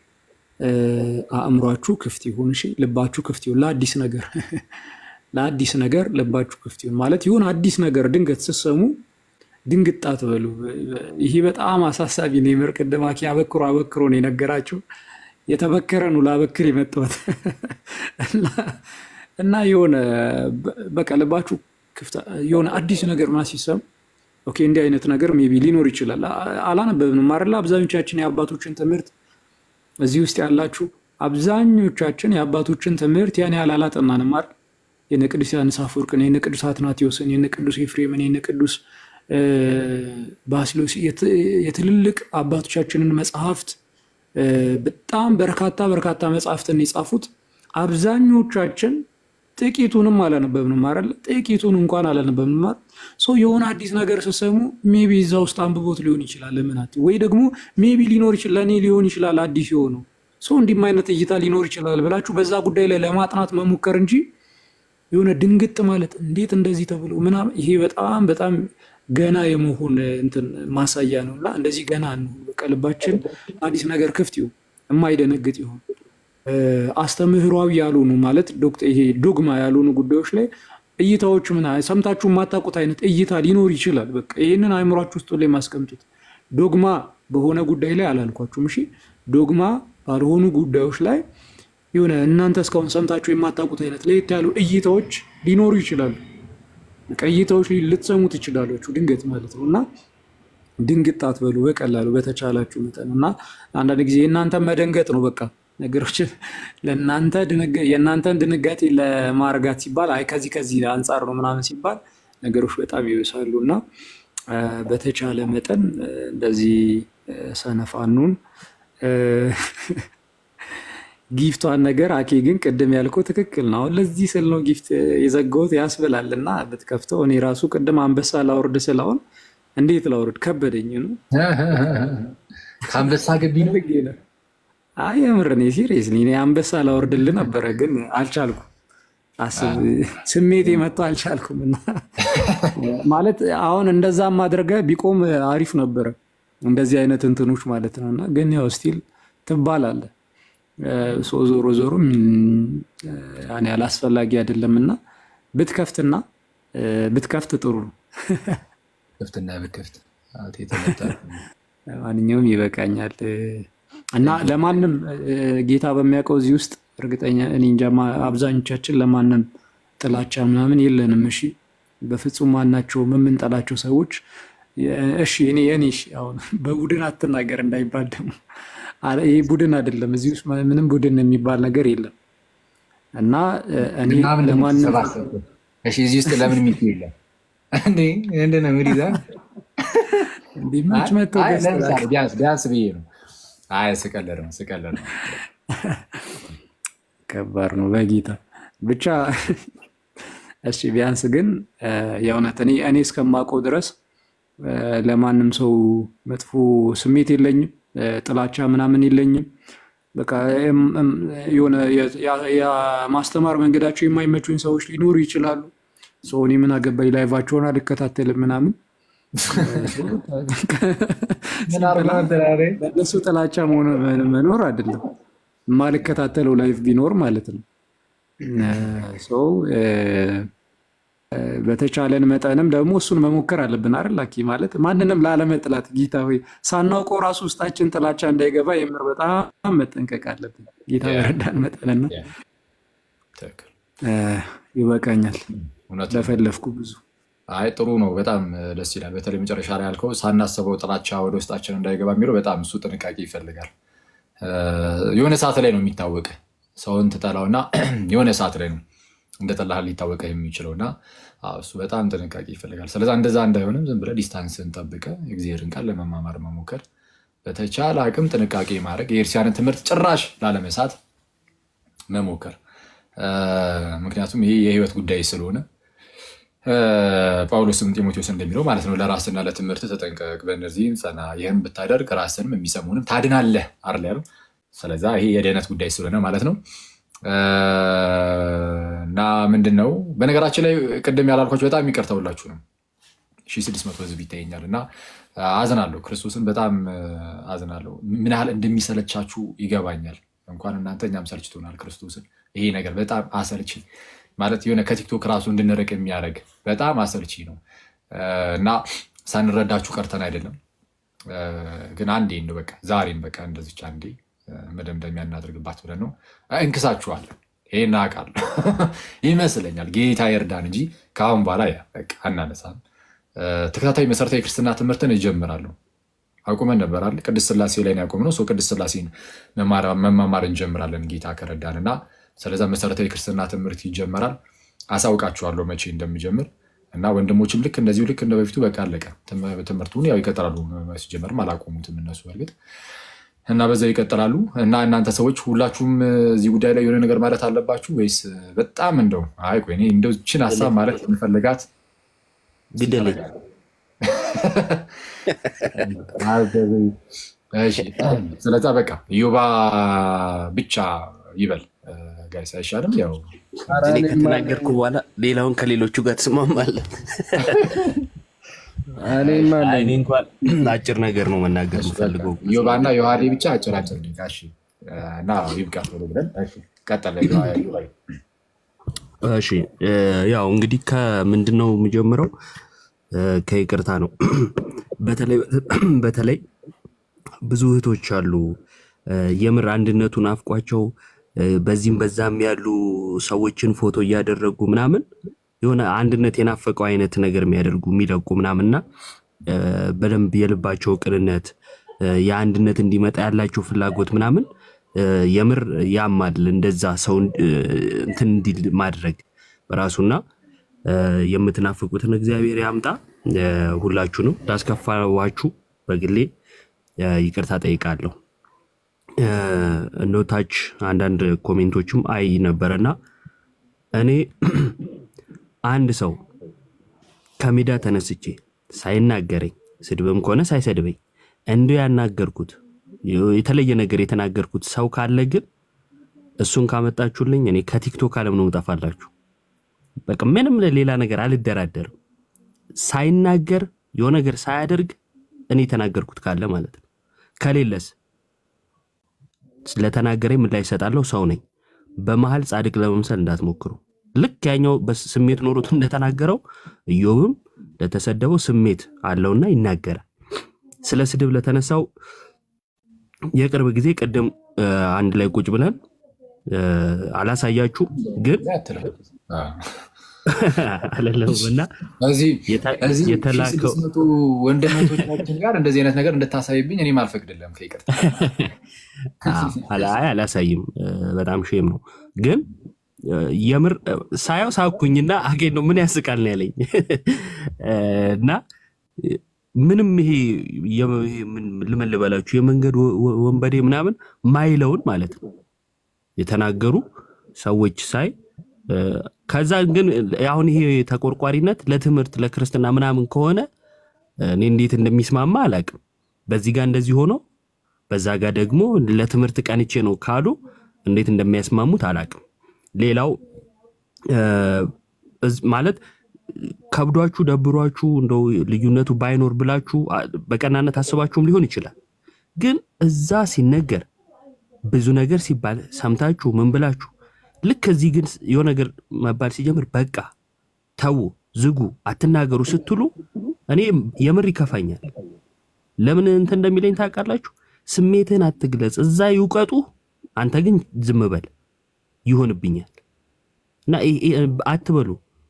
አእምሯችሁ ክፍት ይሁን፣ እሺ፣ ልባችሁ ክፍት ይሁን ለአዲስ ነገር ለአዲስ ነገር ልባችሁ ክፍት ይሁን ማለት ይሁን አዲስ ነገር ድንገት ስትሰሙ ድንግጥ አትበሉ። ይሄ በጣም አሳሳቢ ነው። የምር ቅድም ሐኪም አበክሮ አበክሮ ነው የነገራቸው። የተበከረ ነው ላበክር የመጣሁት እና የሆነ በቃ ልባችሁ ክፍት የሆነ አዲስ ነገር ምናምን ሲሰሙ ኦኬ እንዲህ አይነት ነገር ሜይ ቢ ሊኖር ይችላል። አላነበብንም አይደለ? አብዛኞቻችን የአባቶችን ትምህርት እዚህ ውስጥ ያላችሁ አብዛኞቻችን የአባቶችን ትምህርት ያን ያህል አላጠናንም አይደል? የነ ቅዱስ ዮሐንስ አፈወርቅን፣ የነ ቅዱስ አትናቴዎስን፣ የነ ቅዱስ ኤፍሬምን፣ የነ ቅዱስ ባስልዮስ የትልልቅ አባቶቻችንን መጽሐፍት በጣም በርካታ በርካታ መጽሐፍትን የጻፉት አብዛኞቻችን ጥቂቱንም አላነበብንም አይደል? ጥቂቱን እንኳን አላነበብንም አይደል? ሰው የሆነ አዲስ ነገር ስትሰሙ ሜቢ እዛ ውስጥ አንብቦት ሊሆን ይችላል። ለምናት ወይ ደግሞ ሜቢ ሊኖር ይችላል ለእኔ ሊሆን ይችላል አዲስ የሆነው ሰው እንዲህም አይነት እይታ ሊኖር ይችላል ብላችሁ በዛ ጉዳይ ላይ ለማጥናት መሞከር እንጂ የሆነ ድንግጥ ማለት እንዴት እንደዚህ ተብሎ ምናምን ይሄ በጣም በጣም ገና የመሆን እንትን ማሳያ ነው። እና እንደዚህ ገና እንሁን። በቃ ልባችን አዲስ ነገር ክፍት ይሁን፣ የማይደነግጥ ይሁን። አስተምህሯዊ ያልሆኑ ማለት ይሄ ዶግማ ያልሆኑ ጉዳዮች ላይ እይታዎች ምን ሰምታችሁ የማታውቁት አይነት እይታ ሊኖር ይችላል። በቃ ይህንን አእምሯችሁ ውስጥ ላይ ማስቀምጡት። ዶግማ በሆነ ጉዳይ ላይ አላልኳችሁም። እሺ ዶግማ ባልሆኑ ጉዳዮች ላይ የሆነ እናንተ እስካሁን ሰምታችሁ የማታውቁት አይነት ለየት ያሉ እይታዎች ሊኖሩ ይችላሉ። እይታዎች ልትሰሙ ትችላላችሁ ድንገት ማለት ነው እና ድንግጥ አትበሉ በቀላሉ በተቻላችሁ መጠን እና አንዳንድ ጊዜ የእናንተን መደንገጥ ነው በቃ ነገሮችን ለእናንተ የእናንተን ድንጋጤ ለማርጋት ሲባል አይ ከዚህ ከዚህ አንጻር ነው ምናምን ሲባል ነገሮች በጣም ይበሳሉ እና በተቻለ መጠን እንደዚህ ሰነፋኑን ጊፍቷን ነገር አኬ ግን ቅድም ያልከው ትክክል ነው። አሁን ለዚህ ስል ነው ጊፍት የዘጋሁት ያስብላል እና ብትከፍተው እኔ ራሱ ቅድም አንበሳ ላውርድ ስለአሁን እንዴት ላውርድ ከበደኝ ነው
ከአንበሳ ግቢ ነው
አይ የምር እኔ ሲሪየስሊ እኔ አንበሳ ላወርድልህ ነበረ ግን አልቻልኩም። አስብ ስሜቴ መጥቶ አልቻልኩም። እና ማለት አሁን እንደዛም አድርገህ ቢቆም አሪፍ ነበረ እንደዚህ አይነት እንትኖች ማለት ነው። እና ግን ያው ስቲል ትባላለህ ሶ ዞሮ ዞሮ ያኔ አላስፈላጊ አይደለም እና ብትከፍትና ብትከፍት ጥሩ ነው።
ክፍትና ብትከፍት
ማንኛውም ይበቃኛል። እና ለማንም ጌታ በሚያውቀው እዚህ ውስጥ እርግጠኛ እኔ እንጃ አብዛኞቻችን ለማንም ጥላቻ ምናምን የለንም። እሺ በፍጹም ማናቸውም የምንጠላቸው ሰዎች እሺ እኔ የኔ አሁን በቡድን አትናገር እንዳይባል ደግሞ ይህ ቡድን አይደለም። እዚህ ውስጥ ምንም ቡድን የሚባል ነገር የለም። እና እኔ ለማንም
እዚህ ውስጥ ለምን ሚቱ የለም እንዴ? ምንድን ነው እንግዲህ
እንዲመች መጥቶ
ቢያንስ ብዬ ነው አይ ስቀልድ ነው ስቀልድ ነው።
ከባድ ነው በጌታ ብቻ። እሺ ቢያንስ ግን የእውነት እኔ እኔ እስከማውቀው ድረስ ለማንም ሰው መጥፎ ስሜት የለኝም፣ ጥላቻ ምናምን የለኝም። በቃ የሆነ የማስተማር መንገዳቸው የማይመቹኝ ሰዎች ሊኖሩ ይችላሉ። ሰው እኔ ምን አገባኝ ላይቫቸውን አልከታተልም ምናምን በእነሱ ጥላቻ መኖር አይደለም የማልከታተለው ላይፍ ቢኖር ማለት ነው። ሰው በተቻለን መጠንም ደግሞ እሱን መሞከር አለብን አይደል? ላኪ ማለት ማንንም ላለመጥላት ጌታ ሆይ ሳናውቀው ራሱ ውስጣችን ጥላቻ እንዳይገባ የምር በጣም መጠንቀቅ አለብን። ጌታ በረዳን መጠንና ይበቃኛል።
እውነት ነው።
ለፈለፍኩ ብዙ
አይ ጥሩ ነው። በጣም ደስ ይላል። በተለይ መጨረሻ ላይ ያልከው ሳናስበው ጥላቻ ወደ ውስጣችን እንዳይገባ የሚለው በጣም እሱ ጥንቃቄ ይፈልጋል። እ፣ የሆነ ሰዓት ላይ ነው የሚታወቅ ሰውን ትጠላውና የሆነ ሰዓት ላይ ነው እንደ ጠላህ ሊታወቀ የሚችለው እና አዎ፣ እሱ በጣም ጥንቃቄ ይፈልጋል። ስለዛ እንደዛ እንዳይሆንም ዝም ብለህ ዲስታንስን ጠብቀ እግዚአብሔርን ቃል ለመማማር መሞከር፣ በተቻለ አቅም ጥንቃቄ ማድረግ፣ የኤርሲያንን ትምህርት ጭራሽ ላለመሳት መሞከር እ፣ ምክንያቱም ይሄ የህይወት ጉዳይ ስለሆነ እ፣ ጳውሎስም ጢሞቴዎስ እንደሚለው ማለት ነው ለራስና ለትምህርት ተጠንቀቅ፣ በእነዚህም ጸና፣ ይህም ብታደርግ ራስንም የሚሰሙንም ታድናለህ አይደል ያለው። ስለዛ ይሄ የድህነት ጉዳይ ስለሆነ ማለት ነው እ፣ እና ምንድን ነው በነገራችን ላይ ቅድም ያላልኳቸው በጣም ይቅርታ ሁላችሁ ነው ሺህ ስድስት መቶ ህዝብ ይታየኛል እና አዝናለሁ። ክርስቶስን በጣም እ፣ አዝናለሁ። ምን ያህል እንደሚሰለቻችሁ ይገባኛል። እንኳን እናንተ እኛም ሰልችቶናል ክርስቶስን። ይሄ ነገር በጣም አሰልቺ ማለት የሆነ ከቲክቶክ ራሱ እንድንርቅ የሚያደርግ በጣም አሰልቺ ነው እ፣ እና ሳንረዳችሁ ቀርተን አይደለም እ፣ ግን አንዴ እንደው በቃ ዛሬም በቃ እንደዚች አንዴ እ፣ መደምደሚያ እናድርግባት ብለን ነው እንክሳችኋል። ይሄን አውቃለሁ ይመስለኛል። ጌታ ይርዳን እንጂ ከአሁን በኋላ ያ በቃ አናነሳም። እ፣ ተከታታይ መሰረታዊ ክርስትና ትምህርትን እጀምራለሁ። አቁመን ነበራል። ቅድስት ስላሴ ላይ ነው ያቆምነው። ሰው ቅድስት ስላሴን መማር- መማማር እንጀምራለን ጌታ ከረዳን እና ስለዛ መሰረታዊ ክርስትና ትምህርት ይጀመራል። አሳውቃችኋለሁ መቼ እንደሚጀምር እና ወንድሞችም ልክ እንደዚሁ ልክ እንደ በፊቱ በቃ አለቀ። ትም- ትምህርቱን ያው ይቀጥላሉ። ሲጀመርም አላቆሙትም እነሱ በእርግጥ እና በዛው ይቀጥላሉ። እና እናንተ ሰዎች ሁላችሁም እዚህ ጉዳይ ላይ የሆነ ነገር ማለት አለባችሁ ወይስ በጣም እንደው አይ ቆይ እኔ እንደው ችን ሀሳብ ማለት የምፈልጋት
ግደለኝ።
እሺ፣ ስለዛ በቃ ዮባ ብቻ ይበል ጋይስ አይሻልም? ያው
እኔ ከተናገርኩ በኋላ ሌላውን ከሌሎቹ ጋር ትስማማለህ?
እኔማ
አይ፣ እኔ እንኳን አጭር ነገር ነው መናገር የምፈልገው።
ዮባ እና ዮሐዴ ብቻ አጭራጭር ደቂቃ እሺ። እና ይብቃ ቶሎ ብለን እሺ፣ ቀጠለ ዮባ
እሺ እ፣ ያው እንግዲህ ከምንድን ነው የምጀምረው? እ፣ ከይቅርታ ነው። በተለይ በተለይ ብዙ እህቶች አሉ እ፣ የምር አንድነቱን አፍቋቸው እ፣ በዚህም በዛም ያሉ ሰዎችን ፎቶ እያደረጉ ምናምን የሆነ አንድነት የናፈቀው አይነት ነገር የሚያደርጉ የሚለቁ ምናምንና እ፣ በደንብ የልባቸው ቅንነት እ፣ የአንድነት እንዲመጣ ያላቸው ፍላጎት ምናምን እ፣ የምር ያማል። እንደዛ ሰው እ፣ እንትን እንዲል ማድረግ በራሱና እ፣ የምትናፍቁትን እግዚአብሔር ያምጣ። እ፣ ሁላችሁንም ላስከፋዋችሁ በግሌ እ፣ ይቅርታ ጠይቃለሁ። እ፣ እንደው ታች አንዳንድ ኮሜንቶችም አይ ነበረና እኔ አንድ ሰው ከሜዳ ተነስቼ ሳይናገረኝ ስድብም ከሆነ ሳይሰድበኝ እንዲ ያናገርኩት የተለየ ነገር የተናገርኩት ሰው ካለ ግን እሱን ካመጣችሁልኝ እኔ ከቲክቶክ ዓለም ነው እጠፋላችሁ። በቃ ምንም ሌላ ነገር አልደራደርም። ሳይናገር የሆነ ነገር ሳያደርግ እኔ የተናገርኩት ካለ ማለት ነው። ከሌለስ ስለተናገረ ምን ላይ እሰጣለሁ? ሰው ነኝ። በመሀል ጻድቅ ለመምሰል እንዳትሞክሩ። ልክ ያኛው በስሜት ኖሮት እንደተናገረው ኢዮብም ለተሰደበው ስሜት አለውና ይናገራል። ስለ ስድብ ለተነሳው የቅርብ ጊዜ ቅድም እ፣ አንድ ላይ ቁጭ ብለን እ፣ አላሳያችሁም ግን አለለውም እና
እዚህ
የታ-
እዚህ
የተላከው
1600 ወንድሞቻችን ጋር እንደዚህ አይነት ነገር እንድታሳይብኝ እኔም አልፈቅድልም። ከይቅርታ
አዎ፣ አላ- አይ አላሳይም። እ፣ በጣም ሼም ነው ግን እ፣ የምር እ፣ ሳየው ሳኩኝና አጌን ነው ምን ያስቃል ነው ያለኝ እ፣ እና እ፣ ምንም ይሄ የ- ይሄ ምን ልምን ልበላችሁ የመንገድ ወ- ወ- ወንበዴ ምናምን ማይለውን ማለት ነው የተናገሩ ሰዎች ሳይ እ፣ ከዛ ግን አሁን ይሄ ተቆርቋሪነት ለትምህርት ለክርስትና ምናምን ከሆነ እኔ እንዴት እንደሚስማማ አላውቅም። በዚህ ጋር እንደዚህ ሆኖ በዛ ጋር ደግሞ ለትምህርት ቀንቼ ነው ካሉ እንዴት እንደሚያስማሙት አላውቅም። ሌላው እ፣ እዝ- ማለት ከብዷችሁ ደብሯችሁ እንደው ልዩነቱ ባይኖር ብላችሁ አ- በቀናነት አስባችሁም ሊሆን ይችላል። ግን እዛ ሲነገር ብዙ ነገር ሲባል ሰምታችሁ ምን ብላችሁ ልክ እዚህ ግን የሆነ ነገር መባል ሲጀምር በቃ ተዉ፣ ዝጉ፣ አትናገሩ ስትሉ እኔ የምር ይከፋኛል። ለምን እንትን እንደሚለኝ ታውቃላችሁ? ስሜትህን አትግለጽ፣ እዛ ይውቀጡ፣ አንተ ግን ዝም በል ይሆንብኛል። እና ይሄ- ይሄ አትበሉ።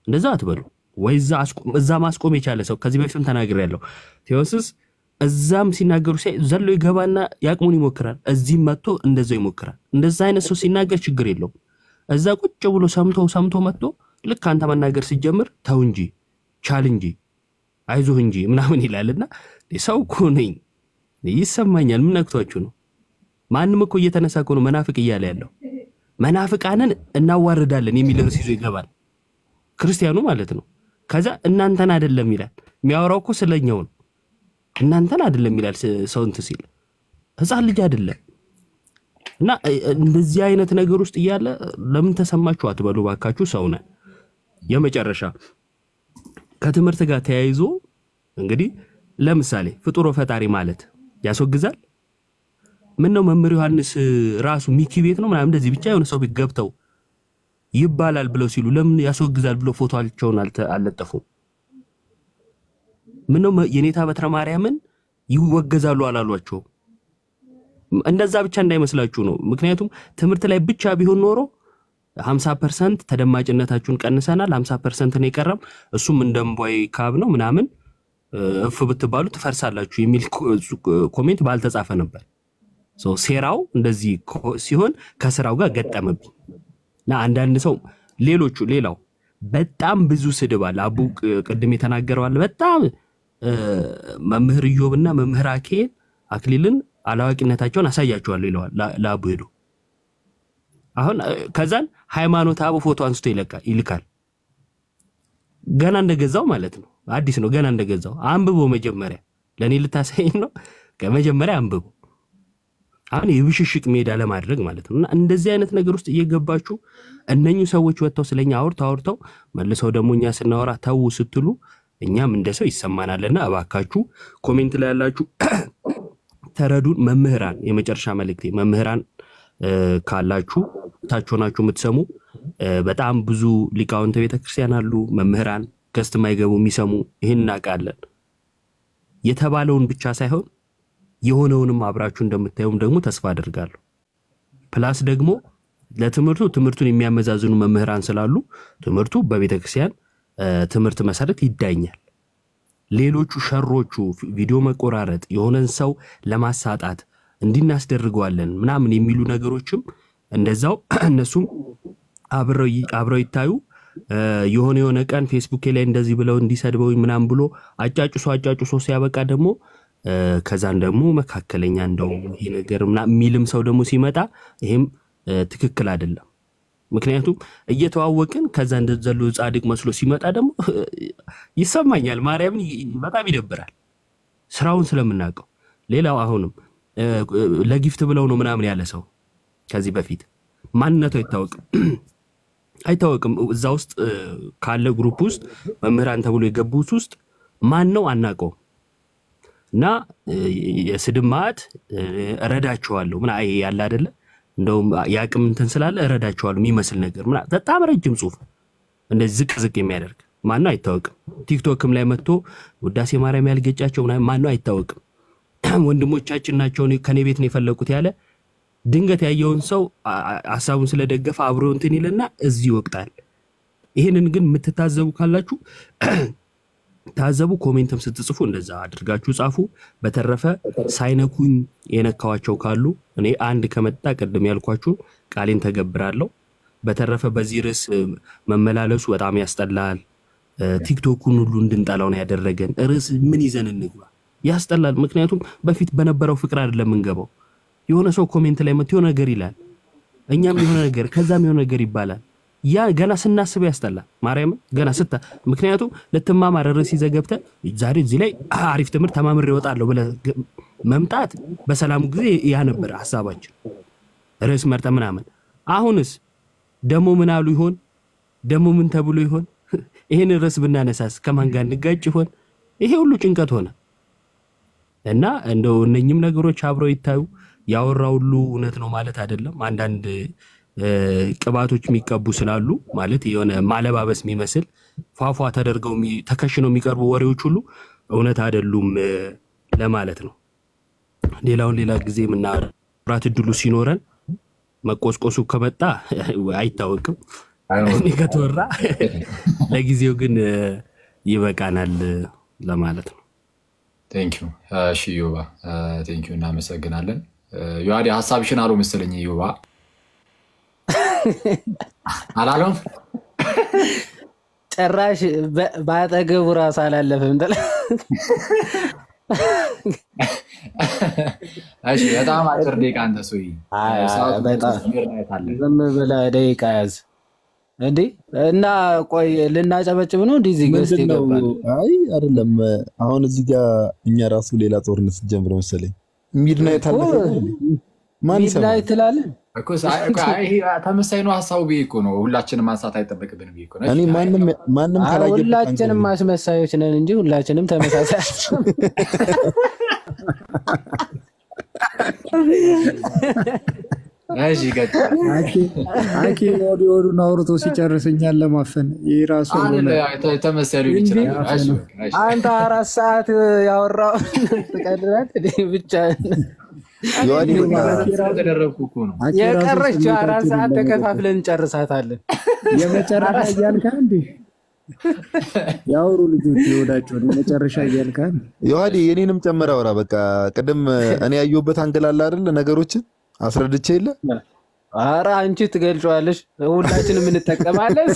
እንደዛ አትበሉ። ወይ እዛ አስቆ- እዛ ማስቆም የቻለ ሰው ከዚህ በፊትም ተናግሬያለሁ። ቴዎስስ እዛም ሲናገሩ ሲያይ ዘሎ ይገባና ያቅሙን ይሞክራል። እዚህም መጥቶ እንደዛው ይሞክራል። እንደዛ አይነት ሰው ሲናገር ችግር የለውም። እዛ ቁጭ ብሎ ሰምቶ ሰምቶ መጥቶ ልክ አንተ መናገር ሲጀምር ተው እንጂ ቻል እንጂ አይዞህ እንጂ ምናምን ይላልና ሰው እኮ ነኝ ይሰማኛል። ምን ነክቷችሁ ነው? ማንም እኮ እየተነሳ እኮ ነው መናፍቅ እያለ ያለው። መናፍቃንን እናዋርዳለን የሚል ርዕስ ይዞ ይገባል። ክርስቲያኑ ማለት ነው። ከዛ እናንተን አይደለም ይላል። የሚያወራው እኮ ስለኛው ነው። እናንተን አይደለም ይላል ስ- ሰው እንትን ሲል ህፃን ልጅ አይደለም። እና እ- እንደዚህ አይነት ነገር ውስጥ እያለ ለምን ተሰማችሁ አትበሉ ባካችሁ። ሰው ነን። የመጨረሻ ከትምህርት ጋር ተያይዞ እንግዲህ ለምሳሌ ፍጡሮ ፈጣሪ ማለት ያስወግዛል። ምን ነው መምህር ዮሐንስ እ, ራሱ ሚኪ ቤት ነው ምናምን እንደዚህ ብቻ የሆነ ሰው ቤት ገብተው ይባላል ብለው ሲሉ ለምን ያስወግዛል ብለው ፎቶቸውን አልተ- አልለጠፉም? ምን ነው መ- የኔታ በትረ ማርያምን ይወገዛሉ አላሏቸው? እንደዛ ብቻ እንዳይመስላችሁ ነው። ምክንያቱም ትምህርት ላይ ብቻ ቢሆን ኖሮ 50 ፐርሰንት ተደማጭነታችሁን ቀንሰናል፣ 50 ፐርሰንት ነው የቀረም፣ እሱም እንደ እምቧይ ካብ ነው ምናምን እ፣ እፍ ብትባሉ ትፈርሳላችሁ የሚል ኮ- ኮሜንት ባልተጻፈ ነበር። ሶ ሴራው እንደዚህ ኮ- ሲሆን ከስራው ጋር ገጠመብኝ እና አንዳንድ ሰው ሌሎቹ ሌላው በጣም ብዙ ስድብ አለ። አቡ ቅ- ቅድም የተናገረው አለ። በጣም እ፣ መምህር ኢዮብና መምህር አኬ አክሊልን አላዋቂነታቸውን አሳያቸዋለሁ ይለዋል ላ- ለአቡ ሄዶ አሁን እ፣ ከዛን ሃይማኖት አቡ ፎቶ አንስቶ ይለቃል ይልካል። ገና እንደገዛው ማለት ነው። አዲስ ነው ገና እንደገዛው። አንብቦ መጀመሪያ ለእኔ ልታሳይኝ ነው። ከመጀመሪያ አንብቦ አሁን የብሽሽቅ ሜዳ ለማድረግ ማለት ነው። እና እንደዚህ አይነት ነገር ውስጥ እየገባችሁ እነኚህ ሰዎች ወጥተው ስለኛ አውርተው አውርተው መልሰው ደግሞ እኛ ስናወራ ተዉ ስትሉ እኛም እንደ ሰው ይሰማናልና እባካችሁ ኮሜንት ላይ ያላችሁ ተረዱን። መምህራን፣ የመጨረሻ መልእክቴ መምህራን እ፣ ካላችሁ ታች ሆናችሁ የምትሰሙ እ፣ በጣም ብዙ ሊቃውንተ ቤተክርስቲያን አሉ። መምህራን ገስት የማይገቡ የሚሰሙ ይህን እናውቃለን። የተባለውን ብቻ ሳይሆን የሆነውንም አብራችሁ እንደምታዩም ደግሞ ተስፋ አድርጋለሁ። ፕላስ ደግሞ ለትምህርቱ ትምህርቱን የሚያመዛዝኑ መምህራን ስላሉ ትምህርቱ በቤተ ክርስቲያን እ፣ ትምህርት መሰረት ይዳኛል። ሌሎቹ ሸሮቹ ቪ- ቪዲዮ መቆራረጥ፣ የሆነን ሰው ለማሳጣት እንዲናስደርገዋለን ምናምን የሚሉ ነገሮችም እንደዛው እነሱም አብረው ይ- አብረው ይታዩ። እ፣ የሆነ የሆነ ቀን ፌስቡክ ላይ እንደዚህ ብለው እንዲሰድበውኝ ምናምን ብሎ አጫጭሶ አጫጭሶ ሲያበቃ ደግሞ እ፣ ከዛን ደግሞ መካከለኛ እንደው ይሄ ነገር ምናምን የሚልም ሰው ደግሞ ሲመጣ ይሄም እ፣ ትክክል አይደለም። ምክንያቱም እየተዋወቅን ከዛ እንደዘሉ ጻድቅ መስሎ ሲመጣ ደግሞ ይሰማኛል። ማርያምን ይ- በጣም ይደብራል፣ ስራውን ስለምናውቀው። ሌላው አሁንም እ፣ ለጊፍት ብለው ነው ምናምን ያለ ሰው ከዚህ በፊት ማንነቱ አይታወቅም አይታወቅም። እዛ ውስጥ እ፣ ካለ ግሩፕ ውስጥ መምህራን ተብሎ የገቡት ውስጥ ማን ነው አናውቀውም። እና እ፣ የስድብ ማዕት እ፣ እረዳቸዋለሁ ምና ይሄ ያለ አይደለ እንደውም የአቅም እንትን ስላለ እረዳቸዋለሁ የሚመስል ነገር ምና በጣም ረጅም ጽሁፍ እንደዚህ ዝቅ ዝቅ የሚያደርግ ማነው አይታወቅም። ቲክቶክም ላይ መጥቶ ውዳሴ ማርያም ያልገጫቸው ምናምን ማነው አይታወቅም። ወንድሞቻችን ናቸው እኔ- ከኔ ቤት ነው የፈለቁት ያለ ድንገት ያየውን ሰው አ- አ- ሀሳቡን ስለደገፈ አብሮ እንትን ይልና እዚህ ይወቅጣል። ይህንን ግን የምትታዘቡ ካላችሁ ታዘቡ። ኮሜንትም ስትጽፉ እንደዛ አድርጋችሁ ጻፉ። በተረፈ ሳይነኩኝ የነካዋቸው ካሉ እኔ አንድ ከመጣ ቅድም ያልኳችሁን ቃሌን ተገብራለሁ። በተረፈ በዚህ ርዕስ እ፣ መመላለሱ በጣም ያስጠላል። እ፣ ቲክቶኩን ሁሉ እንድንጠላው ነው ያደረገን። ርዕስ ምን ይዘን እንግባ? ያስጠላል። ምክንያቱም በፊት በነበረው ፍቅር አይደለም የምንገባው። የሆነ ሰው ኮሜንት ላይ መጥቶ የሆነ ነገር ይላል፣ እኛም የሆነ ነገር ከዛም የሆነ ነገር ይባላል። ያ ገና ስናስበው ያስጠላል። ማርያምን ገና ስታ ምክንያቱም ልትማማር ርዕስ ይዘህ ገብተህ ዛሬ እዚህ ላይ አሪፍ ትምህርት ተማምሬ እወጣለሁ ብለህ ግ- መምጣት በሰላሙ ጊዜ ያ ነበር ሀሳባችን፣ ርዕስ መርጠህ ምናምን። አሁንስ ደግሞ ምን አሉ ይሆን? ደግሞ ምን ተብሎ ይሆን? ይህን ርዕስ ብናነሳስ ከማን ጋር እንጋጭ ይሆን? ይሄ ሁሉ ጭንቀት ሆነ እና እንደው እነኝም ነገሮች አብረው ይታዩ። ያወራ ሁሉ እውነት ነው ማለት አይደለም። አንዳንድ እ፣ ቅባቶች የሚቀቡ ስላሉ ማለት የሆነ ማለባበስ የሚመስል ፏፏ ተደርገው የሚ- ተከሽነው የሚቀርቡ ወሬዎች ሁሉ እውነት አይደሉም እ፣ ለማለት ነው። ሌላውን ሌላ ጊዜ የምናወራት እድሉ ሲኖረን መቆስቆሱ ከመጣ አይታወቅም። እኔ ከተወራ ለጊዜው ግን እ፣ ይበቃናል ለማለት ነው።
ቴንኪዩ እሺ ዮባ ቴንኪዩ እናመሰግናለን ዮሐዴ ሀሳብሽን አሉ መሰለኝ ዮባ አላለም
ጭራሽ በ- በአጠገቡ ራሱ አላለፈም። ጥላ
እሺ በጣም አጭር ደቂቃ አንተ ሰው
አይ፣ አይ፣ በጣም ዝም ብለህ ደቂቃ ያዝ እንዴ እና ቆይ ልናጨበጭብ ነው እንዲህ እዚህ ገዝት
ምንድን ነው?
ይገባል
አይ አይደለም። አሁን እዚህ ጋር እኛ ራሱ ሌላ ጦርነት ጀምረ መሰለኝ። ሚድናይት አለፈ ማን ይሰማል?
ሚድናይት ትላለን
እኮ ሳ- እኮ አይ፣ ይሄ ተመሳይ ነው ሀሳቡ ብዬ እኮ ነው ሁላችንም ማንሳት አይጠበቅብንም ብዬ እኮ ነው።
እኔ
እሺ፣
ማንም ማንም
አይ፣
ካላየበት
ሁላችንም
አንገባም።
አስመሳዮች ነን እንጂ ሁላችንም ተመሳሳይ
እሺ ቀጥል።
አኬ ወዲ ወዱን አውርቶ ሲጨርስ እኛን ለማፈን ይህ ራሱ
አይደለ፣ ተ- ተመሳይ ሊሆን ይችላል። እሺ፣ በቃ፣ እሺ።
አንተ አራት ሰዓት ያወራው ትቀድራት ብቻ
ዮሐዴ በቃ
ተደረግኩ እኮ ነው።
አኬ ራሱ
የቀረችው አራት
ስሜታችንን
ሰዓት
ለመቆጠብ
ተከፋፍለን እንጨርሳታለን።
የመጨረሻ እያልካ እንዴ ያውሩ ልጆች የወዳቸውን የመጨረሻ እያልካ
ዮሐዴ የኔንም ጨምር አውራ። በቃ ቅድም እኔ ያየሁበት አንገል አለ አይደለ? ነገሮችን አስረድቼ የለ
አረ አንቺ ትገልጫዋለሽ፣ ሁላችንም እንጠቀማለን።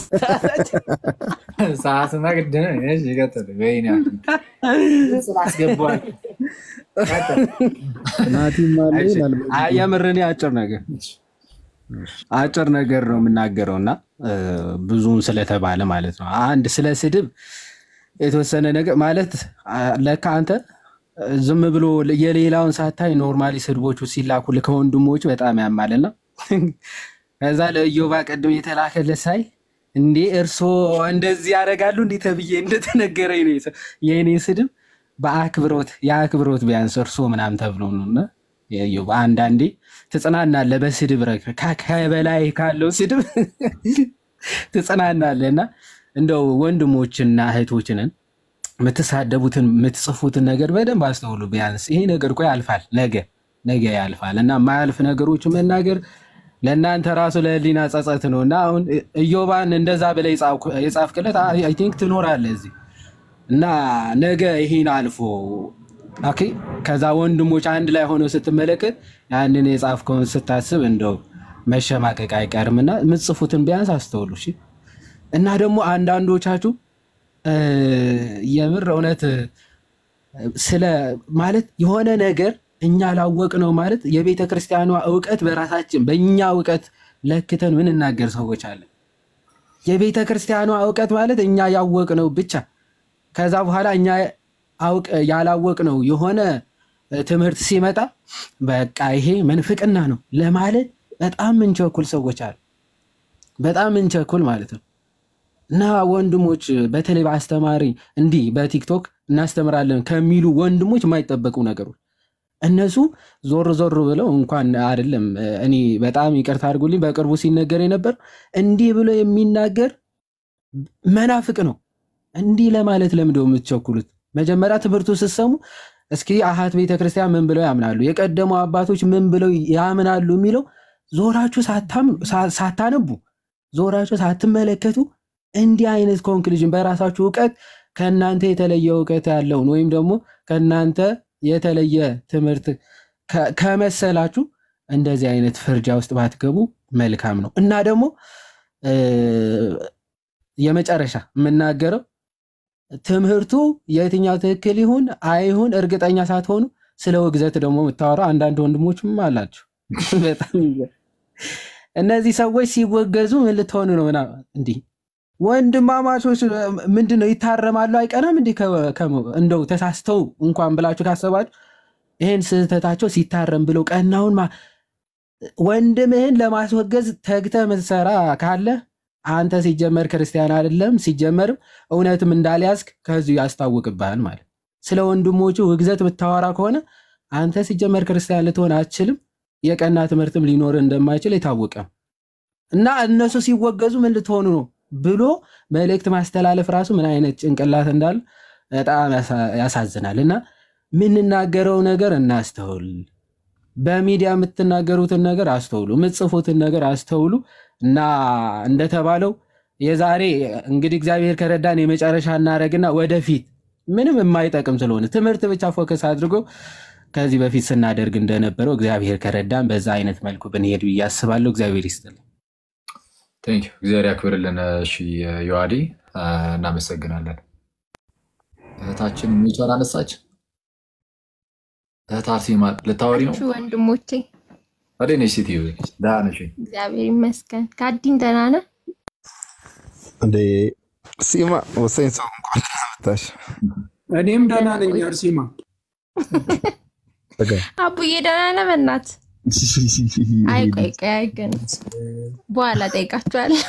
ሰዓትና ግድ ነው። እሺ፣ ቀጥል። ወይኔ ስላስገባል
ናቲም አለ ይላል።
አይ የምር እኔ አጭር ነገር አጭር ነገር ነው የምናገረው እና እ፣ ብዙም ስለተባለ ማለት ነው። አንድ ስለ ስድብ የተወሰነ ነገር ማለት አ፣ ለካ አንተ እ፣ ዝም ብሎ የሌላውን ሳታይ ኖርማሊ ስድቦቹ ሲላኩልህ ከወንድሞች በጣም ያማልና ከዛ ለኢዮባ ቅድም የተላከለት ሳይ እንዴ እርሶ እንደዚህ ያደርጋሉ እንዴ ተብዬ እንደተነገረኝ ነው የሰ- የእኔ ስድብ በአክብሮት የአክብሮት ቢያንስ እርሶ ምናምን ተብሎ ነው እና የኢዮብ አንዳንዴ ትጽናናለህ በስድብ ረክ ከ- ከበላይ ካለው ስድብ ትጽናናለህ እና እንደው ወንድሞችና እህቶችንን የምትሳደቡትን የምትጽፉትን ነገር በደንብ አስተውሉ። ቢያንስ ይሄ ነገር እኮ ያልፋል፣ ነገ ነገ ያልፋል እና የማያልፍ ነገሮች መናገር ለእናንተ ራሱ ለህሊና ጸጸት ነው እና አሁን ኢዮባን እንደዛ ብለህ የጻፍኩ- የጻፍክለት አይ ቲንክ ትኖራለህ እዚህ እና ነገ ይሄን አልፎ ኦኬ፣ ከዛ ወንድሞች አንድ ላይ ሆነው ስትመለከት ያንን የጻፍከውን ስታስብ እንደው መሸማቀቅ አይቀርምና የምትጽፉትን ቢያንስ አስተውሉ እሺ። እና ደግሞ አንዳንዶቻችሁ እ፣ የምር እውነት እ፣ ስለ ማለት የሆነ ነገር እኛ ላወቅ ነው ማለት የቤተ ክርስቲያኗ እውቀት በራሳችን በእኛ እውቀት ለክተን ምንናገር ሰዎች አለን። የቤተ ክርስቲያኗ እውቀት ማለት እኛ ያወቅ ነው ብቻ ከዛ በኋላ እኛ አውቅ ያላወቅ ነው የሆነ ትምህርት ሲመጣ በቃ ይሄ መንፍቅና ነው ለማለት በጣም ምንቸኩል ሰዎች አሉ። በጣም ምንቸኩል ማለት ነው። እና ወንድሞች በተለይ በአስተማሪ እንዲህ በቲክቶክ እናስተምራለን ከሚሉ ወንድሞች የማይጠበቁ ነገሮች እነሱ ዞር ዞር ብለው እንኳን አይደለም እኔ በጣም ይቅርታ አድርጉልኝ፣ በቅርቡ ሲነገር የነበር እንዲህ ብሎ የሚናገር መናፍቅ ነው። እንዲህ ለማለት ለምንድነው የምትቸኩሉት? መጀመሪያ ትምህርቱ ስትሰሙ እስኪ አሃት ቤተክርስቲያን ምን ብለው ያምናሉ፣ የቀደሙ አባቶች ምን ብለው ያምናሉ የሚለው ዞራችሁ ሳታም- ሳ- ሳታነቡ ዞራችሁ ሳትመለከቱ እንዲህ አይነት ኮንክሉዥን በራሳችሁ እውቀት ከእናንተ የተለየ እውቀት ያለውን ወይም ደግሞ ከእናንተ የተለየ ትምህርት ከ- ከመሰላችሁ እንደዚህ አይነት ፍርጃ ውስጥ ባትገቡ መልካም ነው እና ደግሞ እ፣ የመጨረሻ የምናገረው ትምህርቱ የትኛው ትክክል ይሁን አይሁን እርግጠኛ ሳትሆኑ ስለ ውግዘት ደግሞ የምታወራው አንዳንድ ወንድሞችም አላቸው። በጣም ይገርም። እነዚህ ሰዎች ሲወገዙ ምን ልትሆኑ ነው? ምናምን እንዲህ ወንድማማቾች ምንድን ነው ይታረማሉ? አይቀርም እንዲህ ከ- ከ- እንደው ተሳስተው እንኳን ብላችሁ ካሰባችሁ ይህን ስህተታቸው ሲታረም ብለው ቀናውን ማ- ወንድምህን ለማስወገዝ ተግተህ ምትሰራ ካለ አንተ ሲጀመር ክርስቲያን አይደለም፣ ሲጀመርም እውነትም እንዳልያዝክ ከዚሁ ያስታውቅብሃል ማለት። ስለ ወንድሞቹ ውግዘት ብታወራ ከሆነ አንተ ሲጀመር ክርስቲያን ልትሆን አትችልም፣ የቀና ትምህርትም ሊኖር እንደማይችል የታወቀ ነው። እና እነሱ ሲወገዙ ምን ልትሆኑ ነው ብሎ መልእክት ማስተላለፍ ራሱ ምን አይነት ጭንቅላት እንዳለ በጣም ያሳ- ያሳዝናል። እና የምንናገረው ነገር እናስተውል። በሚዲያ የምትናገሩትን ነገር አስተውሉ፣ የምትጽፉትን ነገር አስተውሉ እና እንደተባለው የዛሬ እንግዲህ እግዚአብሔር ከረዳን የመጨረሻ እናደርግና ወደፊት ምንም የማይጠቅም ስለሆነ ትምህርት ብቻ ፎከስ አድርጎ ከዚህ በፊት ስናደርግ እንደነበረው እግዚአብሔር ከረዳን በዛ አይነት መልኩ ብንሄድ ብዬ አስባለሁ። እግዚአብሔር ይስጥልኝ።
ቴንክ ዩ እግዚአብሔር ያክብርልን። እሺ ዮሐዴ እናመሰግናለን። እህታችን ሚቻል አነሳች። እህት አርሴማ ልታወሪ ነው?
ናችሁ ወንድሞቼ?
ወደ ነች ሴትዮ ደህና ነሽ ወይ?
እግዚአብሔር ይመስገን። ከአዲን ደህና ነህ?
እንዴ ሲማ ወሳኝ ሰው እንኳን ደህና መጣሽ።
እኔም ደህና ነኝ አርሴማ።
በቃ
አቡዬ ደህና ነህ? በእናትህ አይ ቆይ ቆይ አይ ግን በኋላ ጠይቃችኋለሁ።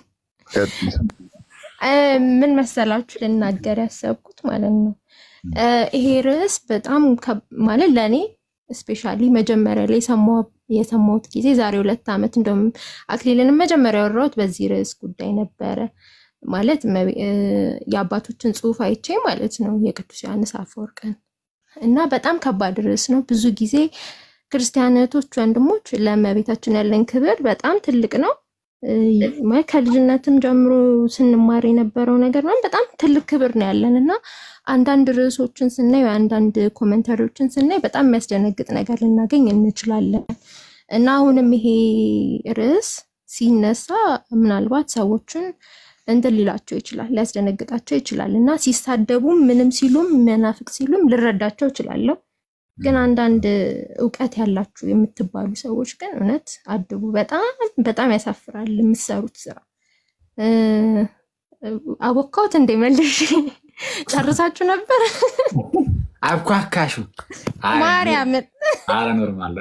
እ ምን መሰላችሁ ልናገር ያሰብኩት ማለት ነው እ ይሄ ርዕስ በጣም ከብ- ማለት ለእኔ ስፔሻሊ መጀመሪያ ላይ የሰማሁ- የሰማሁት ጊዜ ዛሬ ሁለት ዓመት እንደውም አክሊልንም መጀመሪያ ያወራሁት በዚህ ርዕስ ጉዳይ ነበረ። ማለት እመቤ- እ የአባቶችን ጽሑፍ አይቼ ማለት ነው የቅዱስ ዮሐንስ አፈወርቅን እና በጣም ከባድ ርዕስ ነው። ብዙ ጊዜ ክርስቲያን እህቶች፣ ወንድሞች ለእመቤታችን ያለን ክብር በጣም ትልቅ ነው። እ ማለት ከልጅነትም ጀምሮ ስንማር የነበረው ነገር ነው። በጣም ትልቅ ክብር ነው ያለን እና አንዳንድ ርዕሶችን ስናይ ወይ አንዳንድ ኮመንታሪዎችን ስናይ በጣም የሚያስደነግጥ ነገር ልናገኝ እንችላለን እና አሁንም ይሄ ርዕስ ሲነሳ ምናልባት ሰዎችን እንትን ሊላቸው ይችላል፣ ሊያስደነግጣቸው ይችላል እና ሲሳደቡም ምንም ሲሉም መናፍቅ ሲሉም ልረዳቸው እችላለሁ። ግን አንዳንድ እውቀት ያላችሁ የምትባሉ ሰዎች ግን እውነት አድቡ። በጣም በጣም ያሳፍራል የምትሰሩት ስራ። እ፣ አቦካሁት እንደ መልሽ ጨርሳችሁ ነበር?
አብኳካሹ
ማርያምን
አረ ኖርማል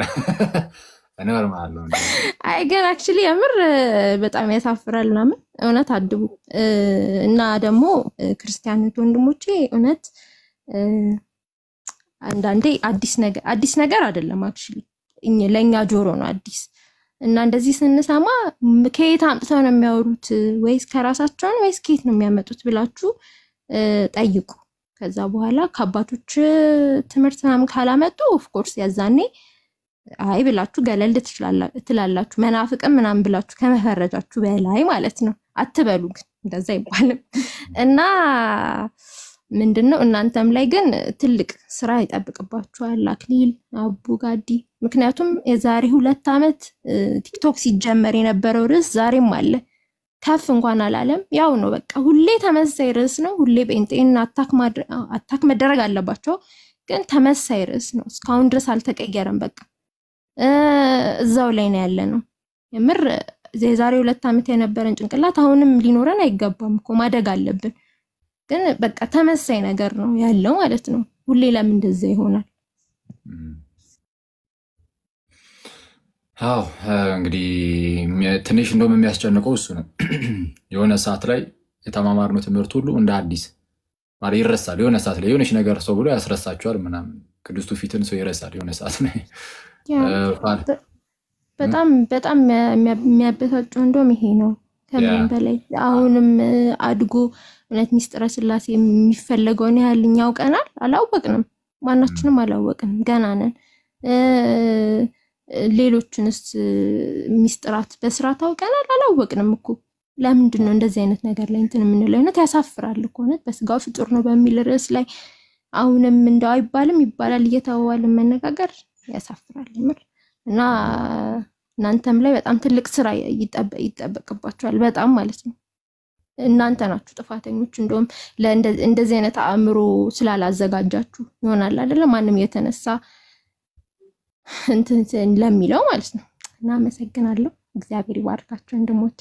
ኖርማል ነው።
አይ ግን አክቹሊ የምር እ፣ በጣም ያሳፍራል ምናምን። እውነት አድቡ እ፣ እና ደግሞ እ፣ ክርስቲያኖች ወንድሞቼ እውነት እ፣ አንዳንዴ አዲስ ነገር አዲስ ነገር አይደለም አክቹሊ ለእኛ ጆሮ ነው አዲስ እና እንደዚህ ስንሰማ ም- ከየት አምጥተው ነው የሚያወሩት ወይስ ከራሳቸውን ወይስ ከየት ነው የሚያመጡት ብላችሁ እ፣ ጠይቁ። ከዛ በኋላ ከአባቶች ትምህርት ምናምን ካላመጡ ኦፍኮርስ ያዛኔ አይ ብላችሁ ገለል ትችላላ- ትላላችሁ። መናፍቅም ምናምን ብላችሁ ከመፈረጃችሁ በላይ ማለት ነው። አትበሉ ግን እንደዛ አይባልም። እና ምንድን ነው እናንተም ላይ ግን ትልቅ ስራ ይጠብቅባችኋል። አክሊል አቡ ጋዲ። ምክንያቱም የዛሬ ሁለት ዓመት እ፣ ቲክቶክ ሲጀመር የነበረው ርዕስ ዛሬም አለ። ከፍ እንኳን አላለም። ያው ነው በቃ ሁሌ ተመሳሳይ ርዕስ ነው። ሁሌ ጴንጤን አታክ ማድረ- አታክ መደረግ አለባቸው፣ ግን ተመሳሳይ ርዕስ ነው። እስካሁን ድረስ አልተቀየረም። በቃ እ፣ እዛው ላይ ነው ያለ ነው። የምር የዛሬ ሁለት ዓመት የነበረን ጭንቅላት አሁንም ሊኖረን አይገባም እኮ ማደግ አለብን። ግን በቃ ተመሳይ ነገር ነው ያለው ማለት ነው። ሁሌ ለምን እንደዛ ይሆናል?
አዎ እንግዲህ የሚያ- ትንሽ እንደውም የሚያስጨንቀው እሱ ነው። የሆነ ሰዓት ላይ የተማማርነው ትምህርት ሁሉ እንደ አዲስ ማለት ይረሳል። የሆነ ሰዓት ላይ የሆነች ነገር ሰው ብሎ ያስረሳቸዋል ምናምን። ቅዱስቱ ፊትን ሰው ይረሳል የሆነ ሰዓት ላይ
ያ
እ፣ ፋል-
በጣም በጣም የሚያ- የሚያበሳጨው እንደውም ይሄ ነው ከምንም
ያ።
በላይ አሁንም እ፣ አድጎ እውነት ሚስጥረ ስላሴ የሚፈለገውን ያህል እኛ አውቀናል? አላወቅንም። ማናችንም አላወቅንም። ገና ነን። እ፣ ሌሎችንስ እ፣ ሚስጥራት በስርዓት አውቀናል? አላወቅንም እኮ። ለምንድን ነው እንደዚህ አይነት ነገር ላይ እንትን የምንለው? እውነት ያሳፍራል እኮ እውነት በስጋው ፍጡር ነው በሚል ርዕስ ላይ አሁንም እንደው አይባልም ይባላል እየተባባልን መነጋገር ያሳፍራል የምር እና እናንተም ላይ በጣም ትልቅ ስራ ይጠበ- ይጠበቅባችኋል። በጣም ማለት ነው። እናንተ ናችሁ ጥፋተኞች። እንደውም ለእንደ- እንደዚህ አይነት አእምሮ ስላላዘጋጃችሁ ይሆናል አይደለ? ማንም የተነሳ እንትን እንትን ለሚለው ማለት ነው። እና አመሰግናለሁ። እግዚአብሔር ይባርካችሁ ወንድሞቼ።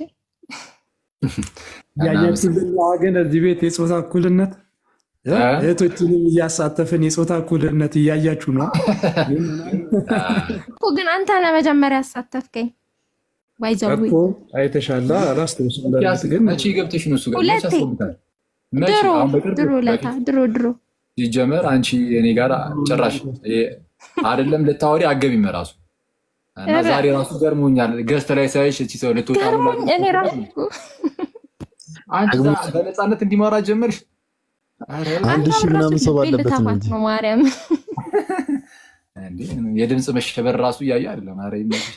ያያችሁልን ግን እዚህ ቤት የፆታ እኩልነት እ?
እ?
እህቶችንም እያሳተፍን የፆታ እኩልነት እያያችሁ ነው።
እኮ ግን አንተ ለመጀመሪያ ያሳተፍከኝ ባይዘዊ
እኮ አይተሻላ። አላስታውስም በእርግጥ ግን
መቼ ገብተሽ ነው እሱ ጋር? መቼ
ሁለቴ
አስገብታል? መቼ?
ድሮ
አሁን በቅርብ
ድሮ ለታ
በፊት
ድሮ ድሮ
ሲጀመር አንቺ እኔ ጋር ጭራሽ ይሄ አይደለም ልታወሪ አገቢም ራሱ እና
ኧረ።
ዛሬ ራሱ ገርሞኛል። ገዝተ ላይ ሳይሽ እቺ ሰው ልትወጣ ነው
ገርሞኝ እኔ ራሱ እኮ
አንቺ ዛ- በነፃነት እንዲማራ ጀመርሽ። ኧረ
አንድ ሺህ
አንተ
ምናምን
ራሱ
ሰው
ልቤ
ባለበት ነው
ልተፋት
እንጂ
ነው ማርያም
እኔ እንዴ የድምፅ መሸበር ራሱ እያየ አይደለም። ኧረ ይመችሽ።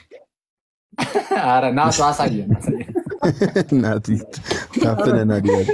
ኧረ ናቱ አሳየን አሳየን።
ናቲ ታፍነናል እያለ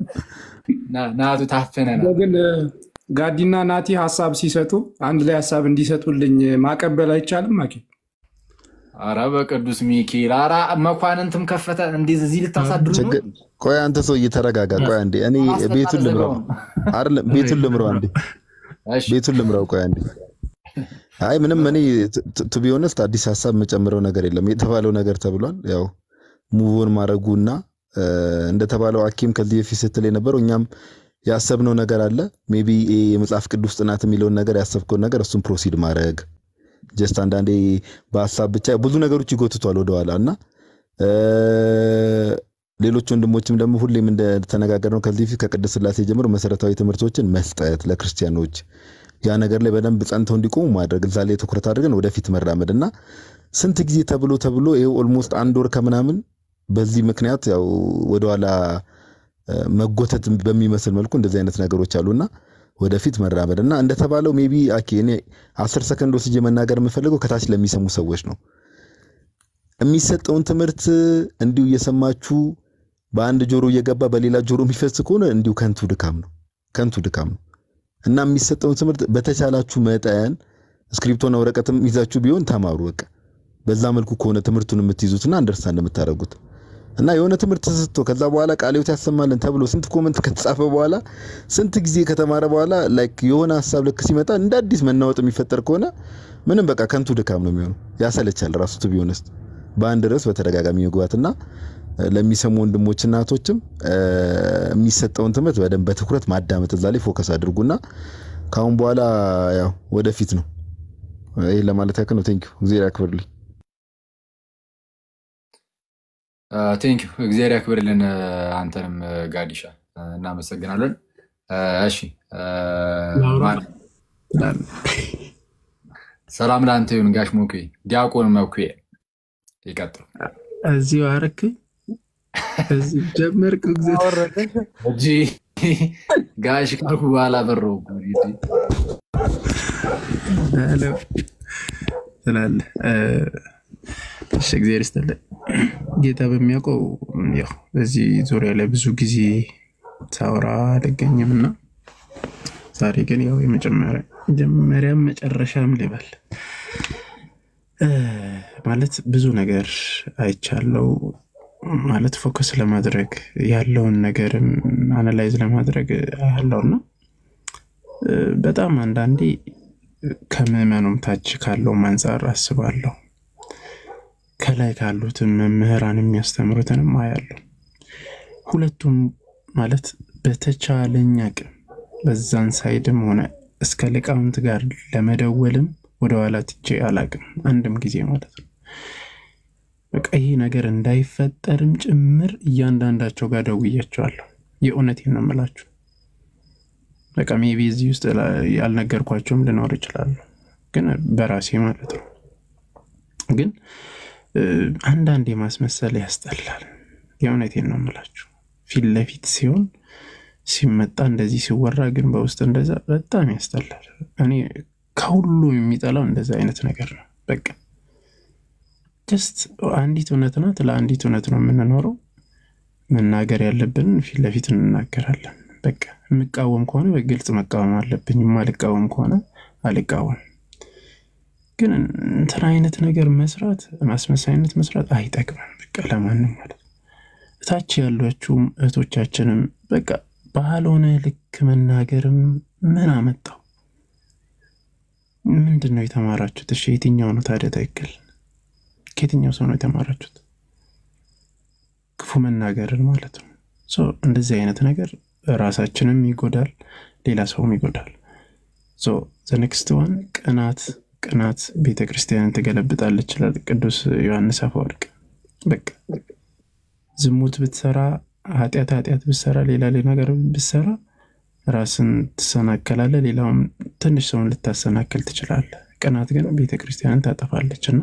ና- ናቱ ታፍነናል።
ግን ጋዲና ናቲ ሀሳብ ሲሰጡ አንድ ላይ ሀሳብ እንዲሰጡልኝ ማቀበል አይቻልም? አኬ
ኧረ በቅዱስ ሚካኤል ኧረ መኳንንትም ከፈተ እንዴት እዚህ ልታሳድሩ ነው?
ችግር ቆይ አንተ ሰው እየተረጋጋ ቆይ አንዴ እኔ ቤቱን ልምራው አይደለም ቤቱን ልምራው አንዴ
እሺ
ቤቱን ልምራው ቆይ አንዴ አይ ምንም እኔ ቱ ቢ ኦነስት አዲስ ሀሳብ የምጨምረው ነገር የለም የተባለው ነገር ተብሏል ያው ሙቮን ማድረጉና እንደተባለው አኪም ከዚህ በፊት ስትል የነበረው እኛም ያሰብነው ነገር አለ ሜቢ የመጽሐፍ ቅዱስ ጥናት የሚለውን ነገር ያሰብከውን ነገር እሱን ፕሮሲድ ማድረግ ጀስት አንዳንዴ በሀሳብ ብቻ ብዙ ነገሮች ይጎትቷል ወደኋላ እና እ፣ ሌሎች ወንድሞችም ደግሞ ሁሌም እንደተነጋገርነው ከዚህ በፊት ከቅድስት ሥላሴ ጀምሮ መሰረታዊ ትምህርቶችን መስጠት ለክርስቲያኖች ያ ነገር ላይ በደንብ ጸንተው እንዲቆሙ ማድረግ እዛ ላይ ትኩረት አድርገን ወደፊት መራመድ እና ስንት ጊዜ ተብሎ ተብሎ ይኸው ኦልሞስት አንድ ወር ከምናምን በዚህ ምክንያት ያው ወደኋላ እ፣ መጎተት በሚመስል መልኩ እንደዚህ አይነት ነገሮች አሉና ወደፊት መራመድ እና እንደተባለው ሜቢ አኬ እኔ አስር ሰከንድ ወስጄ መናገር የምፈልገው ከታች ለሚሰሙ ሰዎች ነው። የሚሰጠውን ትምህርት እንዲሁ እየሰማችሁ በአንድ ጆሮ እየገባ በሌላ ጆሮ የሚፈስ ከሆነ እንዲሁ ከንቱ ድካም ነው፣ ከንቱ ድካም ነው እና የሚሰጠውን ትምህርት በተቻላችሁ መጠን እስክሪፕቶና ወረቀትም ይዛችሁ ቢሆን ተማሩ። በቃ በዛ መልኩ ከሆነ ትምህርቱን የምትይዙትና አንደርስታንድ የምታደርጉት እና የሆነ ትምህርት ተሰጥቶ ከዛ በኋላ ቃለ ሕይወት ያሰማልን ተብሎ ስንት ኮመንት ከተጻፈ በኋላ ስንት ጊዜ ከተማረ በኋላ ላይክ የሆነ ሀሳብ ልክ ሲመጣ እንደ አዲስ መናወጥ የሚፈጠር ከሆነ ምንም በቃ ከንቱ ድካም ነው የሚሆነው። ያሰለቻል ራሱ ቱ ቢሆንስት በአንድ ርዕስ በተደጋጋሚ መግባትና እ፣ ለሚሰሙ ወንድሞችና እህቶችም እ፣ የሚሰጠውን ትምህርት በደንብ በትኩረት ማዳመጥ እዛ ላይ ፎከስ አድርጉና ከአሁን በኋላ ያው ወደፊት ነው። ይህ ለማለት ያክል ነው። ቴንኪው እግዚአብሔር ያክብርልኝ።
ቴንክ ዩ እግዚአብሔር ያክብርልን። አንተንም ጋዲሻ እናመሰግናለን። እሺ ማን- ሰላም ለአንተ ይሁን ጋሽ ሞኩ ዲያቆን መኩ ይቀጥሉ።
እዚሁ አረክ እዚህ ጀመርክ እግዚአብሔር
እጂ ጋሽ ካልኩ በኋላ በረው
አለው ትላለህ። እ፣ እሺ እግዚአብሔር ይስጥልኝ። ጌታ በሚያውቀው ያው በዚህ ዙሪያ ላይ ብዙ ጊዜ ሳወራ አልገኝም እና ዛሬ ግን ያው የመጀመሪያ መጀመሪያም መጨረሻም ልበል እ፣ ማለት ብዙ ነገር አይቻለው ማለት ፎከስ ለማድረግ ያለውን ነገርም አናላይዝ ለማድረግ ያለውና በጣም አንዳንዴ ከምዕመኑም ታች ካለውም አንጻር አስባለሁ። ከላይ ካሉትን መምህራን የሚያስተምሩትንም አያለሁ። ሁለቱም ማለት በተቻለኝ አቅም በዛን ሳይድም ሆነ እስከ ሊቃውንት ጋር ለመደወልም ወደኋላ ትቼ አላቅም፣ አንድም ጊዜ ማለት ነው። በቃ ይህ ነገር እንዳይፈጠርም ጭምር እያንዳንዳቸው ጋር ደውያቸዋለሁ። የእውነቴን ነው የምላችሁ። በቃ ሜቢ እዚህ ውስጥ ያልነገርኳቸውም ልኖር ይችላሉ፣ ግን በራሴ ማለት ነው። ግን እ፣ አንዳንዴ ማስመሰል ያስጠላል። የእውነቴን ነው የምላችሁ። ፊት ለፊት ሲሆን ሲመጣ እንደዚህ ሲወራ፣ ግን በውስጥ እንደዛ በጣም ያስጠላል። እኔ ከሁሉ የሚጠላው እንደዛ አይነት ነገር ነው። በቃ ጀስት አንዲት እውነት ናት። ለአንዲት እውነት ነው የምንኖረው። መናገር ያለብንን ፊት ለፊት እንናገራለን። በቃ የምቃወም ከሆነ በግልጽ መቃወም አለብኝ። የማልቃወም ከሆነ አልቃወም። ግን እንትን አይነት ነገር መስራት ማስመሳይነት መስራት አይጠቅምም። በቃ ለማንም ማለት ነው። እታች ያሏችሁም እህቶቻችንም በቃ ባልሆነ ልክ መናገርም ምን አመጣው? ምንድን ነው የተማራችሁት? እሺ የትኛው ነው ታዲያ ትክክል? ከየትኛው ሰው ነው የተማራችሁት? ክፉ መናገርን ማለት ነው። ሶ እንደዚህ አይነት ነገር ራሳችንም ይጎዳል፣ ሌላ ሰውም ይጎዳል። ሶ ዘኔክስት ዋን ቅናት ቅናት ቤተ ክርስቲያንን ትገለብጣለች ይላል ቅዱስ ዮሐንስ አፈወርቅ። በቃ ዝሙት ብትሰራ ኃጢአት ኃጢአት ብትሰራ ሌላ ሌላ ነገር ብትሰራ ራስን ትሰናከላለ፣ ሌላውም ትንሽ ሰውን ልታሰናክል ትችላለ። ቅናት ግን ቤተ ክርስቲያንን ታጠፋለች እና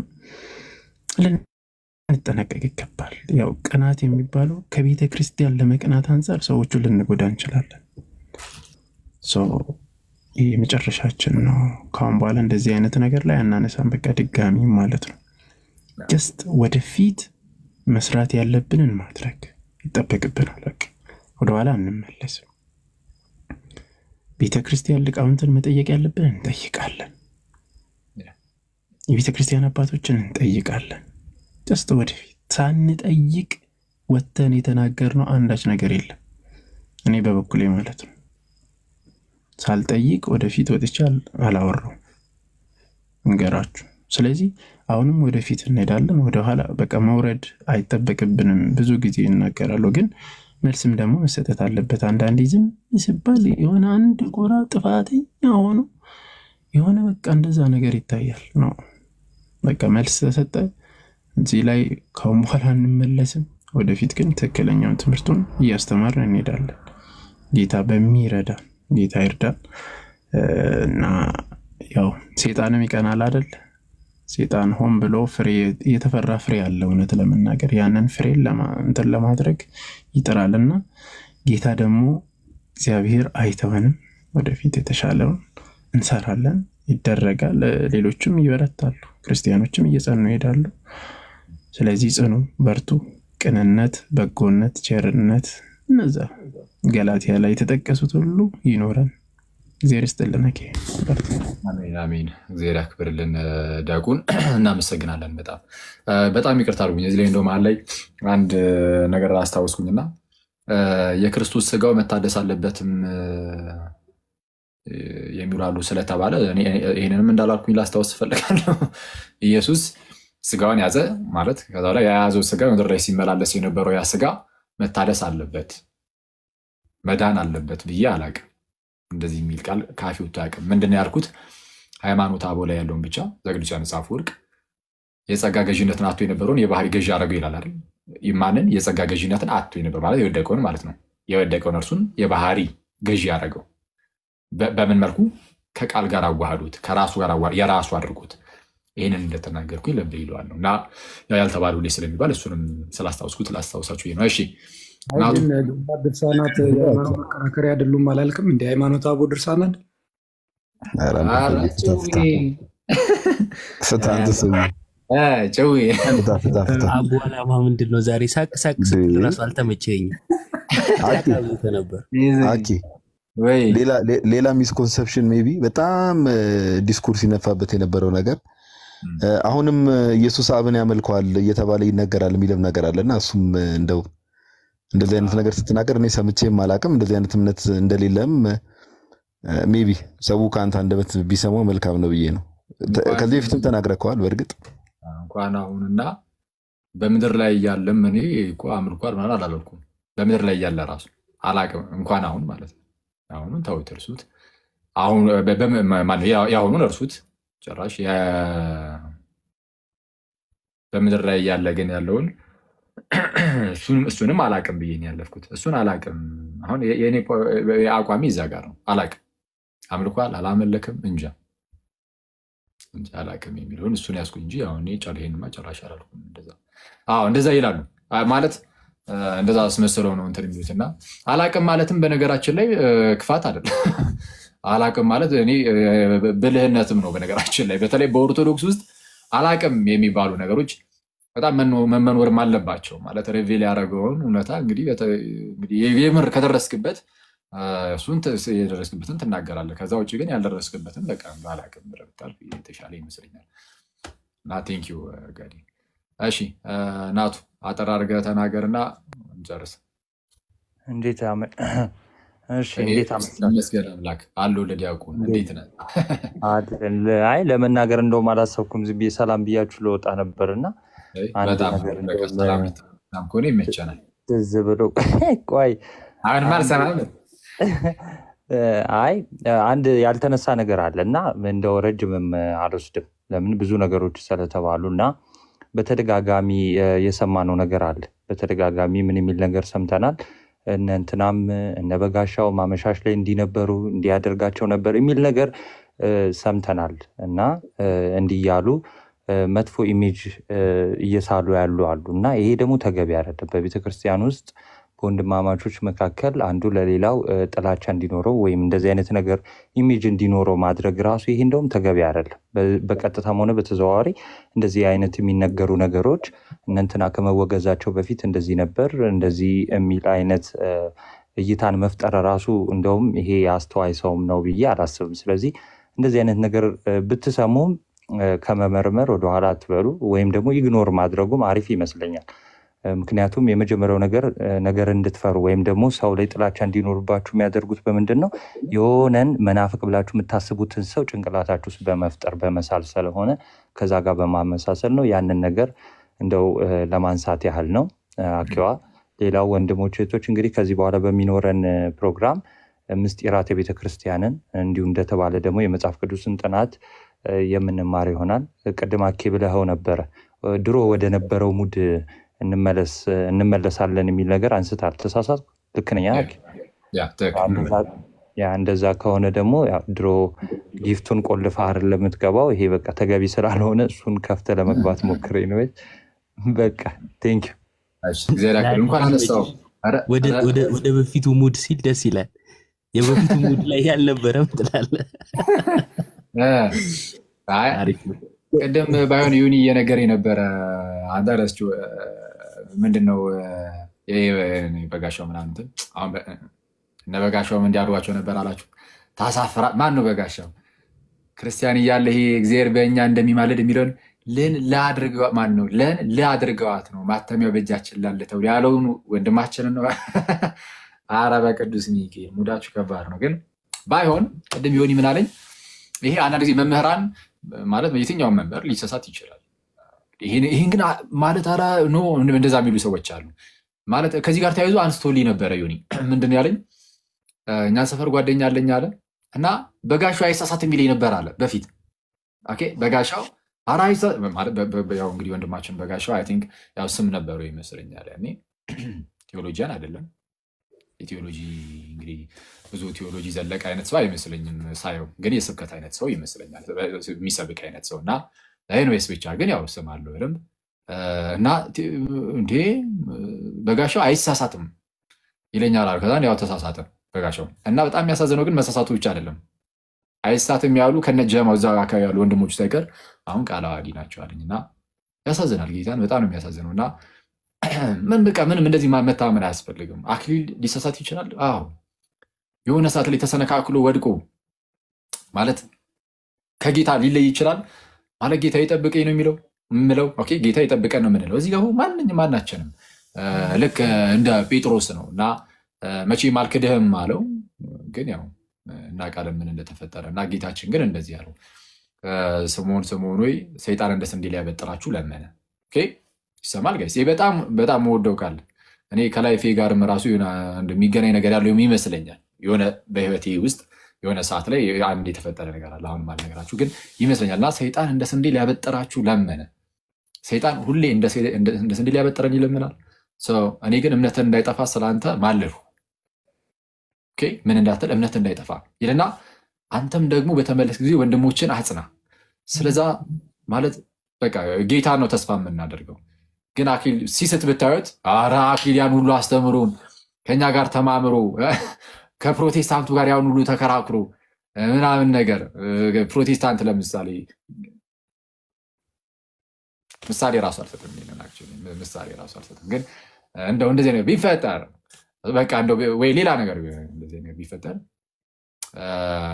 ልንጠነቀቅ ይገባል። ያው ቅናት የሚባለው ከቤተ ክርስቲያን ለመቅናት አንጻር ሰዎቹን ልንጎዳ እንችላለን። ሶ ይህ የመጨረሻችን ነው። ከአሁን በኋላ እንደዚህ አይነት ነገር ላይ አናነሳም። በቃ ድጋሚ ማለት ነው። ጀስት ወደፊት መስራት ያለብንን ማድረግ ይጠበቅብናል። በቃ ወደኋላ አንመለስም። ቤተ ክርስቲያን ሊቃውንትን መጠየቅ ያለብን እንጠይቃለን። የቤተ ክርስቲያን አባቶችን እንጠይቃለን። ጀስት ወደፊት ሳንጠይቅ ወጥተን የተናገርነው አንዳች ነገር የለም። እኔ በበኩሌ ማለት ነው ሳልጠይቅ ወደፊት ወጥቼ አላወራውም እንገራችሁ። ስለዚህ አሁንም ወደፊት እንሄዳለን። ወደኋላ በቃ መውረድ አይጠበቅብንም። ብዙ ጊዜ እናገራለሁ፣ ግን መልስም ደግሞ መሰጠት አለበት። አንዳንዴ ዝም ሲባል የሆነ አንድ ጎራ ጥፋተኛ ሆኖ የሆነ በቃ እንደዛ ነገር ይታያል ነው። በቃ መልስ ተሰጠ። እዚህ ላይ ካሁን በኋላ አንመለስም። ወደፊት ግን ትክክለኛውን ትምህርቱን እያስተማርን እንሄዳለን። ጌታ በሚረዳን ጌታ ይርዳን እና ያው ሴጣንም ይቀናል አደል? ሴጣን ሆን ብሎ ፍሬ የተፈራ ፍሬ አለ። እውነት ለመናገር ያንን ፍሬ እንትን ለማድረግ ይጥራል እና ጌታ ደግሞ እግዚአብሔር አይተወንም። ወደፊት የተሻለውን እንሰራለን፣ ይደረጋል። ሌሎችም ይበረታሉ፣ ክርስቲያኖችም እየጸኑ ይሄዳሉ። ስለዚህ ጽኑ፣ በርቱ። ቅንነት፣ በጎነት፣ ቸርነት እነዛ ገላትያ ላይ የተጠቀሱት ሁሉ ይኖረን። እግዚአብሔር ይስጥልን።
አሜን አሜን። እግዚአብሔር ያክብርልን። ዲያቆን እናመሰግናለን። በጣም በጣም ይቅርታ አድርጉኝ። እዚህ ላይ እንደው መሀል ላይ አንድ ነገር አስታወስኩኝና የክርስቶስ ስጋው መታደስ አለበትም የሚሉ አሉ ስለተባለ ይህንንም እንዳላልኩኝ ላስታወስ እፈልጋለሁ። ኢየሱስ ስጋውን ያዘ ማለት ከዛ ላይ የያዘው ስጋ ምድር ላይ ሲመላለስ የነበረው ያ ስጋ መታደስ አለበት መዳን አለበት ብዬ አላቅም። እንደዚህ የሚል ቃል ካፌ ወጥቶ አያውቅም። ምንድን ያልኩት ሃይማኖት አበው ላይ ያለውን ብቻ ዘቅዱስ ዮሐንስ አፈወርቅ የጸጋ ገዥነትን አቶ የነበረውን የባህሪ ገዢ አደረገው ይላል አይደል? ማንን የጸጋ ገዥነትን አቶ የነበር ማለት የወደቀውን ማለት ነው። የወደቀውን እርሱን የባህሪ ገዢ አደረገው። በምን መልኩ? ከቃል ጋር አዋህዶት ከራሱ ጋር የራሱ አድርጎት ይህንን እንደተናገርኩ ልብ ይለዋል ነው እና ያልተባሉ ላይ ስለሚባል እሱንም ስላስታውስኩት ላስታውሳችሁ ነው። እሺ
ግን ድርሳናት የሃይማኖት መከራከሪያ አይደሉም አላልክም? እንደ ሃይማኖት አበው ድርሳናት
አቡ አላማ ምንድን ነው? ዛሬ ሳቅ ሳቅ ስትል እራሱ አልተመቸኝም። ነበር
ሌላ ሚስኮንሰፕሽን ሜይ ቢ በጣም ዲስኩርስ ይነፋበት የነበረው ነገር አሁንም ኢየሱስ አብን ያመልከዋል እየተባለ ይነገራል የሚልም ነገር አለ እና እሱም እንደው እንደዚህ አይነት ነገር ስትናገር እኔ ሰምቼም አላቅም። እንደዚህ አይነት እምነት እንደሌለም ሜይ ቢ ሰው ከአንተ አንደበት ቢሰማው መልካም ነው ብዬ ነው። ከዚህ በፊትም ተናግረከዋል። በእርግጥ
እንኳን አሁንና በምድር ላይ እያለም እኔ እኮ አምልኳል ምናምን አላልኩም። በምድር ላይ እያለ ራሱ አላቅም። እንኳን አሁን ማለት ነው። አሁኑን ተውት፣ እርሱት። የአሁኑን እርሱት ጭራሽ በምድር ላይ እያለ ግን ያለውን እሱንም አላቅም ብዬ ነው ያለፍኩት። እሱን አላቅም። አሁን የእኔ አቋሚ እዛ ጋር ነው። አላቅም አምልኳል አላመለክም እንጃ እንጂ አላቅም የሚለውን እሱን ያዝኩ እንጂ አሁን ጨር ይሄንማ ጨራሽ አላልኩም። እንደዛ አዎ እንደዛ ይላሉ ማለት እንደዛ አስመስለው ነው እንትን የሚሉት እና አላቅም ማለትም በነገራችን ላይ ክፋት አይደለም። አላቅም ማለት እኔ ብልህነትም ነው በነገራችን ላይ በተለይ በኦርቶዶክስ ውስጥ አላቅም የሚባሉ ነገሮች በጣም መመኖርም አለባቸው። ማለት ሬቬል ያደረገውን እውነታ እንግዲህ የምር ከደረስክበት እሱን የደረስክበትን ትናገራለህ። ከዛ ውጭ ግን ያልደረስክበትን በቃ አላቅም ብለህ ብታልፍ የተሻለ ይመስለኛል። እና ቴንኪው ጋዲ። እሺ ናቱ አጠር አድርገህ ተናገርና እንጨርስ።
እንዴት እንዴት
ይመስገን አምላክ አለው ለዲያቆን እንዴት ነህ?
አይ ለመናገር እንደውም አላሰብኩም። ዝም ብዬ ሰላም ብያችሁ ለወጣ ነበር እና
በጣም ሰላም ከሆነ ይመቸናል።
ትዝ ብሎ ቆይ
አሁን ማልሰማም
አይ አንድ ያልተነሳ ነገር አለ እና እንደው ረጅምም አልወስድም። ለምን ብዙ ነገሮች ስለተባሉ እና በተደጋጋሚ የሰማነው ነገር አለ። በተደጋጋሚ ምን የሚል ነገር ሰምተናል። እነ እንትናም እነ በጋሻው ማመሻሽ ላይ እንዲነበሩ እንዲያደርጋቸው ነበር የሚል ነገር ሰምተናል እና እንዲህ እያሉ መጥፎ ኢሜጅ እየሳሉ ያሉ አሉ እና ይሄ ደግሞ ተገቢ አይደለም። በቤተክርስቲያን ውስጥ በወንድማማቾች መካከል አንዱ ለሌላው እ፣ ጥላቻ እንዲኖረው ወይም እንደዚህ አይነት ነገር ኢሜጅ እንዲኖረው ማድረግ ራሱ ይሄ እንደውም ተገቢ አይደለም። በ- በቀጥታም ሆነ በተዘዋዋሪ እንደዚህ አይነት የሚነገሩ ነገሮች እነ እንትና ከመወገዛቸው በፊት እንደዚህ ነበር እንደዚህ የሚል አይነት እ፣ እይታን መፍጠር ራሱ እንደውም ይሄ የአስተዋይ ሰውም ነው ብዬ አላስብም። ስለዚህ እንደዚህ አይነት ነገር እ፣ ብትሰሙም እ፣ ከመመርመር ወደኋላ አትበሉ፣ ወይም ደግሞ ኢግኖር ማድረጉም አሪፍ ይመስለኛል። እ፣ ምክንያቱም የመጀመሪያው ነገር እ፣ ነገር እንድትፈሩ ወይም ደግሞ ሰው ላይ ጥላቻ እንዲኖርባችሁ የሚያደርጉት በምንድን ነው? የሆነን መናፍቅ ብላችሁ የምታስቡትን ሰው ጭንቅላታችሁ ውስጥ በመፍጠር በመሳል ስለሆነ ከዛ ጋር በማመሳሰል ነው። ያንን ነገር እንደው እ፣ ለማንሳት ያህል ነው። እ፣ አኪዋ ሌላው ወንድሞች እህቶች፣ እንግዲህ ከዚህ በኋላ በሚኖረን እ፣ ፕሮግራም እ፣ ምስጢራት የቤተ ክርስቲያንን እንዲሁም እንደተባለ ደግሞ የመጽሐፍ ቅዱስን ጥናት እ፣ የምንማር ይሆናል። ቅድም አኬ ብለኸው ነበረ እ፣ ድሮ ወደ ነበረው ሙድ እንመለስ እንመለሳለን የሚል ነገር አንስታል። ተሳሳትኩ? ልክ ነኝ? አኬ?
ያ ትክክል።
እንደዛ- ያ እንደዛ ከሆነ ደግሞ ያው ድሮ ጊፍቱን ቆልፈህ አይደል ለምትገባው። ይሄ በቃ ተገቢ ስላልሆነ እሱን ከፍተህ ለመግባት ሞክሬ ነው። በቃ ቴንክ
እሺ፣ እግዚአብሔር ያክብር። እንኳን አነሳው። ኧረ፣
ወደ
ኧረ፣
ወደ- ወደ በፊቱ ሙድ ሲል ደስ ይላል። የበፊቱ ሙድ ላይ ያልነበረም ትላለህ።
እ፣ አይ
አሪፍ ነው።
ቅድም ባይሆን ዩኒ እየነገር የነበረ አንተ ረስቼው እ፣ ምንድን ነው እ፣ ይሄ በጋሻው ምናምን እንትን አሁን በ- እነ በጋሻውም እንዲያድሯቸው ነበር አላችሁ። ታሳፍራ ማን ነው በጋሻው? ክርስቲያን እያለ ይሄ እግዚአብሔር በእኛ እንደሚማልድ የሚለውን ልን ላድርገዋ ማን ነው ለን ላድርገዋት ነው ማተሚያው በእጃችን ላለ ተብሎ ያለውን ወንድማችንን ነው። አረ በቅዱስ ሚካኤል ሙዳችሁ ከባድ ነው። ግን ባይሆን ቅድም ዮኒ ምን አለኝ? ይሄ አንዳንድ ጊዜ መምህራን ማለት የትኛውን መምህር ሊሰሳት ይችላል። ይህን ይህን ግን አ- ማለት ኧረ ኖ እንደዛ የሚሉ ሰዎች አሉ። ማለት ከዚህ ጋር ተያይዞ አንስቶልኝ ነበረ ዮኒ ምንድን ነው ያለኝ? እኛ ሰፈር ጓደኛ አለኝ አለ እና በጋሻው አይሳሳት የሚለኝ ነበር አለ በፊት ኦኬ በጋሻው ኧረ አይሳ- ማለት በ- በ- ያው እንግዲህ ወንድማችን በጋሻው አይ ቲንክ ያው ስም ነበረው ይመስለኛል ያኔ ቴዎሎጂያን አይደለም የቴዎሎጂ እንግዲህ ብዙ ቴዎሎጂ ዘለቀ አይነት ሰው አይመስለኝም ሳየው፣ ግን የስብከት አይነት ሰው ይመስለኛል የሚሰብክ አይነት ሰው እና ኤንዌስ ብቻ ግን ያው ስም አለው በደንብ እ፣ እና ቴ- እንዴ በጋሻው አይሳሳትም ይለኛል አሉ። ከዛ ያው ተሳሳተ በጋሻው እና በጣም የሚያሳዝነው ግን መሳሳቱ ብቻ አይደለም አይሳትም ያሉ ከነ ጀማው እዛ አካባቢ ያሉ ወንድሞች ሳይቀር አሁን ቃል አዋቂ ናቸው አለኝ እና ያሳዝናል። ጌታን በጣም ነው የሚያሳዝነው እና ምን በቃ ምንም እንደዚህ ማ- መታመን አያስፈልግም። አክሊል ሊሳሳት ይችላል። አዎ የሆነ ሰዓት ላይ ተሰነካክሎ ወድቆ ማለት ከጌታ ሊለይ ይችላል ማለት ጌታ ይጠብቀኝ ነው የሚለው የምለው ኦኬ፣ ጌታ ይጠብቀን ነው የምንለው። እዚህ ጋር አሁን ማንኛውም ማናችንም እ፣ ልክ እንደ ጴጥሮስ ነው እና እ፣ መቼም አልክድህም አለው። ግን ያው እናውቃለን ምን እንደተፈጠረ እና ጌታችን ግን እንደዚህ አለው እ፣ ስምዖን ስምዖን ሆይ ሰይጣን እንደ ስንዴ ሊያበጥራችሁ ለመነ። ኦኬ፣ ይሰማል ጋይስ? ይህ በጣም በጣም መወደው ቃል እኔ ከላይፌ ጋርም ራሱ የሆነ አንድ የሚገናኝ ነገር ያለው ይመስለኛል። የሆነ በህይወቴ ውስጥ የሆነ ሰዓት ላይ አንድ የተፈጠረ ነገር አለ። አሁን ማልነገራችሁ ግን ይመስለኛል እና ሰይጣን እንደ ስንዴ ሊያበጥራችሁ ለመነ። ሰይጣን ሁሌ እንደ ሴ- እንደ- እንደ ስንዴ ሊያበጥረን ይለምናል። ሰው እኔ ግን እምነትን እንዳይጠፋ ስለአንተ ማለድሁ። ኦኬ፣ ምን እንዳትል እምነት እንዳይጠፋ ይልና አንተም ደግሞ በተመለስ ጊዜ ወንድሞችን አጽና። ስለዛ ማለት በቃ ጌታ ነው ተስፋ የምናደርገው። ግን አኪል ሲስት ብታዩት ኧረ አኪል ያን ሁሉ አስተምሮን ከኛ ጋር ተማምሮ ከፕሮቴስታንቱ ጋር ያን ሁሉ ተከራክሮ ምናምን ነገር ፕሮቴስታንት ለምሳሌ ምሳሌ ራሱ አልሰጥም። ይሄንን actually ምሳሌ ራሱ አልሰጥም። ግን እንደው እንደዚህ ነገር ቢፈጠር በቃ እንደው ወይ ሌላ ነገር ቢሆን እንደዚህ ነገር ቢፈጠር አ፣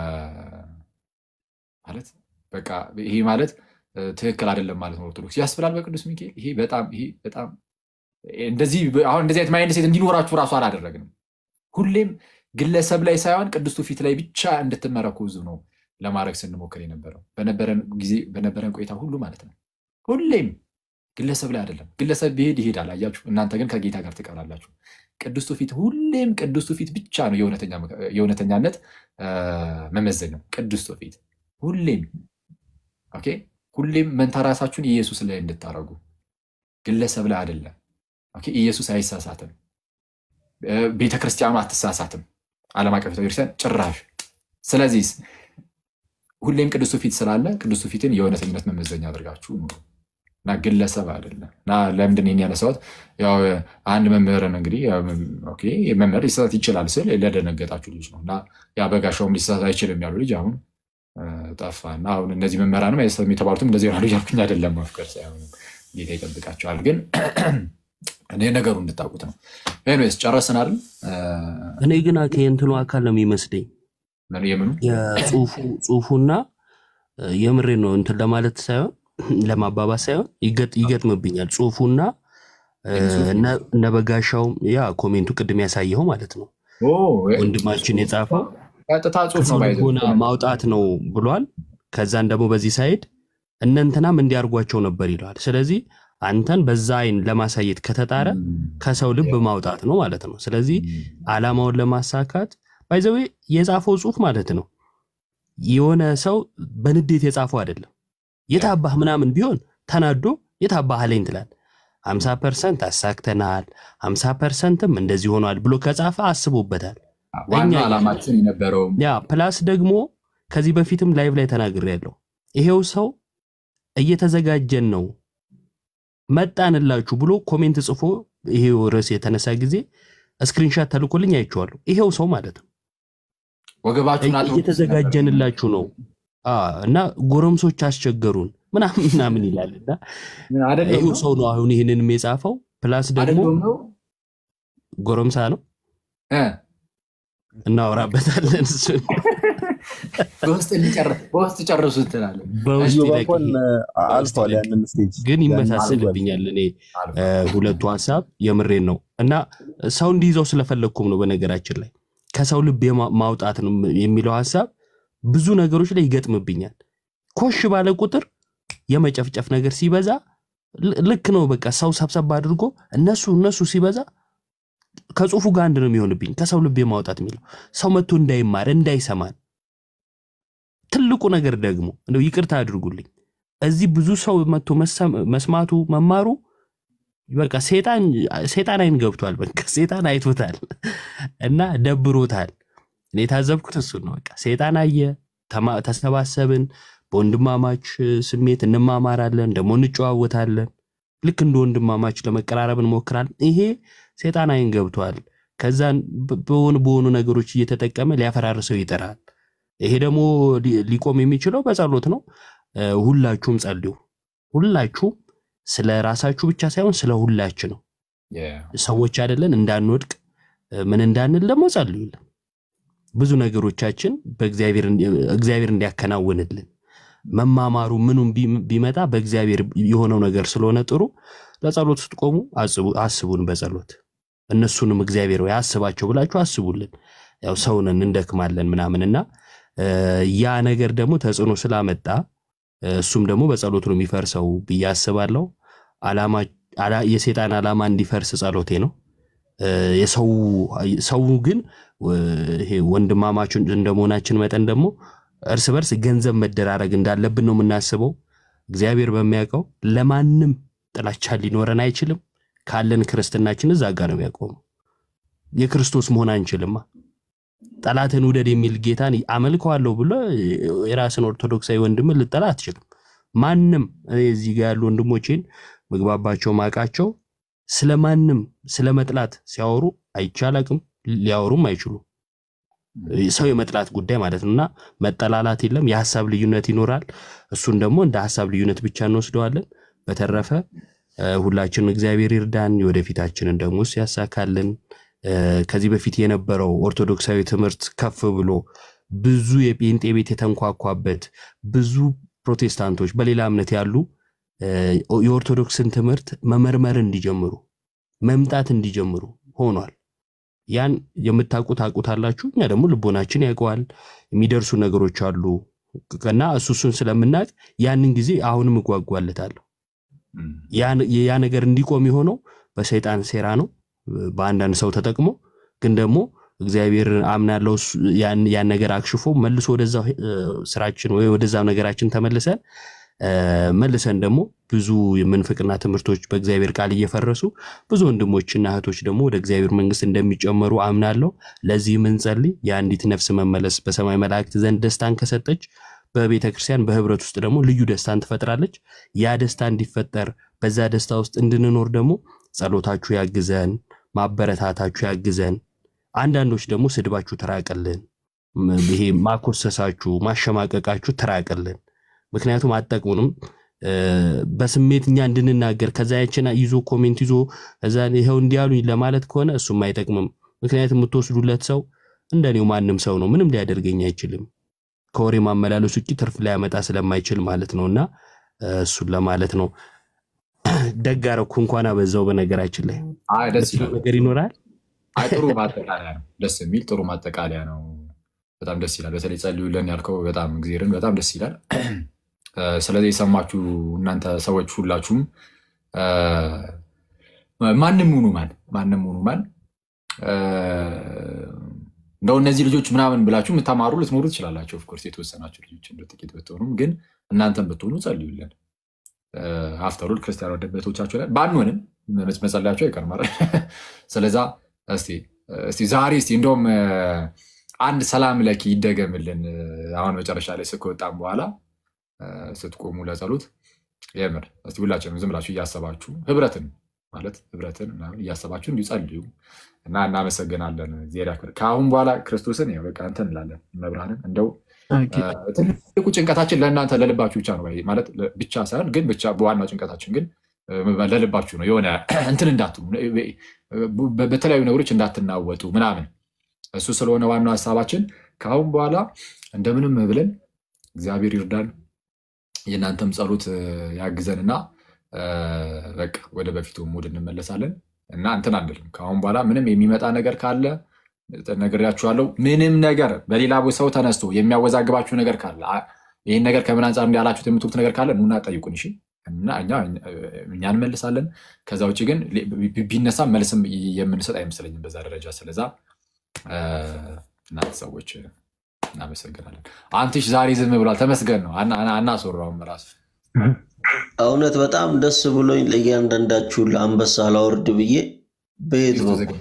ማለት በቃ ይሄ ማለት እ፣ ትክክል አይደለም ማለት ነው። ኦርቶዶክስ ያስብላል በቅዱስ ሚካኤል። ይሄ በጣም ይሄ በጣም እንደዚህ አሁን እንደዚህ አይነት ማይንድ ሴት እንዲኖራችሁ ራሱ አላደረግንም። ሁሌም ግለሰብ ላይ ሳይሆን ቅዱስቱ ፊት ላይ ብቻ እንድትመረኮዙ ነው ለማድረግ ስንሞክር የነበረው በነበረን ጊዜ በነበረን ቆይታ ሁሉ ማለት ነው። ሁሌም ግለሰብ ላይ አይደለም። ግለሰብ ቢሄድ ይሄዳል፣ አያችሁ። እናንተ ግን ከጌታ ጋር ትቀራላችሁ። ቅዱስቱ ፊት ሁሌም ቅዱስቱ ፊት ብቻ ነው የእውነተኛ- የእውነተኛነት አ፣ መመዘኛው ቅዱስቱ ፊት ሁሌም ኦኬ። ሁሌም መንታ ራሳችሁን ኢየሱስ ላይ እንድታረጉ ግለሰብ ላይ አይደለም። ኦኬ። ኢየሱስ አይሳሳትም። እ፣ ቤተክርስቲያኑ አትሳሳትም። ዓለም አቀፍ ቤተክርስቲያን ጭራሽ። ስለዚህ ሁሌም ቅዱሱ ፊት ስላለ ቅዱሱ ፊትን የእውነተኝነት መመዘኛ አድርጋችሁ ኑሩ። እና ግለሰብ አይደለም። እና ለምንድን ነው ይህን ያነሳሁት? ያው አንድ መምህርን እንግዲህ ያው ኦኬ መምህር ሊሳሳት ይችላል ስል ለደነገጣችሁ ልጅ ነው እና ያ በጋሻውም ሊሳሳት አይችልም ያሉ ልጅ አሁን እ፣ ጠፋ እና አሁን እነዚህ መምህራንም አይሳሳትም የተባሉትም እንደዚህ ይሆናሉ እያልኩኝ አይደለም። መፍቀር ሳይሆን ጌታ ይጠብቃቸዋል። ግን እኔ ነገሩ እንድታውቁት ነው። ኤኒዌይስ ጨረስን አይደል? እ፣
እኔ ግን ከየእንትኑ አካል ነው የሚመስለኝ
ምን- የምኑ
የጽሁፉ ጽሁፉና እ፣ የምሬን ነው እንትን ለማለት ሳይሆን ለማባባስ ሳይሆን ይገጥ- ይገጥምብኛል ጽሁፉና እ፣ እነ- እነ በጋሻውም ያ ኮሜንቱ ቅድም ያሳየው ማለት ነው
ኦ፣
ወንድማችን የጻፈው
ቀጥታ ጽሁፍ ነው
ከሰው
ባይዘ
ልቦና ማውጣት ነው ብሏል። ከዛን ደግሞ በዚህ ሳይድ እነንትናም እንዲያርጓቸው ነበር ይለዋል። ስለዚህ አንተን በዛ አይን ለማሳየት ከተጣረ ከሰው ልብ ማውጣት ነው ማለት ነው። ስለዚህ ዓላማውን ለማሳካት ባይዘዌ የጻፈው ጽሁፍ ማለት ነው የሆነ ሰው በንዴት የጻፈው አይደለም። የታባህ ምናምን ቢሆን ተናዶ የታባህ አለኝ ትላል። ሀምሳ ፐርሰንት አሳክተናል፣ ሀምሳ ፐርሰንትም እንደዚህ ሆኗል ብሎ ከጻፈ አስቦበታል።
ዋና
እኛ
ዓላማችን የነበረው
ያ ፕላስ ደግሞ ከዚህ በፊትም ላይቭ ላይ ተናግሬ ያለው ይሄው ሰው እየተዘጋጀን ነው መጣንላችሁ ብሎ ኮሜንት ጽፎ ይሄው ርዕስ የተነሳ ጊዜ ስክሪንሻት ተልኮልኝ አይቼዋለሁ። ይሄው ሰው ማለት ነው
ወገባችሁን አጥብቁ
እየተዘጋጀንላችሁ ነው አ፣ እና ጎረምሶች አስቸገሩን ምናምን ምናምን ይላል እና
አይደለም
ይሄው
ነው?
ሰው ነው አሁን ይህንንም የጻፈው ፕላስ ደግሞ
አይደለም ነው?
ጎረምሳ ነው
እ፣
እናወራበታለን እሱን
በውስጥ እንጨር- በውስጥ ጨርሱ ትላለህ።
በውስጥ
ኢዮብ
ይለቅ
እንኳን
ይሄ
አልፏል ያንን ስቴጅ
ግን
ያንን
ይመሳሰልብኛል እኔ እ፣ ሁለቱ ሀሳብ የምሬን ነው እና ሰው እንዲይዘው ስለፈለግኩም ነው በነገራችን ላይ ከሰው ልብ የማ- ማውጣት ነው የሚለው ሀሳብ ብዙ ነገሮች ላይ ይገጥምብኛል ኮሽ ባለ ቁጥር የመጨፍጨፍ ነገር ሲበዛ ል- ልክ ነው በቃ ሰው ሰብሰብ አድርጎ እነሱ እነሱ ሲበዛ ከጽሁፉ ጋር አንድ ነው የሚሆንብኝ ከሰው ልብ የማውጣት የሚለው ሰው መጥቶ እንዳይማር እንዳይሰማን ትልቁ ነገር ደግሞ እንደው ይቅርታ አድርጉልኝ እዚህ ብዙ ሰው መጥቶ መሰም- መስማቱ መማሩ በቃ ሴጣን ሴጣን አይን ገብቷል። በቃ ሴጣን አይቶታል እና ደብሮታል። እኔ የታዘብኩት እሱን ነው። በቃ ሴጣን አየ፣ ተማ- ተሰባሰብን፣ በወንድማማች ስሜት እንማማራለን፣ ደግሞ እንጨዋወታለን። ልክ እንደ ወንድማማች ለመቀራረብ እንሞክራለን። ይሄ ሴጣን አይን ገብቷል። ከዛን በ- በሆኑ በሆኑ ነገሮች እየተጠቀመ ሊያፈራርሰው ይጥራል። ይሄ ደግሞ ሊ- ሊቆም የሚችለው በጸሎት ነው። እ፣ ሁላችሁም ጸልዩ። ሁላችሁም ስለ ራሳችሁ ብቻ ሳይሆን ስለ ሁላችን ነው። ሰዎች አይደለን እንዳንወድቅ እ፣ ምን እንዳንል ደግሞ ጸልዩልን። ብዙ ነገሮቻችን በእግዚአብሔር እግዚአብሔር እንዲያከናውንልን መማማሩ ምኑም ቢ- ቢመጣ በእግዚአብሔር የሆነው ነገር ስለሆነ ጥሩ ለጸሎት ስትቆሙ አስቡ- አስቡን በጸሎት እነሱንም እግዚአብሔር ወይ አስባቸው ብላችሁ አስቡልን። ያው ሰውንን እንደክማለን ምናምንና እ፣ ያ ነገር ደግሞ ተጽዕኖ ስላመጣ እ፣ እሱም ደግሞ በጸሎት ነው የሚፈርሰው ብዬ አስባለሁ። ዓላማ ዓላ- የሴጣን ዓላማ እንዲፈርስ ጸሎቴ ነው። እ፣ የሰው ሰው ግን እ፣ ይሄ ወንድማማችን እንደመሆናችን መጠን ደግሞ እርስ በርስ ገንዘብ መደራረግ እንዳለብን ነው የምናስበው። እግዚአብሔር በሚያውቀው ለማንም ጥላቻ ሊኖረን አይችልም። ካለን ክርስትናችን እዛ ጋር ነው የሚያቆመው። የክርስቶስ መሆን አንችልማ። ጠላትን ውደድ የሚል ጌታን አመልከዋለሁ ብሎ የራስን ኦርቶዶክሳዊ ወንድምን ልጠላ አትችልም። ማንም እኔ እዚህ ጋር ያሉ ወንድሞቼን ምግባባቸው ማቃቸው ስለ ማንም ስለ መጥላት ሲያወሩ አይቻላቅም ሊያወሩም አይችሉም። ሰው የመጥላት ጉዳይ ማለት ነው እና መጠላላት የለም። የሀሳብ ልዩነት ይኖራል። እሱን ደግሞ እንደ ሀሳብ ልዩነት ብቻ እንወስደዋለን። በተረፈ እ፣ ሁላችንም እግዚአብሔር ይርዳን፣ የወደፊታችንን ደግሞ እሱ ያሳካልን። እ፣ ከዚህ በፊት የነበረው ኦርቶዶክሳዊ ትምህርት ከፍ ብሎ ብዙ የጴንጤ ቤት የተንኳኳበት ብዙ ፕሮቴስታንቶች በሌላ እምነት ያሉ እ፣ የኦርቶዶክስን ትምህርት መመርመር እንዲጀምሩ መምጣት እንዲጀምሩ ሆኗል። ያን የምታውቁ ታውቁታላችሁ። እኛ ደግሞ ልቦናችን ያውቀዋል። የሚደርሱ ነገሮች አሉ እና እሱ እሱን ስለምናውቅ ያንን ጊዜ አሁንም እጓጓለታለሁ። ያ- ያ ነገር እንዲቆም የሆነው በሰይጣን ሴራ ነው፣ በአንዳንድ ሰው ተጠቅሞ ግን ደግሞ እግዚአብሔር አምናለው እሱ- ያን ያን ነገር አክሽፎ መልሶ ወደዛ ስራችን ወይ ወደዛ ነገራችን ተመልሰን እ፣ መልሰን ደግሞ ብዙ የምንፍቅና ትምህርቶች በእግዚአብሔር ቃል እየፈረሱ ብዙ ወንድሞችና እህቶች ደግሞ ወደ እግዚአብሔር መንግስት እንደሚጨመሩ አምናለሁ። ለዚህ ምንጸልይ የአንዲት ነፍስ መመለስ በሰማይ መላእክት ዘንድ ደስታን ከሰጠች በቤተ ክርስቲያን በህብረት ውስጥ ደግሞ ልዩ ደስታን ትፈጥራለች። ያ ደስታ እንዲፈጠር በዛ ደስታ ውስጥ እንድንኖር ደግሞ ጸሎታችሁ ያግዘን፣ ማበረታታችሁ ያግዘን። አንዳንዶች ደግሞ ስድባችሁ ትራቅልን፣ ም- ይሄ ማኮሰሳችሁ፣ ማሸማቀቃችሁ ትራቅልን። ምክንያቱም አጠቅሙንም እ፣ በስሜት እኛ እንድንናገር ከዛ ያችን ይዞ ኮሜንት ይዞ ከዛ ይኸው እንዲያሉኝ ለማለት ከሆነ እሱም አይጠቅምም። ምክንያቱም የምትወስዱለት ሰው እንደኔው ማንም ሰው ነው፣ ምንም ሊያደርገኝ አይችልም። ከወሬ ማመላለስ ውጭ ትርፍ ሊያመጣ ስለማይችል ማለት ነው። እና እ፣ እሱን ለማለት ነው። ደግ አደረኩ እንኳን አበዛው። በነገራችን ላይ
አይ ደስ
የምትለው
ይላል።
ነገር ይኖራል።
አይ ጥሩ ማጠቃለያ ነው። ደስ የሚል ጥሩ ማጠቃለያ ነው። በጣም ደስ ይላል። በተለይ ጸልዩልን ያልከው በጣም እግዚአብሔርን በጣም ደስ ይላል። እ፣ ስለዚህ የሰማችሁ እናንተ ሰዎች ሁላችሁም እ፣ ማንም ሁኑ ማን ማንም ሁኑ ማን እ፣ እንደው እነዚህ ልጆች ምናምን ብላችሁ የምታማሩ ልትኖሩ ትችላላችሁ። ኦፍኮርስ የተወሰናችሁ ልጆች እንደ ጥቂት ብትሆኑም ግን እናንተም ብትሆኑ ጸልዩልን። አፍተሩል ክርስቲያን ወደበቶቻቸው ላይ ባንሆንም መጸለያቸው አይቀርም አይደል? ስለዛ እስቲ እስቲ ዛሬ እስቲ እንደውም እ፣ አንድ ሰላም ለኪ ይደገምልን እ፣ አሁን መጨረሻ ላይ ስከወጣም በኋላ እ፣ ስትቆሙ ለጸሎት የምር እስቲ ሁላችንም ዝም ብላችሁ እያሰባችሁ ህብረትን ማለት ህብረትን ምናምን እያሰባችሁ እንዲሁ ጸልዩ እና እናመሰግናለን። እግዚአብሔር ያክብር። ከአሁን በኋላ ክርስቶስን ያው በቃ እንትን እንላለን መብርሃንን እንደው
ኦኬ።
እ፣ ትልቁ ጭንቀታችን ለእናንተ ለልባችሁ ብቻ ነው ማለት ለ- ብቻ ሳይሆን ግን ብቻ በዋናው ጭንቀታችን ግን እ፣ ለልባችሁ ነው። የሆነ እንትን እንዳትሉ በ- በተለያዩ ነገሮች እንዳትናወጡ ምናምን እሱ ስለሆነ ዋናው ሀሳባችን ከአሁን በኋላ እንደምንም ብለን እግዚአብሔር ይርዳን የእናንተም ጸሎት እ፣ ያግዘንና እ፣ በቃ ወደ በፊቱ ሙድ እንመለሳለን እና እንትን አንልም። ከአሁን በኋላ ምንም የሚመጣ ነገር ካለ ነግሬያችኋለሁ። ምንም ነገር በሌላ ሰው ተነስቶ የሚያወዛግባችሁ ነገር ካለ አ- ይህን ነገር ከምን አንጻር እንዲያላችሁት የምትሉት ነገር ካለ ኑና ጠይቁን። እሺ እና እኛ እኛ እንመልሳለን። ከዛ ውጭ ግን ቢ- ቢ- ቢነሳ መልስም የምንሰጥ አይመስለኝም በዛ ደረጃ። ስለዛ እ፣ እናንተ ሰዎች እናመሰግናለን። አንትሽ ዛሬ ዝም ብሏል። ተመስገን ነው። አና- አና- አናስወራውም ራሱ
እውነት በጣም ደስ ብሎኝ ለእያንዳንዳችሁ ለአንበሳ ላወርድ ብዬ በየት በኩል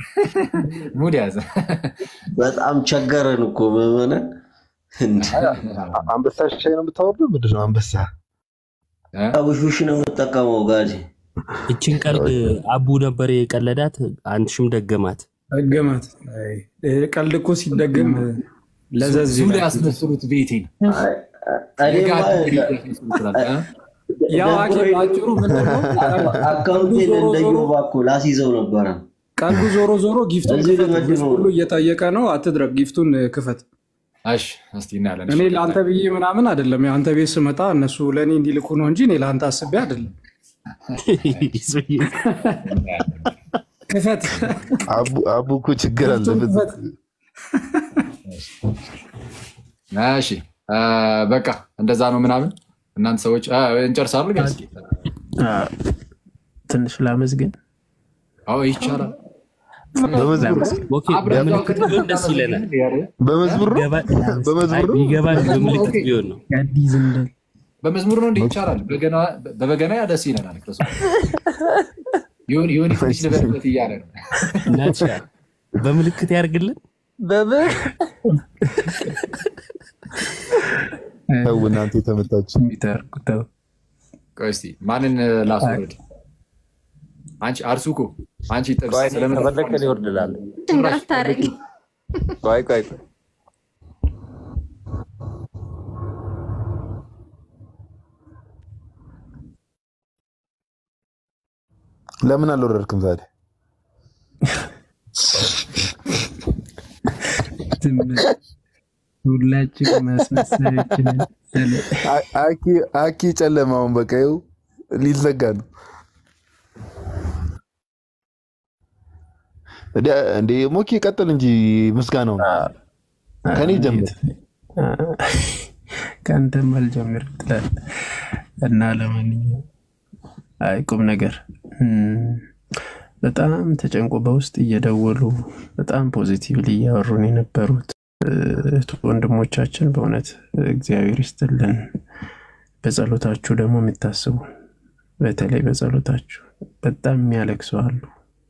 ሙድ ያዘ።
በጣም ቸገረን እኮ ምዕመናን። እንደ
አንበሳ ሻይ ነው የምታወርደው? ምንድን ነው አንበሳ?
አቡሹሽ ነው የምጠቀመው ጋዲ
እችን ቀልድ አቡ ነበር የቀለዳት፣ አንትሽም ደገማት።
ደገማት። አይ፣ ቀልድ እኮ ሲደገም ለዘዝ
ዙ ላይ
ይላል።
ያስመስሉት ቤቴን
እኔማ
ያው ሐኪም አጭሩ ምንድን ነው?
አካውንቴን
ዞሮ
እንደ
ዞሮ
ዮባ እኮ ላስይዘው ነበረ።
ቀልዱ ዞሮ ዞሮ ጊፍቱን
እዚህ
ክፈት።
ልመድበው
ህዝብ ሁሉ እየጠየቀ ነው። አትድረግ፣ ጊፍቱን ክፈት።
እሺ እስቲ እናያለን።
እኔ ለአንተ ብዬ ምናምን አይደለም። የአንተ ቤት ስመጣ እነሱ ለእኔ እንዲልኩ ነው እንጂ እኔ ለአንተ አስቤ አይደለም። ክፈት፣
አቡ አቡ እኮ ችግር
ጊፍቱን
አለበት።
ክፈት።
እሺ እ፣ በቃ እንደዛ ነው ምናምን እናንተ ሰዎች እ፣ እንጨርሳለን። ጋይስ
አ፣ ትንሽ ላመስግን።
አዎ ይቻላል።
በመዝሙር
ኦኬ፣ በምልክት ቢሆን ደስ ይለናል።
በመዝሙር ነው
ቢገባ-
በመዝሙር ነው
ቢገባን በምልክት ቢሆን ነው።
የአዲስ እንደል
በመዝሙር ነው እንዴ? ይቻላል። በገና- በበገና ያ ደስ ይለናል። ክርስቶስ ይሁን ይሁን ትንሽ ልበልበት እያለ ነው።
ናትሻ በምልክት ያርግልን።
ተው እናንተ የተመታችሁ
ይተርኩተው
ቆይ እስቲ ማንን ላስወርድ? አንቺ አርሱ እኮ አንቺ ጥብስ
ቆይ
ስለምን
ከፈለክ እኔ እወርድልሃለሁ።
እንዳታረግ
ቆይ ቆይ ቆይ
ለምን አልወረድክም ታዲያ?
ዝም ብለህ ሁላችን ማስመሰያችንን
አ- አኪ አኪ ጨለማውን በቃ ይኸው ሊዘጋ ነው። እንደ- እንደ ሞኪ ቀጥል እንጂ ምስጋናውን ከኔ ጀምር።
ከአንተም አልጀምር ትላለህ እና ለማንኛውም አይ ቁም ነገር እም፣ በጣም ተጨንቆ በውስጥ እየደወሉ በጣም ፖዚቲቭሊ እያወሩን የነበሩት እህት ወንድሞቻችን በእውነት እግዚአብሔር ይስጥልን። በጸሎታችሁ ደግሞ የምታስቡ በተለይ በጸሎታችሁ በጣም የሚያለቅሱ አሉ፣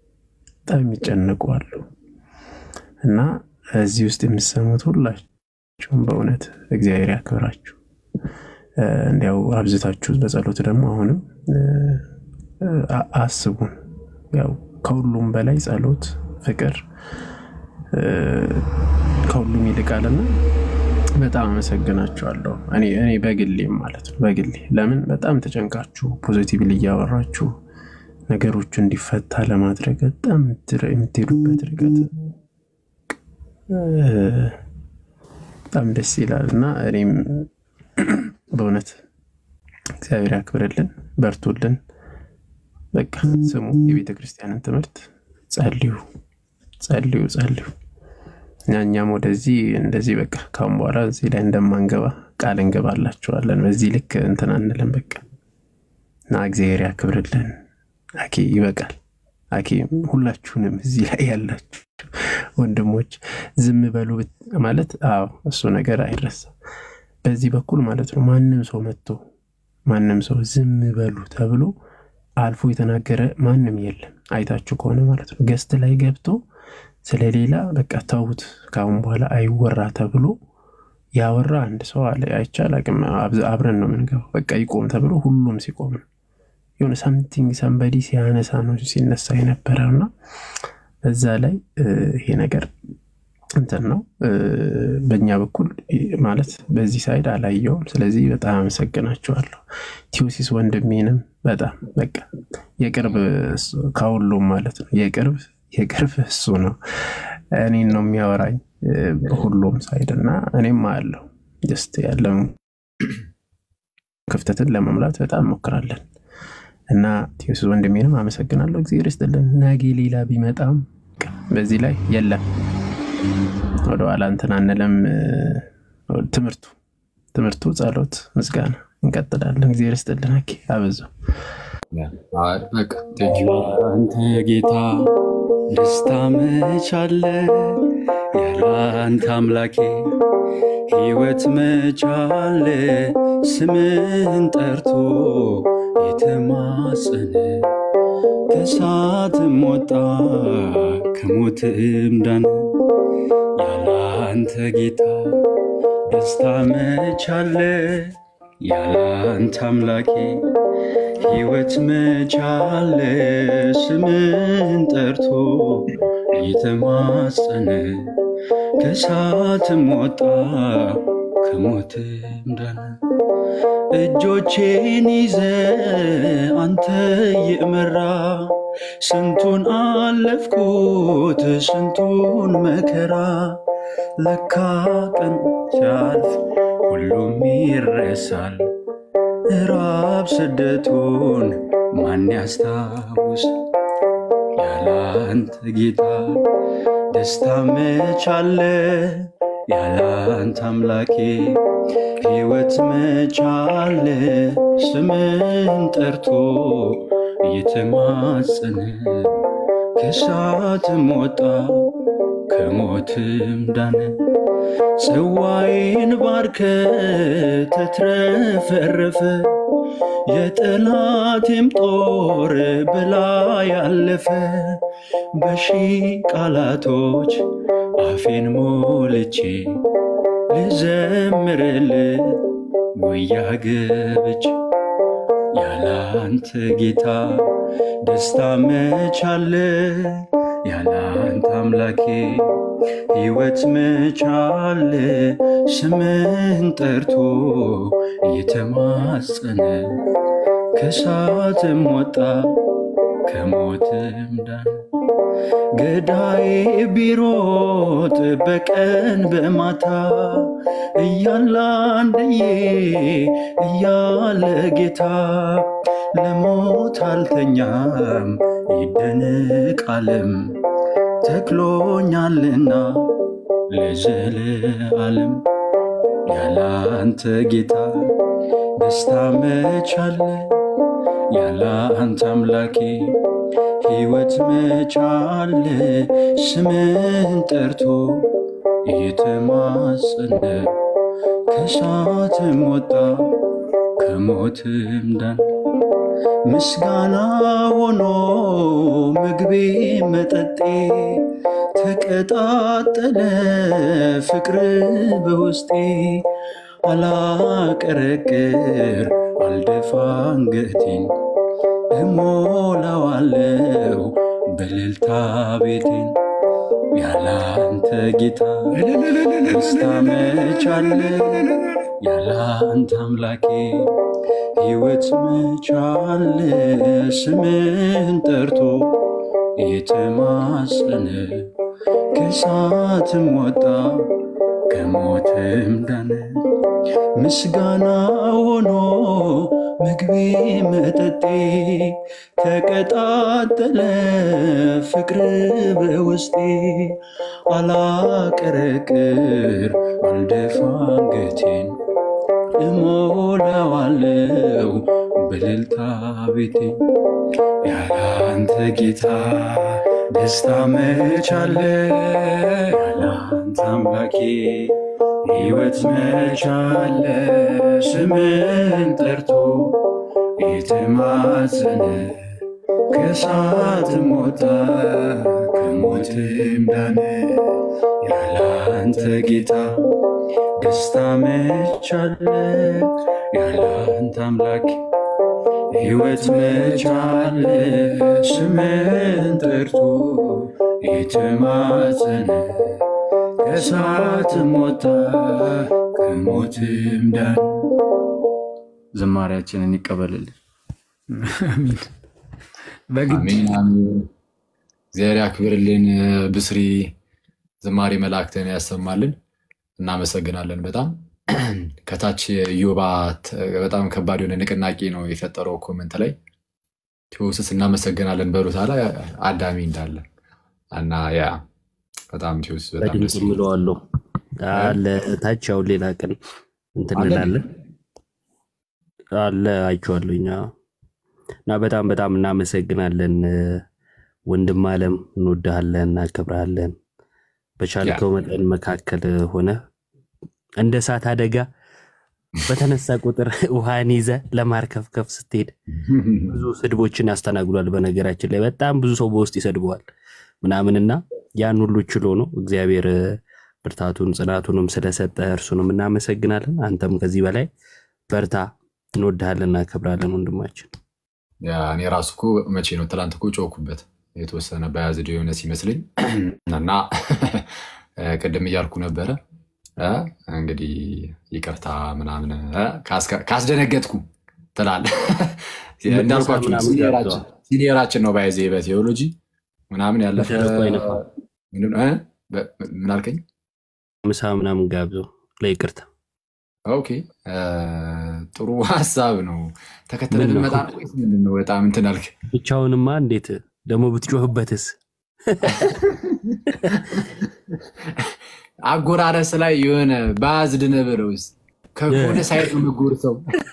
በጣም የሚጨነቁ አሉ እና እዚህ ውስጥ የምሰሙት ሁላችሁ ሁላችሁም በእውነት እግዚአብሔር ያክብራችሁ። እ፣ እንዲያው አብዝታችሁ በጸሎት ደግሞ አሁንም እ፣ አ- አስቡን። ያው ከሁሉም በላይ ጸሎት፣ ፍቅር እ፣ ከሁሉም ይልቃልና በጣም አመሰግናችኋለሁ። እኔ እኔ በግሌም ማለት ነው በግሌ ለምን በጣም ተጨንቃችሁ ፖዚቲቭሊ እያወራችሁ ነገሮቹ እንዲፈታ ለማድረግ በጣም የምትር- የምትሄዱበት ርቀት እ፣ በጣም ደስ ይላል እና እኔም በእውነት እግዚአብሔር ያክብርልን፣ በርቱልን። በቃ ስሙ የቤተ ክርስቲያንን ትምህርት ጸልዩ፣ ጸልዩ፣ ጸልዩ። እኛ እኛም ወደዚህ እንደዚህ በቃ ካሁን በኋላ እዚህ ላይ እንደማንገባ ቃል እንገባላችኋለን። በዚህ ልክ እንትን አንልም። በቃ እና እግዚአብሔር ያክብርልን። አኬ ይበቃል። አኬ ሁላችሁንም እዚህ ላይ ያላችሁ ወንድሞች ዝም በሉ ብት- ማለት አዎ፣ እሱ ነገር አይረሳም። በዚህ በኩል ማለት ነው ማንም ሰው መጥቶ ማንም ሰው ዝም በሉ ተብሎ አልፎ የተናገረ ማንም የለም። አይታችሁ ከሆነ ማለት ነው ገስት ላይ ገብቶ ስለሌላ በቃ ተውት፣ ከአሁን በኋላ አይወራ ተብሎ ያወራ አንድ ሰው አለ። አይቻል አቅም አብረን ነው የምንገባው። በቃ ይቆም ተብሎ ሁሉም ሲቆም ነው የሆነ ሰምቲንግ ሰንበዲ ሲያነሳ ነው ሲነሳ የነበረው እና በዛ ላይ እ፣ ይሄ ነገር እንትን ነው እ፣ በእኛ በኩል እ፣ ማለት በዚህ ሳይድ አላየውም። ስለዚህ በጣም አመሰግናችኋለሁ። ቲዮሲስ ወንድሜንም በጣም በቃ የቅርብ እሱ- ከሁሉም ማለት ነው የቅርብ የቅርብ እሱ ነው እኔን ነው የሚያወራኝ እ፣ በሁሉም ሳይድ እና እኔም አለው ጀስት ያለውን ክፍተትን ለመሙላት በጣም እንሞክራለን እና ቴዎስ ወንድሜንም አመሰግናለሁ። እግዚአብሔር ይስጥልን። ነገ ሌላ ቢመጣም በቃ በዚህ ላይ የለም ወደኋላ እንትን አንልም። እ፣ ትምህርቱ ትምህርቱ ጸሎት፣ ምስጋና እንቀጥላለን። እግዚአብሔር ይስጥልን። ኦኬ፣ አበዛው።
በቃ ቴንኪው።
አንተ ጌታ ደስታ መቻለ ያለ አንተ አምላኬ ሕይወት መቻለ ስምህን ጠርቶ የተማጸነ ከእሳትም ወጣ ከሞትም ዳነ ያለ አንተ ጌታ ደስታ መቻለ ያለ አንተ አምላኬ ሕይወት መቻለ ስምን ጠርቶ እየተማጸነ ከእሳትም ወጣ ከሞትም ዳነ። እጆቼን ይዘ አንተ የመራ ስንቱን አለፍኩት ስንቱን መከራ ለካ ቀን ሲያልፍ ሁሉም ይረሳል። ራብ ስደቱን ማን ያስታውስ? ያለ አንተ ጌታ ደስታ መቻለ ያለ አንተ አምላኬ ሕይወት መቻለ ስምን ጠርቶ እየተማጸነ ከእሳትም ወጣ ከሞትም ዳነ። ጽዋዬን ባርከ ተትረፈረፈ የጠላቴም ጦር ብላ ያለፈ በሺ ቃላቶች አፌን ሞልቼ ልዘምርል ጉያ ገብቼ ያለ አንተ ጌታ ደስታ መቻለ ያለ አንተ አምላኬ ሕይወት መቻለ ስምን ጠርቶ እየተማጸነ ከእሳትም ወጣ ከሞትም ዳነ። ገዳዬ ቢሮጥ በቀን በማታ እያለ አንድዬ እያለ ጌታ ለሞት አልተኛም ይደንቅ ዓለም ተክሎኛልና ለዘለዓለም ያለ አንተ ጌታ ደስታ መቻለ ያለ አንተ አምላኬ ሕይወት መቻለ ስምን ጠርቶ እየተማጸነ ከእሳትም ወጣ ከሞትም ዳን ምስጋና ሆኖ ምግቤ መጠጤ ተቀጣጠለ ፍቅር በውስጤ አላቀረቅር አልደፋ አንገቴን እሞላዋለው በልልታ ቤቴን ያለ አንተ ጌታ ደስታ መቻለ ያለ አንተ አምላኬ ሕይወት መቻለ ስምህን ጠርቶ የተማጸነ ከእሳትም ወጣ ከሞትም ዳነ ምስጋና ሆኖ ምግቤ መጠጤ ተቀጣጠለ ፍቅር በውስጤ አላቀረቅር አልደፋ አንገቴን እሞላዋለው በልልታ ቤቴ ያለ አንተ ጌታ ደስታ መቻለ ያለ አንተ አምላኬ ሕይወት መቻለ ስምን ጠርቶ የተማጸነ ከእሳትም ወጣ ከሞትም ዳነ ያለ አንተ ጌታ ደስታ መቻለ ያለ አንተ አምላክ ሕይወት መቻለ ስምን ጠርቶ የተማጸነ ከእሳትም ወጣ ከሞትም ዳን። ዝማሬያችንን ይቀበልልን።
አሚን። በግድ
አሜን አሜን። እግዚአብሔር ያክብርልን። ብስሪ ዝማሬ መላእክትን ያሰማልን። እናመሰግናለን በጣም ከታች ዮባ በጣም ከባድ የሆነ ንቅናቄ ነው የፈጠረው ኮመንት ላይ ቴዎስስ እናመሰግናለን በሉት አለ አዳሚ እንዳለ እና ያ በጣም ቴዎስ በጣም
በድምፅ
ደስ ይላል።
ምለዋለሁ አለ ታች ያው ሌላ ቀን እንትን
አለ
እንላለን አለ አይቼዋለሁ እኛ እና በጣም በጣም እናመሰግናለን ወንድም አለም እንወድሃለን እናከብርሃለን
ያ
በቻልከው መጠን መካከል ሆነ እንደ እሳት አደጋ በተነሳ ቁጥር ውሃን ይዘ ለማርከፍከፍ ስትሄድ ብዙ ስድቦችን ያስተናግዷል። በነገራችን ላይ በጣም ብዙ ሰው በውስጥ ይሰድበዋል ምናምንና ያን ሁሉ ችሎ ነው እግዚአብሔር ብርታቱን ጽናቱንም ስለሰጠ እርሱንም እናመሰግናለን። አንተም ከዚህ በላይ በርታ፣ እንወድሃለን፣ እናከብራለን ወንድማችን።
ያ እኔ ራሱ እኮ መቼ ነው ትላንት እኮ ጮኩበት የተወሰነ በያዝድ የሆነ ሲመስለኝ እና ቅድም እያልኩ ነበረ እ እንግዲህ ይቅርታ ምናምን እ ካስከ- ካስደነገጥኩ ትላል
ምነሳ
እንዳልኳችሁ
ምናምን
ሲኒየራችን
ጋብዘዋል።
ሲኒየራችን ነው ባይዜ በቴዎሎጂ ምናምን ያለፈ
በደረቁ አይነፋ
ምንድን ነው? እ? በ- ምን አልከኝ?
ምሳ ምናምን ጋብዘው ለይቅርታ
ኦኬ እ፣ ጥሩ ሀሳብ ነው። ተከትለን
ምን ነው
ልንመጣ ነው ወይስ ምንድን ነው? በጣም እንትን አልክ።
ብቻውንማ እንዴት ደግሞ ብትጮህበትስ?
አጎራረስ ላይ የሆነ ባዝድ ነበረውስ ከሆነ ሳይድ ነው የምጎርሰው።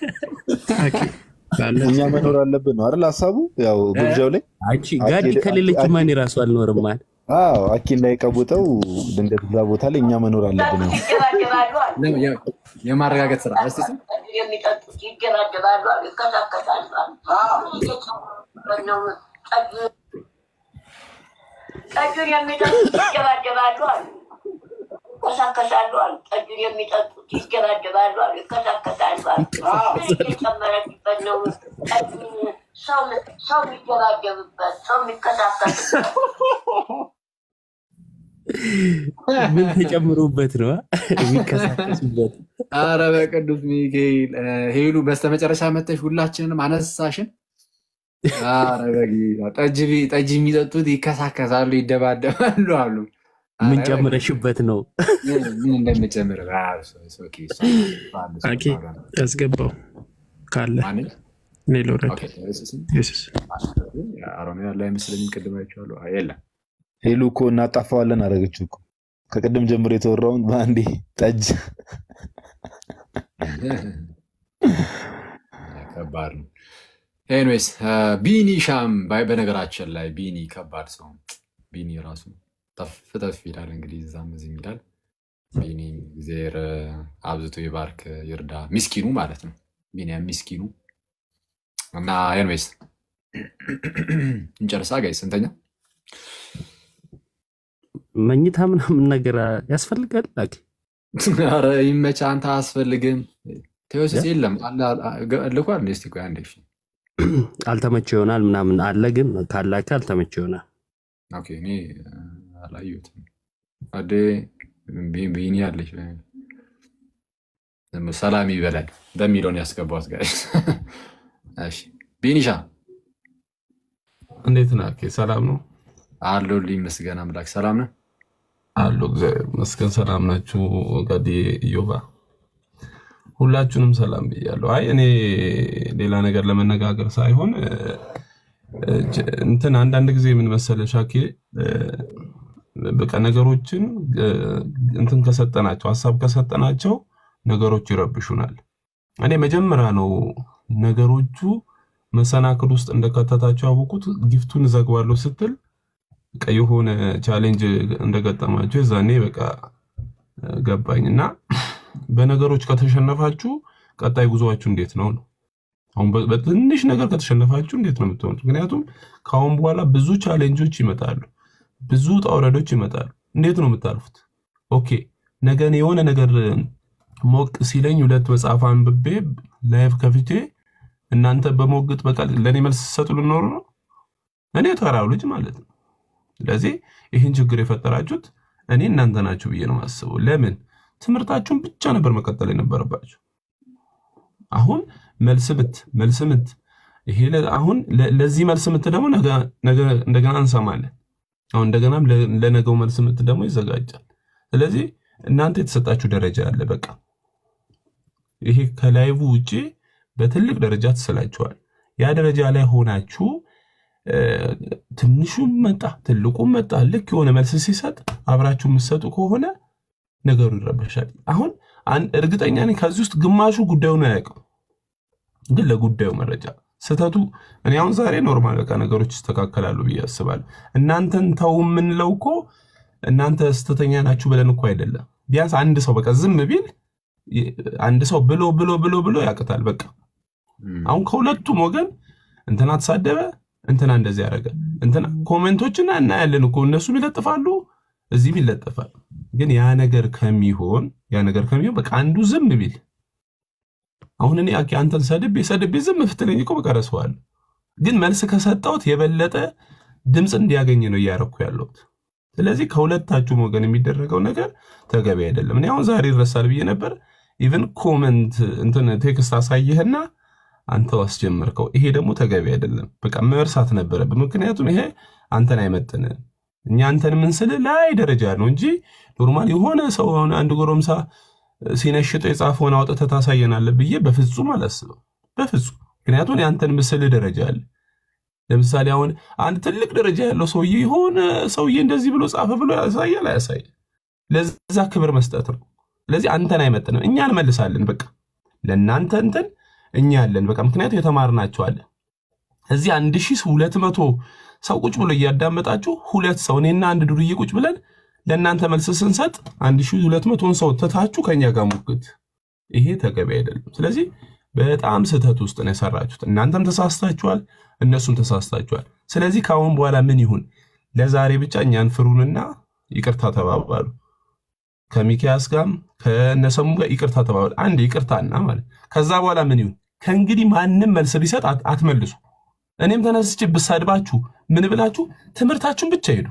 እኛ መኖር አለብን ነው አይደል ሀሳቡ? ያው ግብዣው ላይ
አንቺ ጋዲ ከሌለች ማን ራሱ አልኖርም ማለት
አዎ አኪ እንዳይቀቡጠው ድንገት እዛ ቦታ ላይ እኛ መኖር አለብን ነው።
ለ- የ- የማረጋገጥ ስራ እስቲ ስም
የሚጠጡት ይደባደባሉ አሉ፣ ይከሳከሳሉ አሉ። ጠጁን የሚጠጡት ይደባደባሉ አሉ፣ ይከሳከሳሉ አሉ። ጠጁን የሚጠጡት ይደባደባሉ አሉ፣ ይከሳከሳሉ አሉ። እየጨመረችበት ነው ጠጁን ሰው ሰው የሚደባደብበት ሰው የሚከሳከስበት
ምን ተጨምሮበት ነው አ? የሚከሳከሱበት?
አረ በቅዱስ ሚካኤል እ፣ ሄሉ በስተመጨረሻ መተሽ ሁላችንንም አነሳሽን። አረ በጌታ ጠጅ ቢ- ጠጅ የሚጠጡት ይከሳከሳሉ፣ ይደባደባሉ አሉ። አረ
ምን
በጌታ
ጨምረሽበት ነው?
ምን ምን እንደምጨምር አ፣ እሱ- እሱ ኦኬ፣ እሱ ባለ እሱ
አኬ
ባለ
ያስገባው ካለ
ማንን
እኔ ልውረድ።
ኦኬ፣ ኢየሱስን
ኢየሱስ
አሮን ያለ አይመስለኝም። ቅድም አይቼዋለሁ። አይ፣ የለም
ሄሉ እኮ እናጣፋዋለን አደረገችው እኮ ከቅድም ጀምሮ የተወራውን በአንዴ ጠጅ
ከባድ ነው። ኤኒዌይስ ቢኒ ሻም ባይ- በነገራችን ላይ ቢኒ ከባድ ሰው ነው። ቢኒ ራሱ ጠፍ ጠፍ ይላል እንግዲህ እዛም እዚህም ይላል። ቢኒ እግዚአብሔር አብዝቶ ይባርክ ይርዳ። ሚስኪኑ ማለት ነው። ቢኒያም ሚስኪኑ እና ኤንዌይስ እንጨርሳ ጋይ ስንተኛ
መኝታ ምናምን ነገር ያስፈልጋል። ላኪ
ኧረ ይመቻ አንተ አያስፈልግም ቴዎሲስ የለም አለ- አ- ገ- ልኳል እንዴ? እስቲ ቆይ አንዴ እሺ።
አልተመቸ ይሆናል ምናምን አለ፣ ግን ካላከ አልተመቸ ይሆናል።
ኦኬ እኔ አ፣ አላየሁትም። አዴ ቢ- ቢኒ አለች ሰላም ይበላል በሚለውን ያስገባት ጋር እሺ ቢኒሻ
እንዴት ነህ? ኦኬ፣ ሰላም ነው
አለሁልህ ይመስገን አምላክ ሰላም ነህ
አሉ። እግዚአብሔር ይመስገን። ሰላም ናችሁ? ጋዲ ኢዮባ፣ ሁላችሁንም ሰላም ብያለሁ። አይ እኔ ሌላ ነገር ለመነጋገር ሳይሆን እ፣ እ፣ ጀ- እንትን አንዳንድ ጊዜ ምን መሰለህ ሻኬ እ፣ በቃ ነገሮችን እ፣ እንትን ከሰጠናቸው ሀሳብ ከሰጠናቸው ነገሮች ይረብሹናል። እኔ መጀመሪያ ነው ነገሮቹ መሰናክል ውስጥ እንደከተታቸው ያወቁት ጊፍቱን እዘግባለሁ ስትል በቃ የሆነ ቻሌንጅ እንደገጠማቸው የዛኔ በቃ እ፣ ገባኝ እና በነገሮች ከተሸነፋችሁ ቀጣይ ጉዞአችሁ እንዴት ነው ነው አሁን በ- በትንሽ ነገር ከተሸነፋችሁ እንዴት ነው የምትሆኑት? ምክንያቱም ከአሁን በኋላ ብዙ ቻሌንጆች ይመጣሉ፣ ብዙ ውጣ ውረዶች ይመጣሉ። እንዴት ነው የምታልፉት? ኦኬ ነገ እኔ የሆነ ነገር ሞቅ ሲለኝ ሁለት መጽሐፍ አንብቤ ላይፍ ከፍቼ እናንተ በሞግጥ በቃ ለእኔ መልስ ሰጡ ልኖሩ ነው እኔ ተራው ልጅ ማለት ነው። ስለዚህ ይህን ችግር የፈጠራችሁት እኔ እናንተ ናችሁ ብዬ ነው የማስበው። ለምን ትምህርታችሁን ብቻ ነበር መቀጠል የነበረባችሁ። አሁን መልስ ምት መልስ ምት ይሄ ለ- አሁን ለ- ለዚህ መልስ ምት ደግሞ ነገ ነገ እንደገና እንሰማለን። አሁን እንደገናም ለ- ለነገው መልስ ምት ደግሞ ይዘጋጃል። ስለዚህ እናንተ የተሰጣችሁ ደረጃ አለ። በቃ ይሄ ከላይቡ ውጭ በትልቅ ደረጃ ትስላችኋል። ያ ደረጃ ላይ ሆናችሁ እ፣ ትንሹም መጣ ትልቁም መጣ ልክ የሆነ መልስ ሲሰጥ አብራችሁ የምትሰጡ ከሆነ ነገሩ ይረበሻል። አሁን አን- እርግጠኛ ነኝ ከዚህ ውስጥ ግማሹ ጉዳዩን አያውቅም፣ ግን ለጉዳዩ መረጃ ስህተቱ እኔ አሁን ዛሬ ኖርማል በቃ ነገሮች ይስተካከላሉ ብዬ አስባለሁ። እናንተን ተው የምንለው እኮ እናንተ ስህተተኛ ናችሁ ብለን እኮ አይደለም። ቢያንስ አንድ ሰው በቃ ዝም ቢል ይ- አንድ ሰው ብሎ ብሎ ብሎ ብሎ ያቅታል። በቃ አሁን ከሁለቱም ወገን እንትና ተሳደበ፣ እንትና እንደዚህ ያደረገ፣ እንትና ኮሜንቶችን እናያለን እኮ እነሱም ይለጥፋሉ፣ እዚህም ይለጥፋል። ግን ያ ነገር ከሚሆን ያ ነገር ከሚሆን በቃ አንዱ ዝም ቢል አሁን እኔ አኬ አንተን ሰድቤ ሰድቤ ዝም ብትለኝ እኮ በቃ ረሳዋለሁ። ግን መልስ ከሰጠሁት የበለጠ ድምፅ እንዲያገኝ ነው እያረኩ ያለሁት። ስለዚህ ከሁለታችሁም ወገን የሚደረገው ነገር ተገቢ አይደለም። እኔ አሁን ዛሬ ይረሳል ብዬ ነበር። ኢቨን ኮመንት እንትን ቴክስት አሳየህና አንተው አስጀመርከው። ይሄ ደግሞ ተገቢ አይደለም። በቃ መርሳት ነበረብን። ምክንያቱም ይሄ አንተን አይመጥንም። እኛ አንተን የምንስል ላይ ደረጃ ነው እንጂ ኖርማል የሆነ ሰው አሁን አንድ ጎረምሳ ሲነሽጠው የጻፈውን አውጥተህ ታሳየናለህ ብዬ በፍጹም አላስብም። በፍጹም ምክንያቱም የአንተን ምስል ደረጃ አለ። ለምሳሌ አሁን አንድ ትልቅ ደረጃ ያለው ሰውዬ የሆነ ሰውዬ እንደዚህ ብሎ ጻፈ ብሎ ያሳያል አያሳይ? ለዛ ክብር መስጠት ነው። ስለዚህ አንተን አይመጥንም። እኛ እንመልሳለን። በቃ ለእናንተ እንትን እኛ ያለን በቃ ምክንያቱም የተማርናቸው አለ። እዚህ አንድ ሺህ ሁለት መቶ ሰው ቁጭ ብሎ እያዳመጣችሁ ሁለት ሰው እኔና አንድ ዱርዬ ቁጭ ብለን ለእናንተ መልስ ስንሰጥ አንድ ሺህ ሁለት መቶን ሰው ትታችሁ ከኛ ጋር ሙግት፣ ይሄ ተገቢ አይደለም። ስለዚህ በጣም ስህተት ውስጥ ነው የሰራችሁት። እናንተም ተሳስታችኋል፣ እነሱም ተሳስታችኋል። ስለዚህ ከአሁን በኋላ ምን ይሁን? ለዛሬ ብቻ እኛን ፍሩንና ይቅርታ ተባባሉ። ከሚኪያስ ጋርም ከነሰሙ ጋር ይቅርታ ተባባሉ። አንድ ይቅርታና ማለት ከዛ በኋላ ምን ይሁን? ከእንግዲህ ማንም መልስ ቢሰጥ አት- አትመልሱ። እኔም ተነስቼ ብሳድባችሁ ምን ብላችሁ ትምህርታችሁን ብቻ ሄዱ።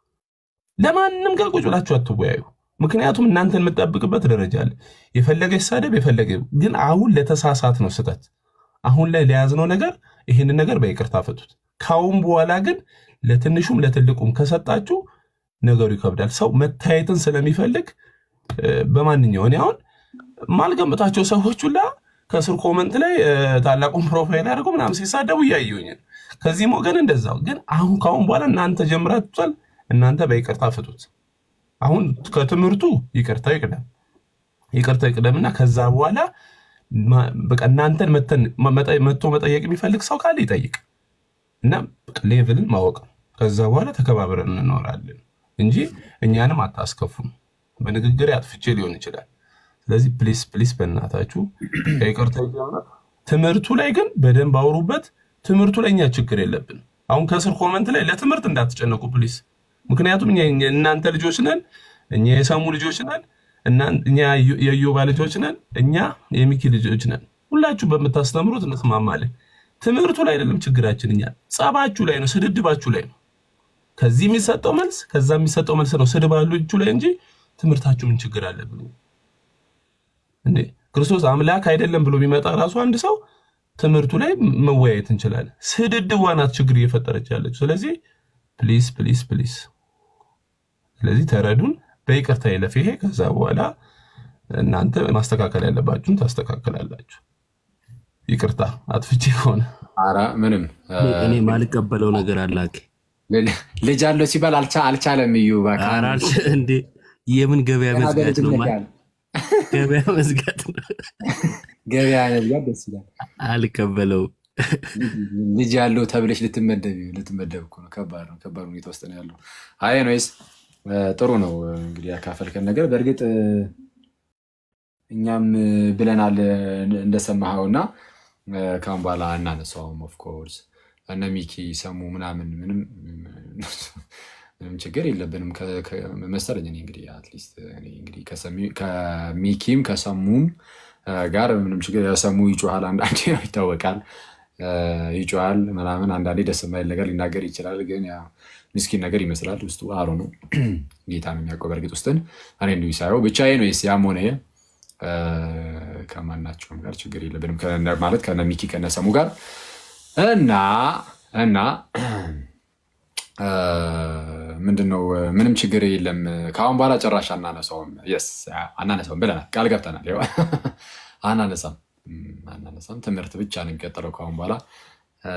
ለማንም ጋር ቁጭ ብላችሁ አትወያዩ። ምክንያቱም እናንተን የምጠብቅበት ደረጃ አለ። የፈለገ ይሳደብ የፈለገ ግን አሁን ለተሳሳት ነው ስህተት። አሁን ላይ ለያዝነው ነገር ይህንን ነገር በይቅርታ ፈቱት። ካሁን በኋላ ግን ለትንሹም ለትልቁም ከሰጣችሁ ነገሩ ይከብዳል። ሰው መታየትን ስለሚፈልግ እ፣ በማንኛው እኔ አሁን ማልገምታቸው ሰዎች ሁላ ከስር ኮመንት ላይ እ፣ ታላቁን ፕሮፋይል አድርገው ምናምን ሲሳደቡ እያየሁኝ ነው። ከዚህም ወገን እንደዛው። ግን አሁን ካሁን በኋላ እናንተ ጀምራችኋል። እናንተ በይቅርታ ፍቱት። አሁን ከትምህርቱ ይቅርታ ይቅደም ይቅርታ ይቅደምና ከዛ በኋላ ማ- በቃ እናንተን መተን- መጠ- መጥቶ መጠየቅ የሚፈልግ ሰው ካለ ይጠይቅ እና በቃ ሌቭልን ማወቅ ነው። ከዛ በኋላ ተከባብረን እንኖራለን እንጂ እኛንም አታስከፉም። በንግግር አጥፍቼ ሊሆን ይችላል። ስለዚህ ፕሊስ ፕሊስ በእናታችሁ ከይቅርታ ይጀምር። ትምህርቱ ላይ ግን በደንብ አውሩበት። ትምህርቱ ላይ እኛ ችግር የለብን። አሁን ከስር ኮመንት ላይ ለትምህርት እንዳትጨነቁ ፕሊስ። ምክንያቱም እኛ እኛ- እናንተ ልጆች ነን፣ እኛ የሰሙ ልጆች ነን፣ እናን- እኛ የዮ- የዮባ ልጆች ነን፣ እኛ የሚኪ ልጆች ነን። ሁላችሁ በምታስተምሩት እንስማማለን። ትምህርቱ ላይ አይደለም ችግራችን፣ እኛ ጸባችሁ ላይ ነው፣ ስድድባችሁ ላይ ነው። ከዚህ የሚሰጠው መልስ ከዛ የሚሰጠው መልስ ነው ስድባችሁ ላይ እንጂ ትምህርታችሁ ምን ችግር አለብን እንዴ? ክርስቶስ አምላክ አይደለም ብሎ ቢመጣ ራሱ አንድ ሰው ትምህርቱ ላይ መወያየት እንችላለን። ስድድቧ ናት ችግር እየፈጠረች ያለችው። ስለዚህ ፕሊስ ፕሊስ ፕሊስ፣ ስለዚህ ተረዱን፣ በይቅርታ ይለፍ ይሄ። ከዛ በኋላ እናንተ ማስተካከል ያለባችሁን ታስተካከላላችሁ። ይቅርታ አጥፍቼ ከሆነ
ኧረ ምንም
እኔ እኔ ማልቀበለው ነገር አለ አኬ።
ልጅ አለው ሲባል አልቻ- አልቻለም። እዩ እባክህ።
ኧረ አልች- እንዴ የምን ገበያ
ገና
መዝጋት ነው? ማ-
በልጅነት ያለ
ገበያ መዝጋት ነው።
ገበያ መዝጋት ደስ ይላል።
አልቀበለውም።
ልጅ ያለው ተብለሽ ልትመደብ ልትመደብ እኮ ነው። ከባድ ነው። ከባድ ሁኔታ ውስጥ ነው ያለው። አይ ኖይስ ጥሩ ነው እንግዲህ ያካፈልከን ነገር በእርግጥ እ፣ እኛም እ፣ ብለናል እ፣ እንደሰማኸው እና እ፣ ከአሁን በኋላ እናነሳውም። ኦፍኮርስ እነ ሚኪ ሰሙ ምናምን ምንም ምንም ችግር የለብንም ከ- ከ- መሰለኝ። እኔ እንግዲህ አትሊስት እኔ እንግዲህ ከሰሚ- ከሚኪም ከሰሙም እ፣ ጋር ምንም ችግር የሰሙ ይጮሃል፣ አንዳንዴ ነው ይታወቃል እ፣ ይጮሃል ምናምን አንዳንዴ ደስ የማይል ነገር ሊናገር ይችላል። ግን ያው ምስኪን ነገር ይመስላል ውስጡ አሮ ነው። ጌታ ነው የሚያውቀው በእርግጥ ውስጥን። እኔ እንዲሁ ሳየው ብቻዬ ነው ስ ያም ሆነ ይህ እ፣ ከማናቸውም ጋር ችግር የለብንም ከነ- ማለት ከነ ሚኪ ከነ ሰሙ ጋር እና እና እ፣ ምንድነው ምንም ችግር የለም። ከአሁን በኋላ ጭራሽ አናነሳውም። የስ አናነሳውም ብለናል፣ ቃል ገብተናል። ይኸው አናነሳም እም፣ አናነሳም። ትምህርት ብቻ ነው የሚቀጥለው ከአሁን በኋላ እ፣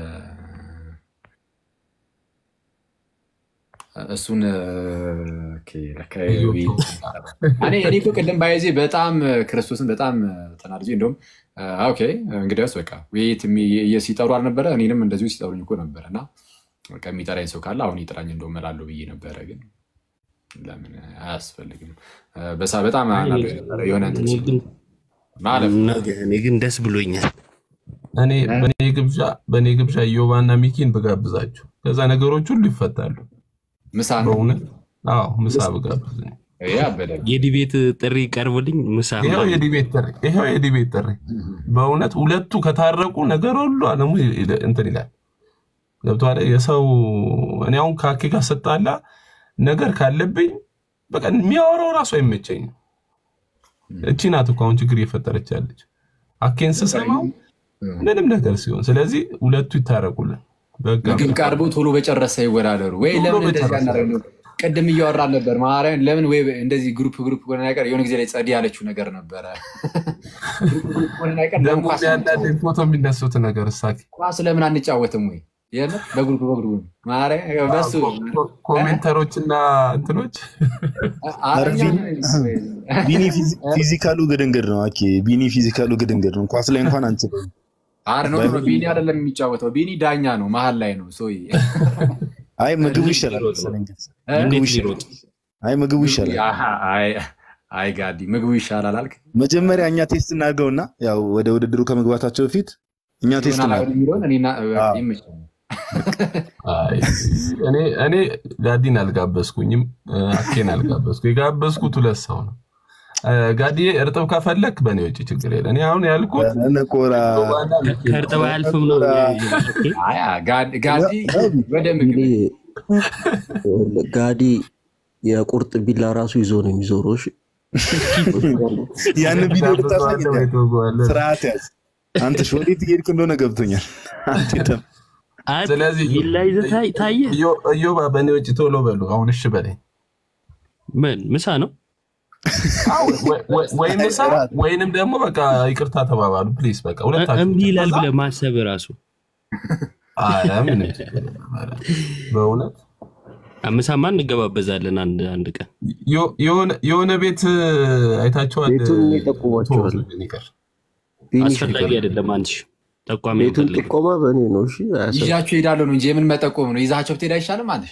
እሱን እ፣ ኦኬ፣ ለካ ቤት- እኔ እኔ እኮ ቅድም ባይዜ በጣም ክርስቶስን በጣም ተናድጄ እንደውም እ፣ ኦኬ እንግዲያውስ በቃ ውይይት የሚ- ሲጠሩ አልነበረ እኔንም እንደዚሁ ሲጠሩኝ እኮ ነበረ እና በቃ የሚጠራኝ ሰው ካለ አሁን ይጥራኝ እንደውም እላለሁ ብዬ ነበረ ግን ለምን አያስፈልግም እ፣ በሳ በጣም አናዶኝ ነበረ የሆነ እንትን
እኔ
ሲል
ግን
ማለፍ
ነገ- እኔ ግን ደስ ብሎኛል።
እኔ በእኔ ግብዣ በእኔ ግብዣ ዮባና ሚኪን ብጋብዛችሁ ከዛ ነገሮች ሁሉ ይፈታሉ።
ምሳ ነው
በእውነት አዎ፣ ምሳ ብጋብዝ
ያበደ
የዲቤት ጥሪ ቀርቦልኝ ምሳ
ይኸው
ምናምን
የዲቤት ጥሪ ይኸው የዲቤት ጥሪ በእውነት ሁለቱ ከታረቁ ነገር ሁሉ አለሙ ይል- እንትን ይላል። ገብቶሃል? የሰው እኔ አሁን ከአኬ ጋር ስጣላ ነገር ካለብኝ በቃ የሚያወራው ራሱ አይመቸኝም። እቺ ናት እኮ አሁን ችግር እየፈጠረች ያለች አኬን ስሰማው ምንም ነገር ሲሆን፣ ስለዚህ ሁለቱ ይታረቁልን። በቃ
ምግብ ቀርቦ ቶሎ በጨረሰ ይወዳደሩ ወይ
ቶሎ
ለምን እንደዚህ
በጨረሰ።
አናደርግም? ቅድም እያወራን ነበር ማርያም ለምን ወይ እንደዚህ ግሩፕ ግሩፕ ሆነ ነገር የሆነ ጊዜ ላይ ጸዲ ያለችው ነገር ነበረ ግሩፕ ግሩፕ ሆነ ነገር ለምን
ደግሞ
ኳስ
ያንዳንድ ፎቶ የሚነሱት ነገር እሳኪ
ኳስ ለምን አንጫወትም ወይ የለ በግሩፕ በግሩፕ ማርያም በሱ
ኮሜንተሮችና እንትኖች
ኧረ
አረኛ
ቢኒ ቢኒ ፊዚ- ፊዚካሉ ግድንግድ ነው። አኬ ቢኒ ፊዚካሉ ግድንግድ ነው። ኳስ ላይ እንኳን አንችልም።
አረ ነው ነው ቢኒ አይደለም የሚጫወተው ቢኒ ዳኛ ነው መሀል ላይ ነው ሶይ
አይ ምግቡ ይሻላል መሰለኝ።
እ?
ምግቡ
እንዴት
ይሻላል።
ሊሮጥ
አይ ምግቡ ይሻላል።
አሃ፣ አይ አይ ጋዲ ምግቡ ይሻላል አልክ
መጀመሪያ እኛ ቴስት እናድርገውና ያው ወደ ውድድሩ ከመግባታቸው በፊት እኛ ቴስት
ይሆናል
እናድርግ።
አይሆን የሚለውን እኔና
አዎ።
ይመቸኛል
አይ፣ እኔ እኔ ጋዲን አልጋበዝኩኝም፣ አኬን አልጋበዝኩ። የጋበዝኩት ሁለት ሰው ነው። እ፣ ጋዲዬ እርጥብ ከፈለክ በእኔ ውጭ ችግር የለ። እኔ አሁን ያልኩት
ነቆራ
ዮባና ሚኪ ነው።
ከእርጥብ አያልፍም ነው
አይ ጋዲ ጋዲ ወደ ምግብ
እንግዲህ ጋዲ የቁርጥ ቢላ ራሱ ይዞ ነው የሚዞረው። እሺ
ያን ቪዲዮ ልታሳይ
ጋብዘዋለሁ ወይ ትወገዋለህ?
ስርዓት ያዝ። አንተ ሽ ወዴት እየሄድክ እንደሆነ ገብቶኛል። አንተ ደም
ስለዚህ
ቢላ ይዘህ ታይ- ታየ
እዮ- እዮባ በእኔ ውጭ ቶሎ በሉ። አሁን እሺ በለኝ።
ምን ምሳ ነው?
ወይ- ወይ- ወይ ምሳ ወይንም ደግሞ በቃ ይቅርታ ተባባሉ ፕሊዝ። በቃ
እ-
ሁለታችሁ
እምቢ ይላል
ከዛ-
ብለህ ማሰብ ራሱ
ኧረ ምንም ችግር የለም። ኧረ በእውነት
ምሳማ እንገባበዛለን አንድ አንድ ቀን
ዮ- የሆነ- የሆነ ቤት አይታችኋል?
ቤቱን ይጠቁሟቸዋል።
ቶሎ ይቅር።
አስፈላጊ አይደለም። አንቺ ጠቋሚ
ቤቱን
አንፈልግም።
ጥቆማ በእኔ ነው። እሺ አያሰብ
ይዣችሁ ሄዳለሁ ነው እንጂ የምን መጠቆም ነው ይዛቸው ብትሄድ አይሻልም አለ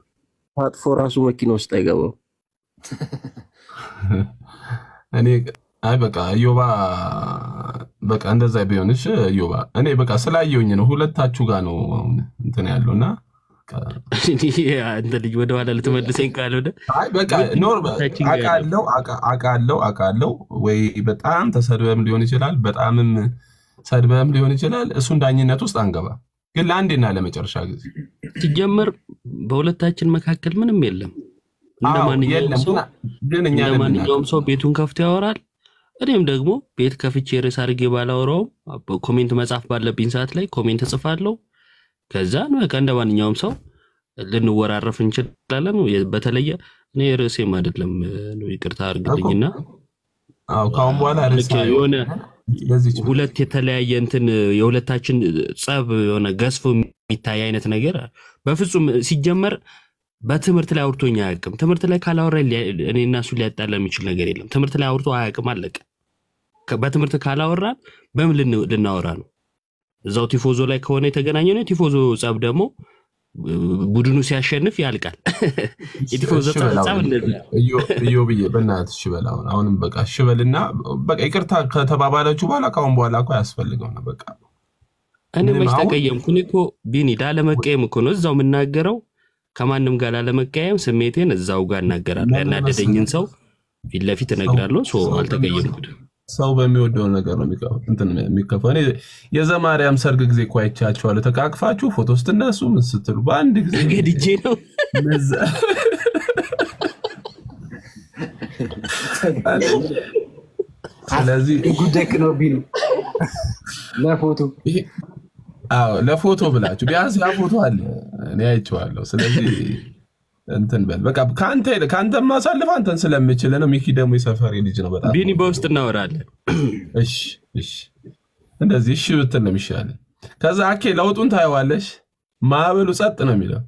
ታጥፎ ራሱ መኪና ውስጥ አይገባም።
እኔ አይ በቃ እዮባ በቃ እንደዛ ቢሆንሽ እዮባ እኔ በቃ ስላየውኝ ነው ሁለታችሁ ጋር ነው አሁን እንትን ያለው እና
አንተ ልጅ ወደኋላ ልትመልሰኝ ካልሆነ
አይ በቃ ኖር አውቃለሁ አውቃ- አውቃለሁ አውቃለሁ ወይ በጣም ተሰድበም ሊሆን ይችላል በጣምም ሰድበም ሊሆን ይችላል እሱን ዳኝነት ውስጥ አንገባ ግን ለአንዴና ለመጨረሻ ጊዜ
ሲጀመር በሁለታችን መካከል ምንም የለም። እንደ
አዎ፣
ማንኛውም
የለም
ሰው
ግን እኛ
እንደ
ነን
ማንኛውም ሰው ቤቱን ከፍቶ ያወራል። እኔም ደግሞ ቤት ከፍቼ ርዕስ አድርጌ ባላወራውም ኮሜንት መጻፍ ባለብኝ ሰዓት ላይ ኮሜንት እጽፋለሁ። ከዛ በቃ እንደ ማንኛውም ሰው ልንወራረፍ እንችላለን። በተለየ እኔ ርዕሴም አይደለም ነው ይቅርታ አድርግልኝና
አዎ ከአሁን በኋላ ርዕስ
ልክ የሆነ ሁለት የተለያየ እንትን የሁለታችን ጸብ የሆነ ገዝፎ የሚታይ አይነት ነገር በፍጹም ሲጀመር በትምህርት ላይ አውርቶኝ አያውቅም። ትምህርት ላይ ካላወራ እኔ እና እሱ ሊያጣላ የሚችል ነገር የለም። ትምህርት ላይ አውርቶ አያውቅም፣ አለቀ። ከ- በትምህርት ካላወራን በምን ልን- ልናወራ ነው? እዛው ቲፎዞ ላይ ከሆነ የተገናኘ ነው። የቲፎዞ ጸብ ደግሞ እ፣ ቡድኑ ሲያሸንፍ ያልቃል። የቲፎዞ
እሺ በል
ጸብ
አሁን
እንደዚህ
እዮ እዮ ብዬ በእናትህ እሺ በል አሁን አሁንም በቃ እሺ በልና በቃ ይቅርታ ከተባባላችሁ በኋላ ከአሁን በኋላ እኮ አያስፈልገው ነው በቃ
እኔ
ምንም
መች
አሁን
ተቀየምኩ? እኔ እኮ ቢኒ ላለመቀየም እኮ ነው እዛው የምናገረው። ከማንም ጋር ላለመቀየም ስሜቴን እዛው ጋር እናገራለሁ።
ለምን
ያናደደኝን
መሰለህ
ሰው ፊት ለፊት እነግራለሁ። ሶ አልተቀየምኩትም።
ሰው በሚወደው ነገር ነው የሚከፋው እንትን የሚከፋው። እኔ የዘማርያም ሰርግ ጊዜ እኮ አይቻችኋለሁ። ተቃቅፋችሁ ፎቶ ስትነሱ ምን ስትሉ በአንድ ጊዜ
ገድጄ ነው
ነዛ- ስለዚህ
ጉዳይ ነው ቢሉ ለፎቶ
አዎ ለፎቶ ብላችሁ ቢያንስ ያ ፎቶ አለ እኔ አይቼዋለሁ። ስለዚህ እንትን በል በቃ ከአንተ ከአንተ ማሳልፍ አንተን ስለምችል ነው። ሚኪ ደግሞ የሰፈሬ ልጅ ነው በጣም
ቢኒ በውስጥ እናወራለን።
እሺ እሺ፣ እንደዚህ እሺ ብትል ነው የሚሻለን። ከዛ አኬ ለውጡን ታየዋለሽ። ማዕበሉ ጸጥ ነው የሚለው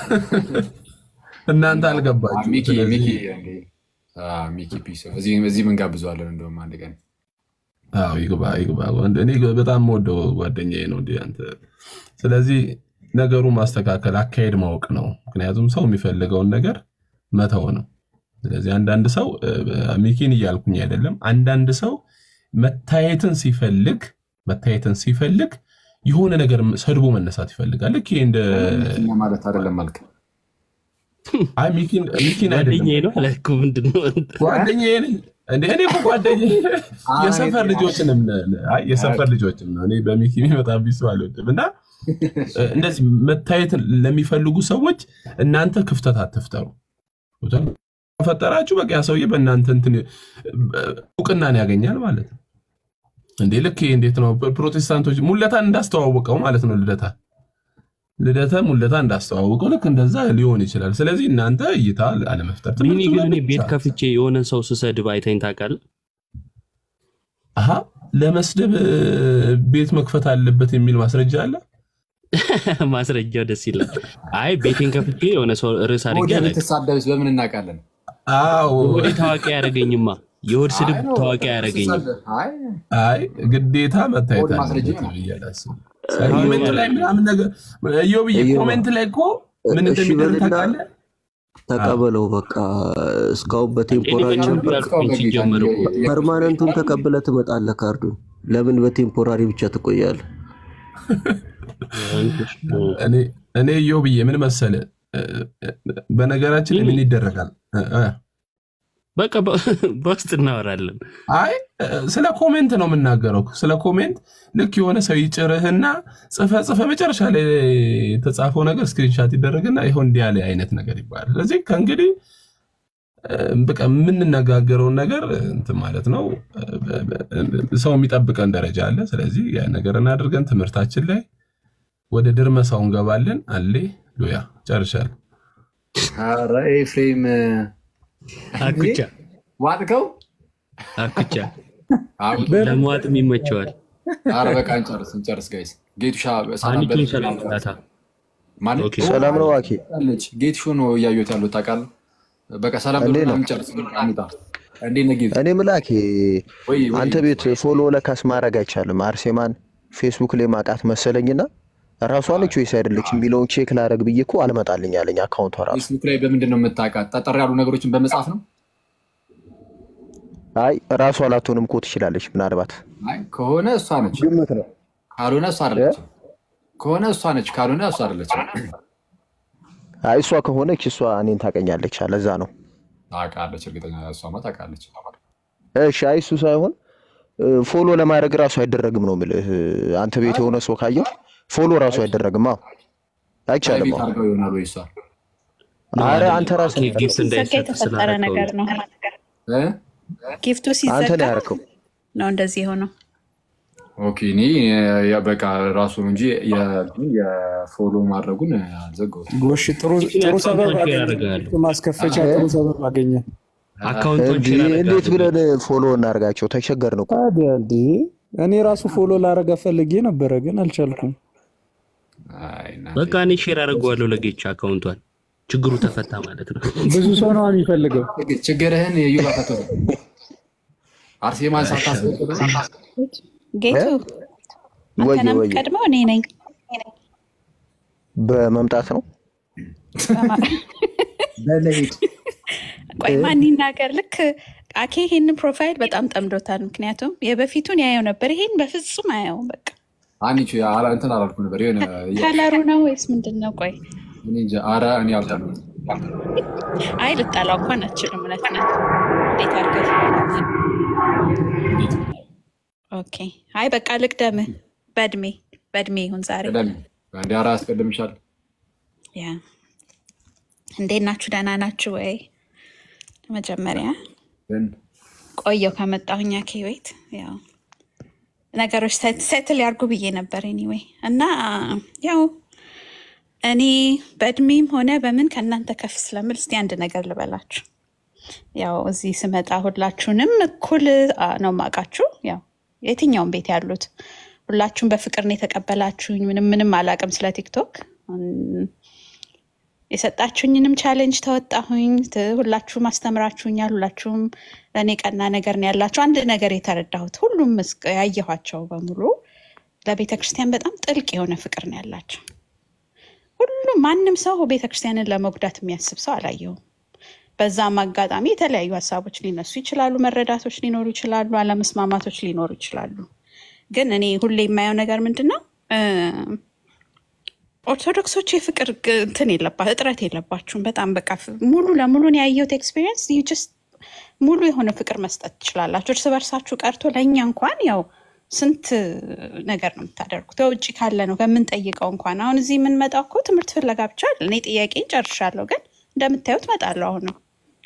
እናንተ አልገባችሁ።
ሚኪ
ስለዚህ
ሚኪ እንዴ፣ አ፣ ሚኪ ፒስ እዚህ እዚህ ምን ጋብዘዋለን? እንደውም አንድ ቀን
አዎ ይግባ ይግባ። ወንድ- እኔ በጣም የምወደው ጓደኛዬ ነው እንዲህ አንተ። ስለዚህ ነገሩን ማስተካከል አካሄድ ማወቅ ነው። ምክንያቱም ሰው የሚፈልገውን ነገር መተው ነው። ስለዚህ አንዳንድ ሰው እ፣ ሚኪን እያልኩኝ አይደለም። አንዳንድ ሰው መታየትን ሲፈልግ መታየትን ሲፈልግ የሆነ ነገር ሰድቦ መነሳት ይፈልጋል። ልክ ይሄ እንደ
ሚኪኛ ማለት አይደለም አልክ።
አይ ሚኪን ሚኪን አይደለም
ጓደኛዬ ነው አለ እኮ ምንድን ነው
ጓደኛዬ ነኝ እንደ እኔ እኮ ጓደኛዬ የሰፈር ልጆችንም አይ የሰፈር ልጆችም ነው። እኔ በሚኪ የሚመጣብኝ ሰው አልወድም እና እ፣ እንደዚህ መታየትን ለሚፈልጉ ሰዎች እናንተ ክፍተት አትፍጠሩ። ፈጠራችሁ በቃ ያ ሰውዬ በእናንተ እንትን እ፣ እውቅናን ያገኛል ማለት ነው። እንዴ ልክ ይሄ እንዴት ነው ፕሮቴስታንቶች ሙለታን እንዳስተዋወቀው ማለት ነው። ልደታ ልደተ ሙለታ እንዳስተዋወቀው ልክ እንደዛ ሊሆን ይችላል። ስለዚህ እናንተ እይታ አለመፍጠር
ቢኒ
ትምህርቱ
ግን እኔ
ላይ
ቤት
ብቻ
ከፍቼ የሆነን ሰው ስሰድብ አይተኝ ታውቃለህ?
አሀ ለመስደብ እ፣ ቤት መክፈት አለበት የሚል ማስረጃ አለ።
ማስረጃው ደስ ይላል። አይ ቤቴን ከፍቼ የሆነ ሰው ርዕስ አድርጌ
ወደ
አላውቅም።
ብትሳደብስ በምን እናውቃለን?
አዎ
የሆዴ ታዋቂ አያደርገኝማ። የሆድ ስድብ
አይ ነው፣
ታዋቂ አያደርገኝም።
አይ
አይ ግዴታ መታየት
ወደ ማስረጃ
አለበት
ነው።
ብዬ አላስብም። ኮሜንት ላይ ምናምን ነገር እዮብዬ
እዮብ፣
ኮሜንት ላይ እኮ ምን
እሺ
እንደሚደረግ
በልና
ታውቃለህ?
ተቀበለው። በቃ እስካሁን በቴምፖራሪ
እኔ
ነበር።
ያልኩኝ ሲጀመር እኮ
ፐርማነንቱን ተቀብለ ትመጣለህ። ካርዱን ለምን በቴምፖራሪ ብቻ ትቆያለህ?
እኔ እኔ እዮብዬ ምን መሰለ እ፣ እ፣ በነገራችን ላይ ምን ይደረጋል እ፣ እ፣
በቃ በ- በውስጥ እናወራለን።
አይ እ፣ ስለ ኮሜንት ነው የምናገረው። ስለ ኮሜንት ልክ የሆነ ሰው ይጭርህና ጽፈ ጽፈ መጨረሻ ላይ የተጻፈው ነገር ስክሪንሻት ይደረግና ይኸው እንዲህ ያለ አይነት ነገር ይባላል። ስለዚህ ከእንግዲህ እ፣ በቃ የምንነጋገረውን ነገር እንትን ማለት ነው። እ፣ በ- በ- ሰው የሚጠብቀን ደረጃ አለ። ስለዚህ ያ ነገር እናድርገን። ትምህርታችን ላይ ወደ ድርመሳው እንገባለን። አሌ ሉያ ጨርሻለሁ።
ኧረ ኤፍሬም
አኩቻ
ዋጥከው።
አኩቻ
አዎ፣
ለመዋጥም ይመቸዋል።
ኧረ በቃ እንጨርስ እንጨርስ ጋይስ። ጌቱሻ ሰላም
አንቺን
በል-
ሰላም ላታ
ማለት
ኦኬ።
ሰላም ነው ዋኬ።
አለች ጌትሾ ነው እያየሁት ያሉት ታውቃለህ። በቃ ሰላም
እንዴት
ብሎ
ነው?
እንጨርስ። አምጣ እንዴት ነህ ጌቱ?
እኔ ምላኬ
ወይ ወይ
አንተ ቤት ፎሎ ለካስ ማድረግ አይቻልም። አርሴማን ፌስቡክ ላይ ማቃት መሰለኝና ራሷ ነች ወይስ አይደለች የሚለውን ቼክ ላረግ ብዬ እኮ አልመጣልኝ አለኝ አካውንቷ ራሱ።
ፌስቡክ ላይ በምንድን ነው የምታውቃት? ጠጠር ያሉ ነገሮችን በመጻፍ ነው።
አይ ራሷ ላትሆንም እኮ ትችላለች። ምናልባት
አይ ከሆነ እሷ ነች፣
ግምት ነው።
ካልሆነ እሷ አይደለችም። ከሆነ እሷ ነች፣ ካልሆነ እሷ አይደለችም።
አይ እሷ ከሆነች እሷ እኔን ታቀኛለች። ለዛ ነው።
ታውቃለች፣ እርግጠኛ እሷማ ታውቃለች።
እሺ አይ እሱ ሳይሆን ፎሎ ለማድረግ ራሱ አይደረግም ነው የምልህ። አንተ ቤት የሆነ ሰው ካየው ፎሎ ራሱ አይደረግም። አዎ አይቻልም።
ፕራይቬት
አዎ
አድርገው ይሆናል ወይ እሷ
አረ አንተ ራስህ ነው
ጊፍት
ያደረገው።
ሲዘጋ የተፈጠረ ነገር ነው።
እ?
ጊፍቱ
አንተ
ሲዘጋ
ነው ያደረከው።
ነው እንደዚህ የሆነው።
ኦኬ እኔ ያ በቃ ራሱ ነው እንጂ የ- የፎሎ ማድረጉን አልዘጋሁትም።
ጎሽ ጥሩ ጥሩ ሰበብ
አካውንቷን ሼር
አገኘ።
አደርጋለሁ።
ማስከፈቻ ጥሩ ሰበብ አገኘ።
አካውንቷን
እንዴ
ሼር
እንዴት
አደርጋለሁ።
ብለን ፎሎ እናደርጋቸው? ተቸገርን እኮ።
ታዲያ እንዴ እኔ ራሱ ፎሎ ላረጋ ፈልጌ ነበረ ግን አልቻልኩም።
በቃ እኔ ሼር አደርገዋለሁ ለጌቻ አካውንቷን። ችግሩ ተፈታ ማለት ነው።
ብዙ ሰው ነው የሚፈልገው።
ችግርህን የዩባ ፈቶ አርሴማን ሳታስፈቅድ
ጌቱ
ወየ
አንተና
ወየ
የምትቀድመው እኔ ነኝ።
በመምጣት ነው።
ቆይ ማን ይናገር? ልክ አኬ ይሄንን ፕሮፋይል በጣም ጠምዶታል። ምክንያቱም የበፊቱን ያየው ነበር፣ ይሄን በፍጹም አያየውም። በቃ
አንቺ አላ- እንትን አላልኩ ነበር የሆነ
ከለሩ ነው ወይስ ምንድን ነው? ቆይ
እኔ እንጃ። ኧረ እኔ አልጠላሁም።
አይ ልጠላው እንኳን አችልም። እውነት ነው። እንዴት አድርገህ ኦኬ። አይ በቃ ልቅደምህ። በእድሜ በእድሜ ይሁን ዛሬ።
ቀደም አንዴ ኧረ አስቀድምሻል።
ያ እንዴት ናችሁ? ደህና ናችሁ ወይ? መጀመሪያ
ግን
ቆየው ከመጣሁኝ አኬ ቤት ያው ነገሮች ሴትል ያርጉ ብዬ ነበር ኤኒዌይ እና ያው እኔ በእድሜም ሆነ በምን ከእናንተ ከፍ ስለምል እስቲ አንድ ነገር ልበላችሁ። ያው እዚህ ስመጣ ሁላችሁንም እኩል አ, ነው ማውቃችሁ። ያው የትኛውም ቤት ያሉት ሁላችሁም በፍቅር ነው የተቀበላችሁኝ። ምንም ምንም አላውቅም ስለ ቲክቶክ እም፣ የሰጣችሁኝንም ቻሌንጅ ተወጣሁኝ። ት- ሁላችሁም አስተምራችሁኛል። ሁላችሁም ለእኔ ቀና ነገር ነው ያላችሁ። አንድ ነገር የተረዳሁት ሁሉም እስከ- ያየኋቸው በሙሉ ለቤተ ክርስቲያን በጣም ጥልቅ የሆነ ፍቅር ነው ያላቸው። ሁሉም ማንም ሰው ቤተ ክርስቲያንን ለመጉዳት የሚያስብ ሰው አላየሁም። በዛም አጋጣሚ የተለያዩ ሀሳቦች ሊነሱ ይችላሉ፣ መረዳቶች ሊኖሩ ይችላሉ፣ አለመስማማቶች ሊኖሩ ይችላሉ። ግን እኔ ሁሌ የማየው ነገር ምንድን ነው እ፣ ኦርቶዶክሶች የፍቅር ግ- እንትን የለባ እጥረት የለባችሁም። በጣም በቃ ፍ- ሙሉ ለሙሉን ያየሁት ኤክስፒሪየንስ ጀስት ሙሉ የሆነ ፍቅር መስጠት ትችላላችሁ። እርስ በርሳችሁ ቀርቶ ለእኛ እንኳን ያው ስንት ነገር ነው የምታደርጉት። ከውጭ ካለ ነው ከምንጠይቀው እንኳን አሁን እዚህ የምንመጣው እኮ ትምህርት ፍለጋ ብቻ አይደል። እኔ ጥያቄን ጨርሻለሁ፣ ግን እንደምታዩት እመጣለሁ አሁን ነው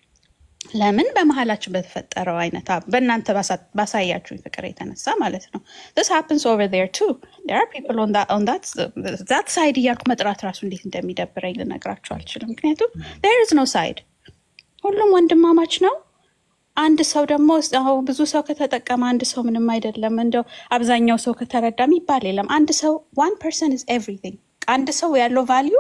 ለምን በመሀላችን በተፈጠረው አይነት አ- በእናንተ ባሳ- ባሳያችሁኝ ፍቅር የተነሳ ማለት ነው። this happens over there too there are people on that on that that side እያልኩ መጥራት ራሱ እንዴት እንደሚደብረኝ ልነግራችሁ አልችልም። ምክንያቱም there is no side ሁሉም ወንድማማች ነው። አንድ ሰው ደግሞ አዎ ብዙ ሰው ከተጠቀመ አንድ ሰው ምንም አይደለም፣ እንደው አብዛኛው ሰው ከተረዳ የሚባል የለም። አንድ ሰው ዋን ፐርሰን ኢዝ ኤቭሪቲንግ። አንድ ሰው ያለው ቫሊዩ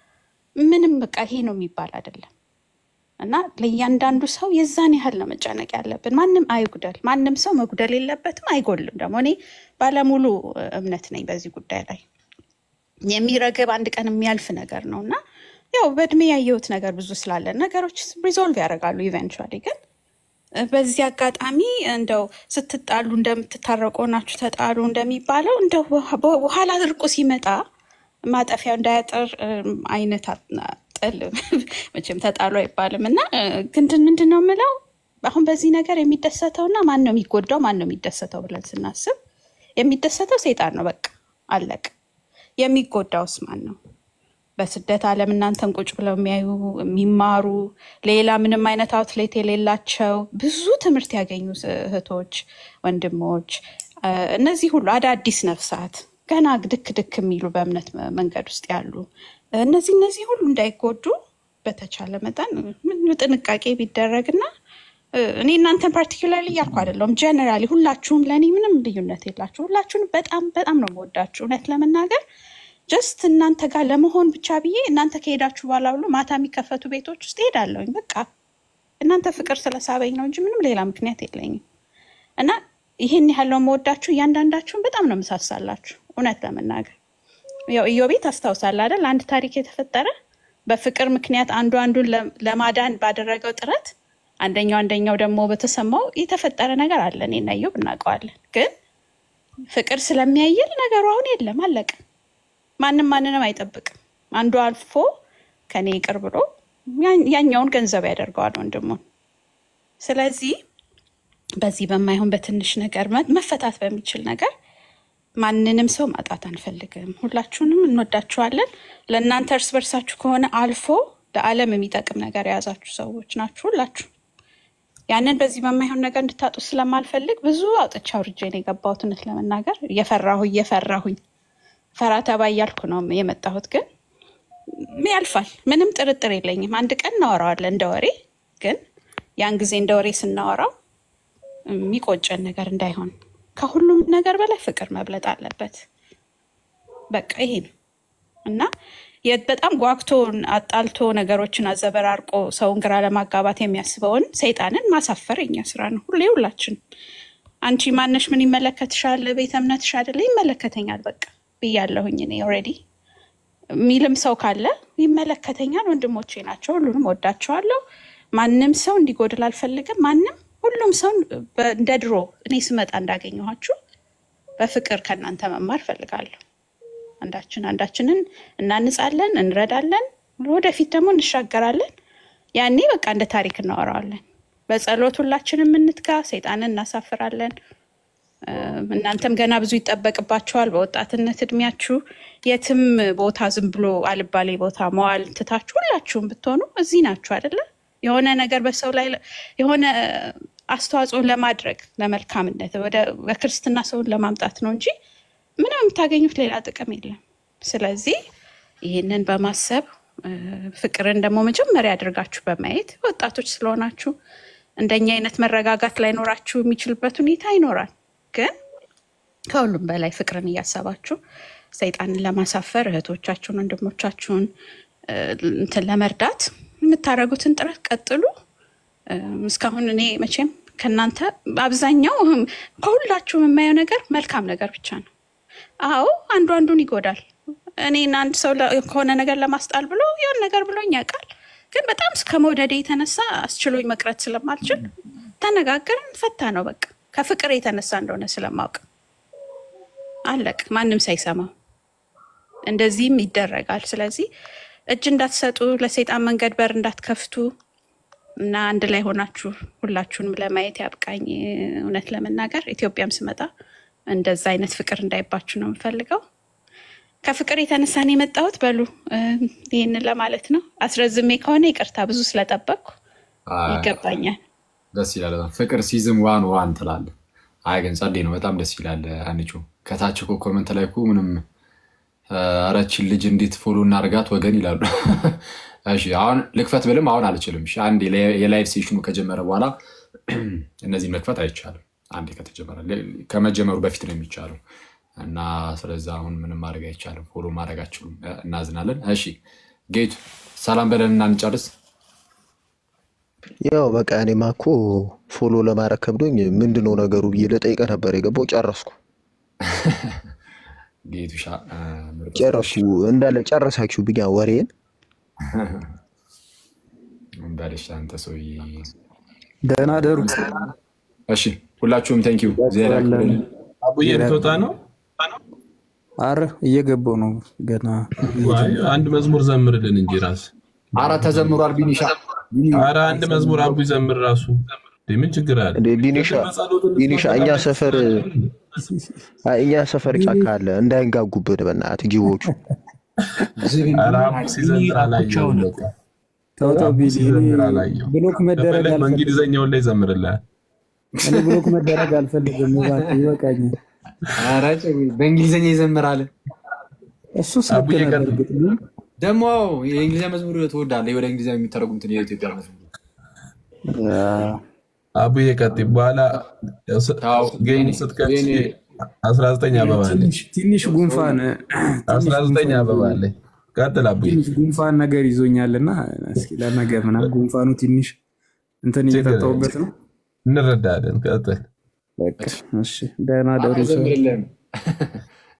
ምንም በቃ ይሄ ነው የሚባል አይደለም። እና ለእያንዳንዱ ሰው የዛን ያህል ነው መጨነቅ ያለብን። ማንም አይጉደል፣ ማንም ሰው መጉደል የለበትም፣ አይጎልም። ደግሞ እኔ ባለሙሉ እ, እምነት ነኝ በዚህ ጉዳይ ላይ የሚረግብ አንድ ቀን የሚያልፍ ነገር ነው እና ያው በእድሜ ያየሁት ነገር ብዙ ስላለ ነገሮች ሪዞልቭ ያደርጋሉ ኢቨንቹዋሊ ግን በዚህ አጋጣሚ እንደው ስትጣሉ እንደምትታረቁ ናችሁ ተጣሉ እንደሚባለው እንደው በኋ- በኋላ እርቁ ሲመጣ ማጠፊያው እንዳያጥር እም፣ አይነት አ- ጥል መቼም ተጣሉ አይባልም እና እ፣ ግን ምንድን ነው የምለው አሁን በዚህ ነገር የሚደሰተውና ማን ነው የሚጎዳው ማን ነው የሚደሰተው ብለን ስናስብ የሚደሰተው ሴጣን ነው። በቃ አለቅ። የሚጎዳውስ ማን ነው? በስደት ዓለም እናንተን ቁጭ ብለው የሚያዩ የሚማሩ ሌላ ምንም አይነት አውትሌት የሌላቸው ብዙ ትምህርት ያገኙ እህቶች፣ ወንድሞች እ፣ እነዚህ ሁሉ አዳዲስ ነፍሳት ገና ድክ ድክ የሚሉ በእምነት መ- መንገድ ውስጥ ያሉ እነዚህ እነዚህ ሁሉ እንዳይጎዱ በተቻለ መጠን ምን ጥንቃቄ ቢደረግና እ፣ እኔ እናንተን ፓርቲኩላርሊ እያልኩ አይደለሁም። ጀነራሊ ሁላችሁም ለእኔ ምንም ልዩነት የላችሁ። ሁላችሁንም በጣም በጣም ነው የምወዳችሁ እውነት ለመናገር ጀስት እናንተ ጋር ለመሆን ብቻ ብዬ እናንተ ከሄዳችሁ በኋላ ብሎ ማታ የሚከፈቱ ቤቶች ውስጥ ሄዳለሁኝ። በቃ እናንተ ፍቅር ስለሳበኝ ነው እንጂ ምንም ሌላ ምክንያት የለኝም። እና ይህን ያህለው መወዳችሁ እያንዳንዳችሁን በጣም ነው ምሳሳላችሁ እውነት ለመናገር ያው ኢዮቤት አስታውሳል አይደል? አንድ ታሪክ የተፈጠረ በፍቅር ምክንያት አንዱ አንዱን ለ- ለማዳን ባደረገው ጥረት አንደኛው አንደኛው ደግሞ በተሰማው የተፈጠረ ነገር አለ። እኔና ኢዮብ እናውቀዋለን። ግን ፍቅር ስለሚያይል ነገሩ አሁን የለም፣ አለቀ። ማንም ማንንም አይጠብቅም። አንዱ አልፎ ከኔ ይቅር ብሎ ያ- ያኛውን ገንዘብ ያደርገዋል ወንድሙን። ስለዚህ በዚህ በማይሆን በትንሽ ነገር መ- መፈታት በሚችል ነገር ማንንም ሰው ማጣት አንፈልግም። ሁላችሁንም እንወዳችኋለን። ለእናንተ እርስ በርሳችሁ ከሆነ አልፎ ለዓለም የሚጠቅም ነገር የያዛችሁ ሰዎች ናችሁ ሁላችሁ። ያንን በዚህ በማይሆን ነገር እንድታጡ ስለማልፈልግ ብዙ አውጥቼ አውርጄ ነው የገባሁት። እውነት ለመናገር እየፈራሁ እየፈራሁኝ ፈራ ተባ እያልኩ ነው የመጣሁት። ግን ያልፋል፣ ምንም ጥርጥር የለኝም። አንድ ቀን እናወራዋለን እንደ ወሬ። ግን ያን ጊዜ እንደ ወሬ ስናወራው የሚቆጨን ነገር እንዳይሆን ከሁሉም ነገር በላይ ፍቅር መብለጥ አለበት። በቃ ይሄ ነው እና የ- በጣም ጓግቶ አጣልቶ ነገሮችን አዘበራርቆ ሰውን ግራ ለማጋባት የሚያስበውን ሰይጣንን ማሳፈር የኛ ስራ ነው። ሁሌ ሁላችን አንቺ ማነሽ? ምን ይመለከትሻል? ቤተ እምነትሽ አይደለ? ይመለከተኛል በቃ ብያለሁኝ እኔ ኦልሬዲ የሚልም ሰው ካለ ይመለከተኛል። ወንድሞቼ ናቸው፣ ሁሉንም ወዳቸዋለሁ። ማንም ሰው እንዲጎድል አልፈልግም። ማንም ሁሉም ሰው በ- እንደ ድሮ እኔ ስመጣ እንዳገኘኋችሁ በፍቅር ከእናንተ መማር ፈልጋለሁ። አንዳችን አንዳችንን እናንጻለን፣ እንረዳለን፣ ወደፊት ደግሞ እንሻገራለን። ያኔ በቃ እንደ ታሪክ እናወራዋለን። በጸሎት ሁላችንም እንትጋ፣ ሰይጣንን እናሳፍራለን። እም፣ እናንተም ገና ብዙ ይጠበቅባችኋል። በወጣትነት እድሜያችሁ የትም ቦታ ዝም ብሎ አልባሌ ቦታ መዋል ትታችሁ ሁላችሁም ብትሆኑ እዚህ ናችሁ አይደለ? የሆነ ነገር በሰው ላይ ለ- የሆነ አስተዋጽኦ ለማድረግ ለመልካምነት ወደ በክርስትና ሰውን ለማምጣት ነው እንጂ ምንም የምታገኙት ሌላ ጥቅም የለም። ስለዚህ ይህንን በማሰብ እ፣ ፍቅርን ደግሞ መጀመሪያ አድርጋችሁ በማየት ወጣቶች ስለሆናችሁ እንደኛ አይነት መረጋጋት ላይኖራችሁ የሚችልበት ሁኔታ ይኖራል። ግን ከሁሉም በላይ ፍቅርን እያሰባችሁ ሰይጣንን ለማሳፈር እህቶቻችሁን፣ ወንድሞቻችሁን እ፣ እንትን ለመርዳት የምታደርጉትን ጥረት ቀጥሉ። እም፣ እስካሁን እኔ መቼም ከእናንተ አብዛኛው እህም፣ ከሁላችሁም የማየው ነገር መልካም ነገር ብቻ ነው። አዎ አንዱ አንዱን ይጎዳል። እኔን አንድ ሰው ለ- ከሆነ ነገር ለማስጣል ብሎ የሆነ ነገር ብሎኝ ያውቃል። ግን በጣም እስከ መውደዴ የተነሳ አስችሎኝ መቅረት ስለማልችል ተነጋገርን፣ ፈታ ነው በቃ ከፍቅር የተነሳ እንደሆነ ስለማውቅ አለቅ ማንም ሳይሰማው እንደዚህም ይደረጋል። ስለዚህ እጅ እንዳትሰጡ፣ ለሰይጣን መንገድ በር እንዳትከፍቱ እና አንድ ላይ ሆናችሁ ሁላችሁንም ለማየት ያብቃኝ። እውነት ለመናገር ኢትዮጵያም ስመጣ እንደዛ አይነት ፍቅር እንዳይባችሁ ነው የምፈልገው። ከፍቅር የተነሳ ነው የመጣሁት። በሉ እ፣ ይህንን ለማለት ነው። አስረዝሜ ከሆነ ይቅርታ፣ ብዙ ስለጠበቅኩ ይገባኛል።
ደስ ይላል በጣም ፍቅር ሲዝም ዋን ዋን ትላለ። አይ ግን ጸዴ ነው፣ በጣም ደስ ይላል። አንቺ ከታች እኮ ኮመንት ላይ እኮ ምንም አረችን ልጅ እንዴት ፎሎ እናርጋት ወገን ይላሉ። እሺ አሁን ልክፈት ብልም አሁን አልችልም። እሺ አንድ የላይቭ ሴሽኑ ከጀመረ በኋላ እነዚህን መክፈት አይቻልም። አንዴ ከተጀመረ ከመጀመሩ በፊት ነው የሚቻለው እና ስለዚ አሁን ምንም ማድረግ አይቻልም። ፎሎ ማድረግ አችሉም። እናዝናለን። እሺ ጌቱ ሰላም በለን እና እንጨርስ።
ያው በቃ እኔማ እኮ ፎሎ ለማድረግ ከብዶኝ ምንድነው ነገሩ ብዬ ልጠይቅህ ነበር የገባው። ጨረስኩ
ጌቱሻ
ጨረስኩ እንዳለ ጨረሳችሁ ብኛ ወሬን
እንዳለሽ አንተ ሰውዬ
ደህና ደሩ።
እሺ ሁላችሁም ቴንኪው።
አቡዬ ልትወጣ ነው?
አረ እየገባው ነው ገና።
ዋይ፣ አንድ መዝሙር ዘምርልን እንጂ ራስ
አረ ተዘምሯል። ቢኒሻ
አረ አንድ መዝሙር አቡ ይዘምር ራሱ እንዴ፣ ምን ችግር አለ?
እንዴ ቢኒሻ ቢኒሻ እኛ ሰፈር አይ፣ እኛ ሰፈር ጫካ አለ እንዳይንጋጉብን በእናትህ ጊዎቹ
አረ አቡ ሲዘምር አላየሁም። በቃ
ተው ተው ቢኒ፣
ሲዘምር አላየሁም።
ብሎክ መደረግ
ከፈለግ
አልፈልግም።
በእንግሊዘኛው ላይ ዘምርልሃል።
እኔ ብሎክ መደረግ አልፈልግም። እባክህ ይበቃኛል።
ኧረ ጭዊ፣ በእንግሊዝኛ ይዘምራል።
እሱ ስልክ ነበር እርግጥ ግን
ደግሞ የእንግሊዝኛ መዝሙር ትወዳለህ? ወደ እንግሊዝኛ የሚተረጉሙትን የኢትዮጵያ መዝሙር
አቡዬ ቀጥይ። በኋላ ጌም ስትከፍቺ አስራ ዘጠኝ አበባ አለች።
ትንሽ ትንሽ ጉንፋን
አስራ ዘጠኝ አበባ አለች። ቀጥል አቡዬ።
ትንሽ ጉንፋን ነገር ይዞኛልና እስኪ ለነገ ምናምን ጉንፋኑ ትንሽ እንትን እየጠጣሁበት ነው።
እንረዳለን። ቀጥል።
በቃ እሺ፣ ደህና ደሩ ሰው
አይዘምርልህም።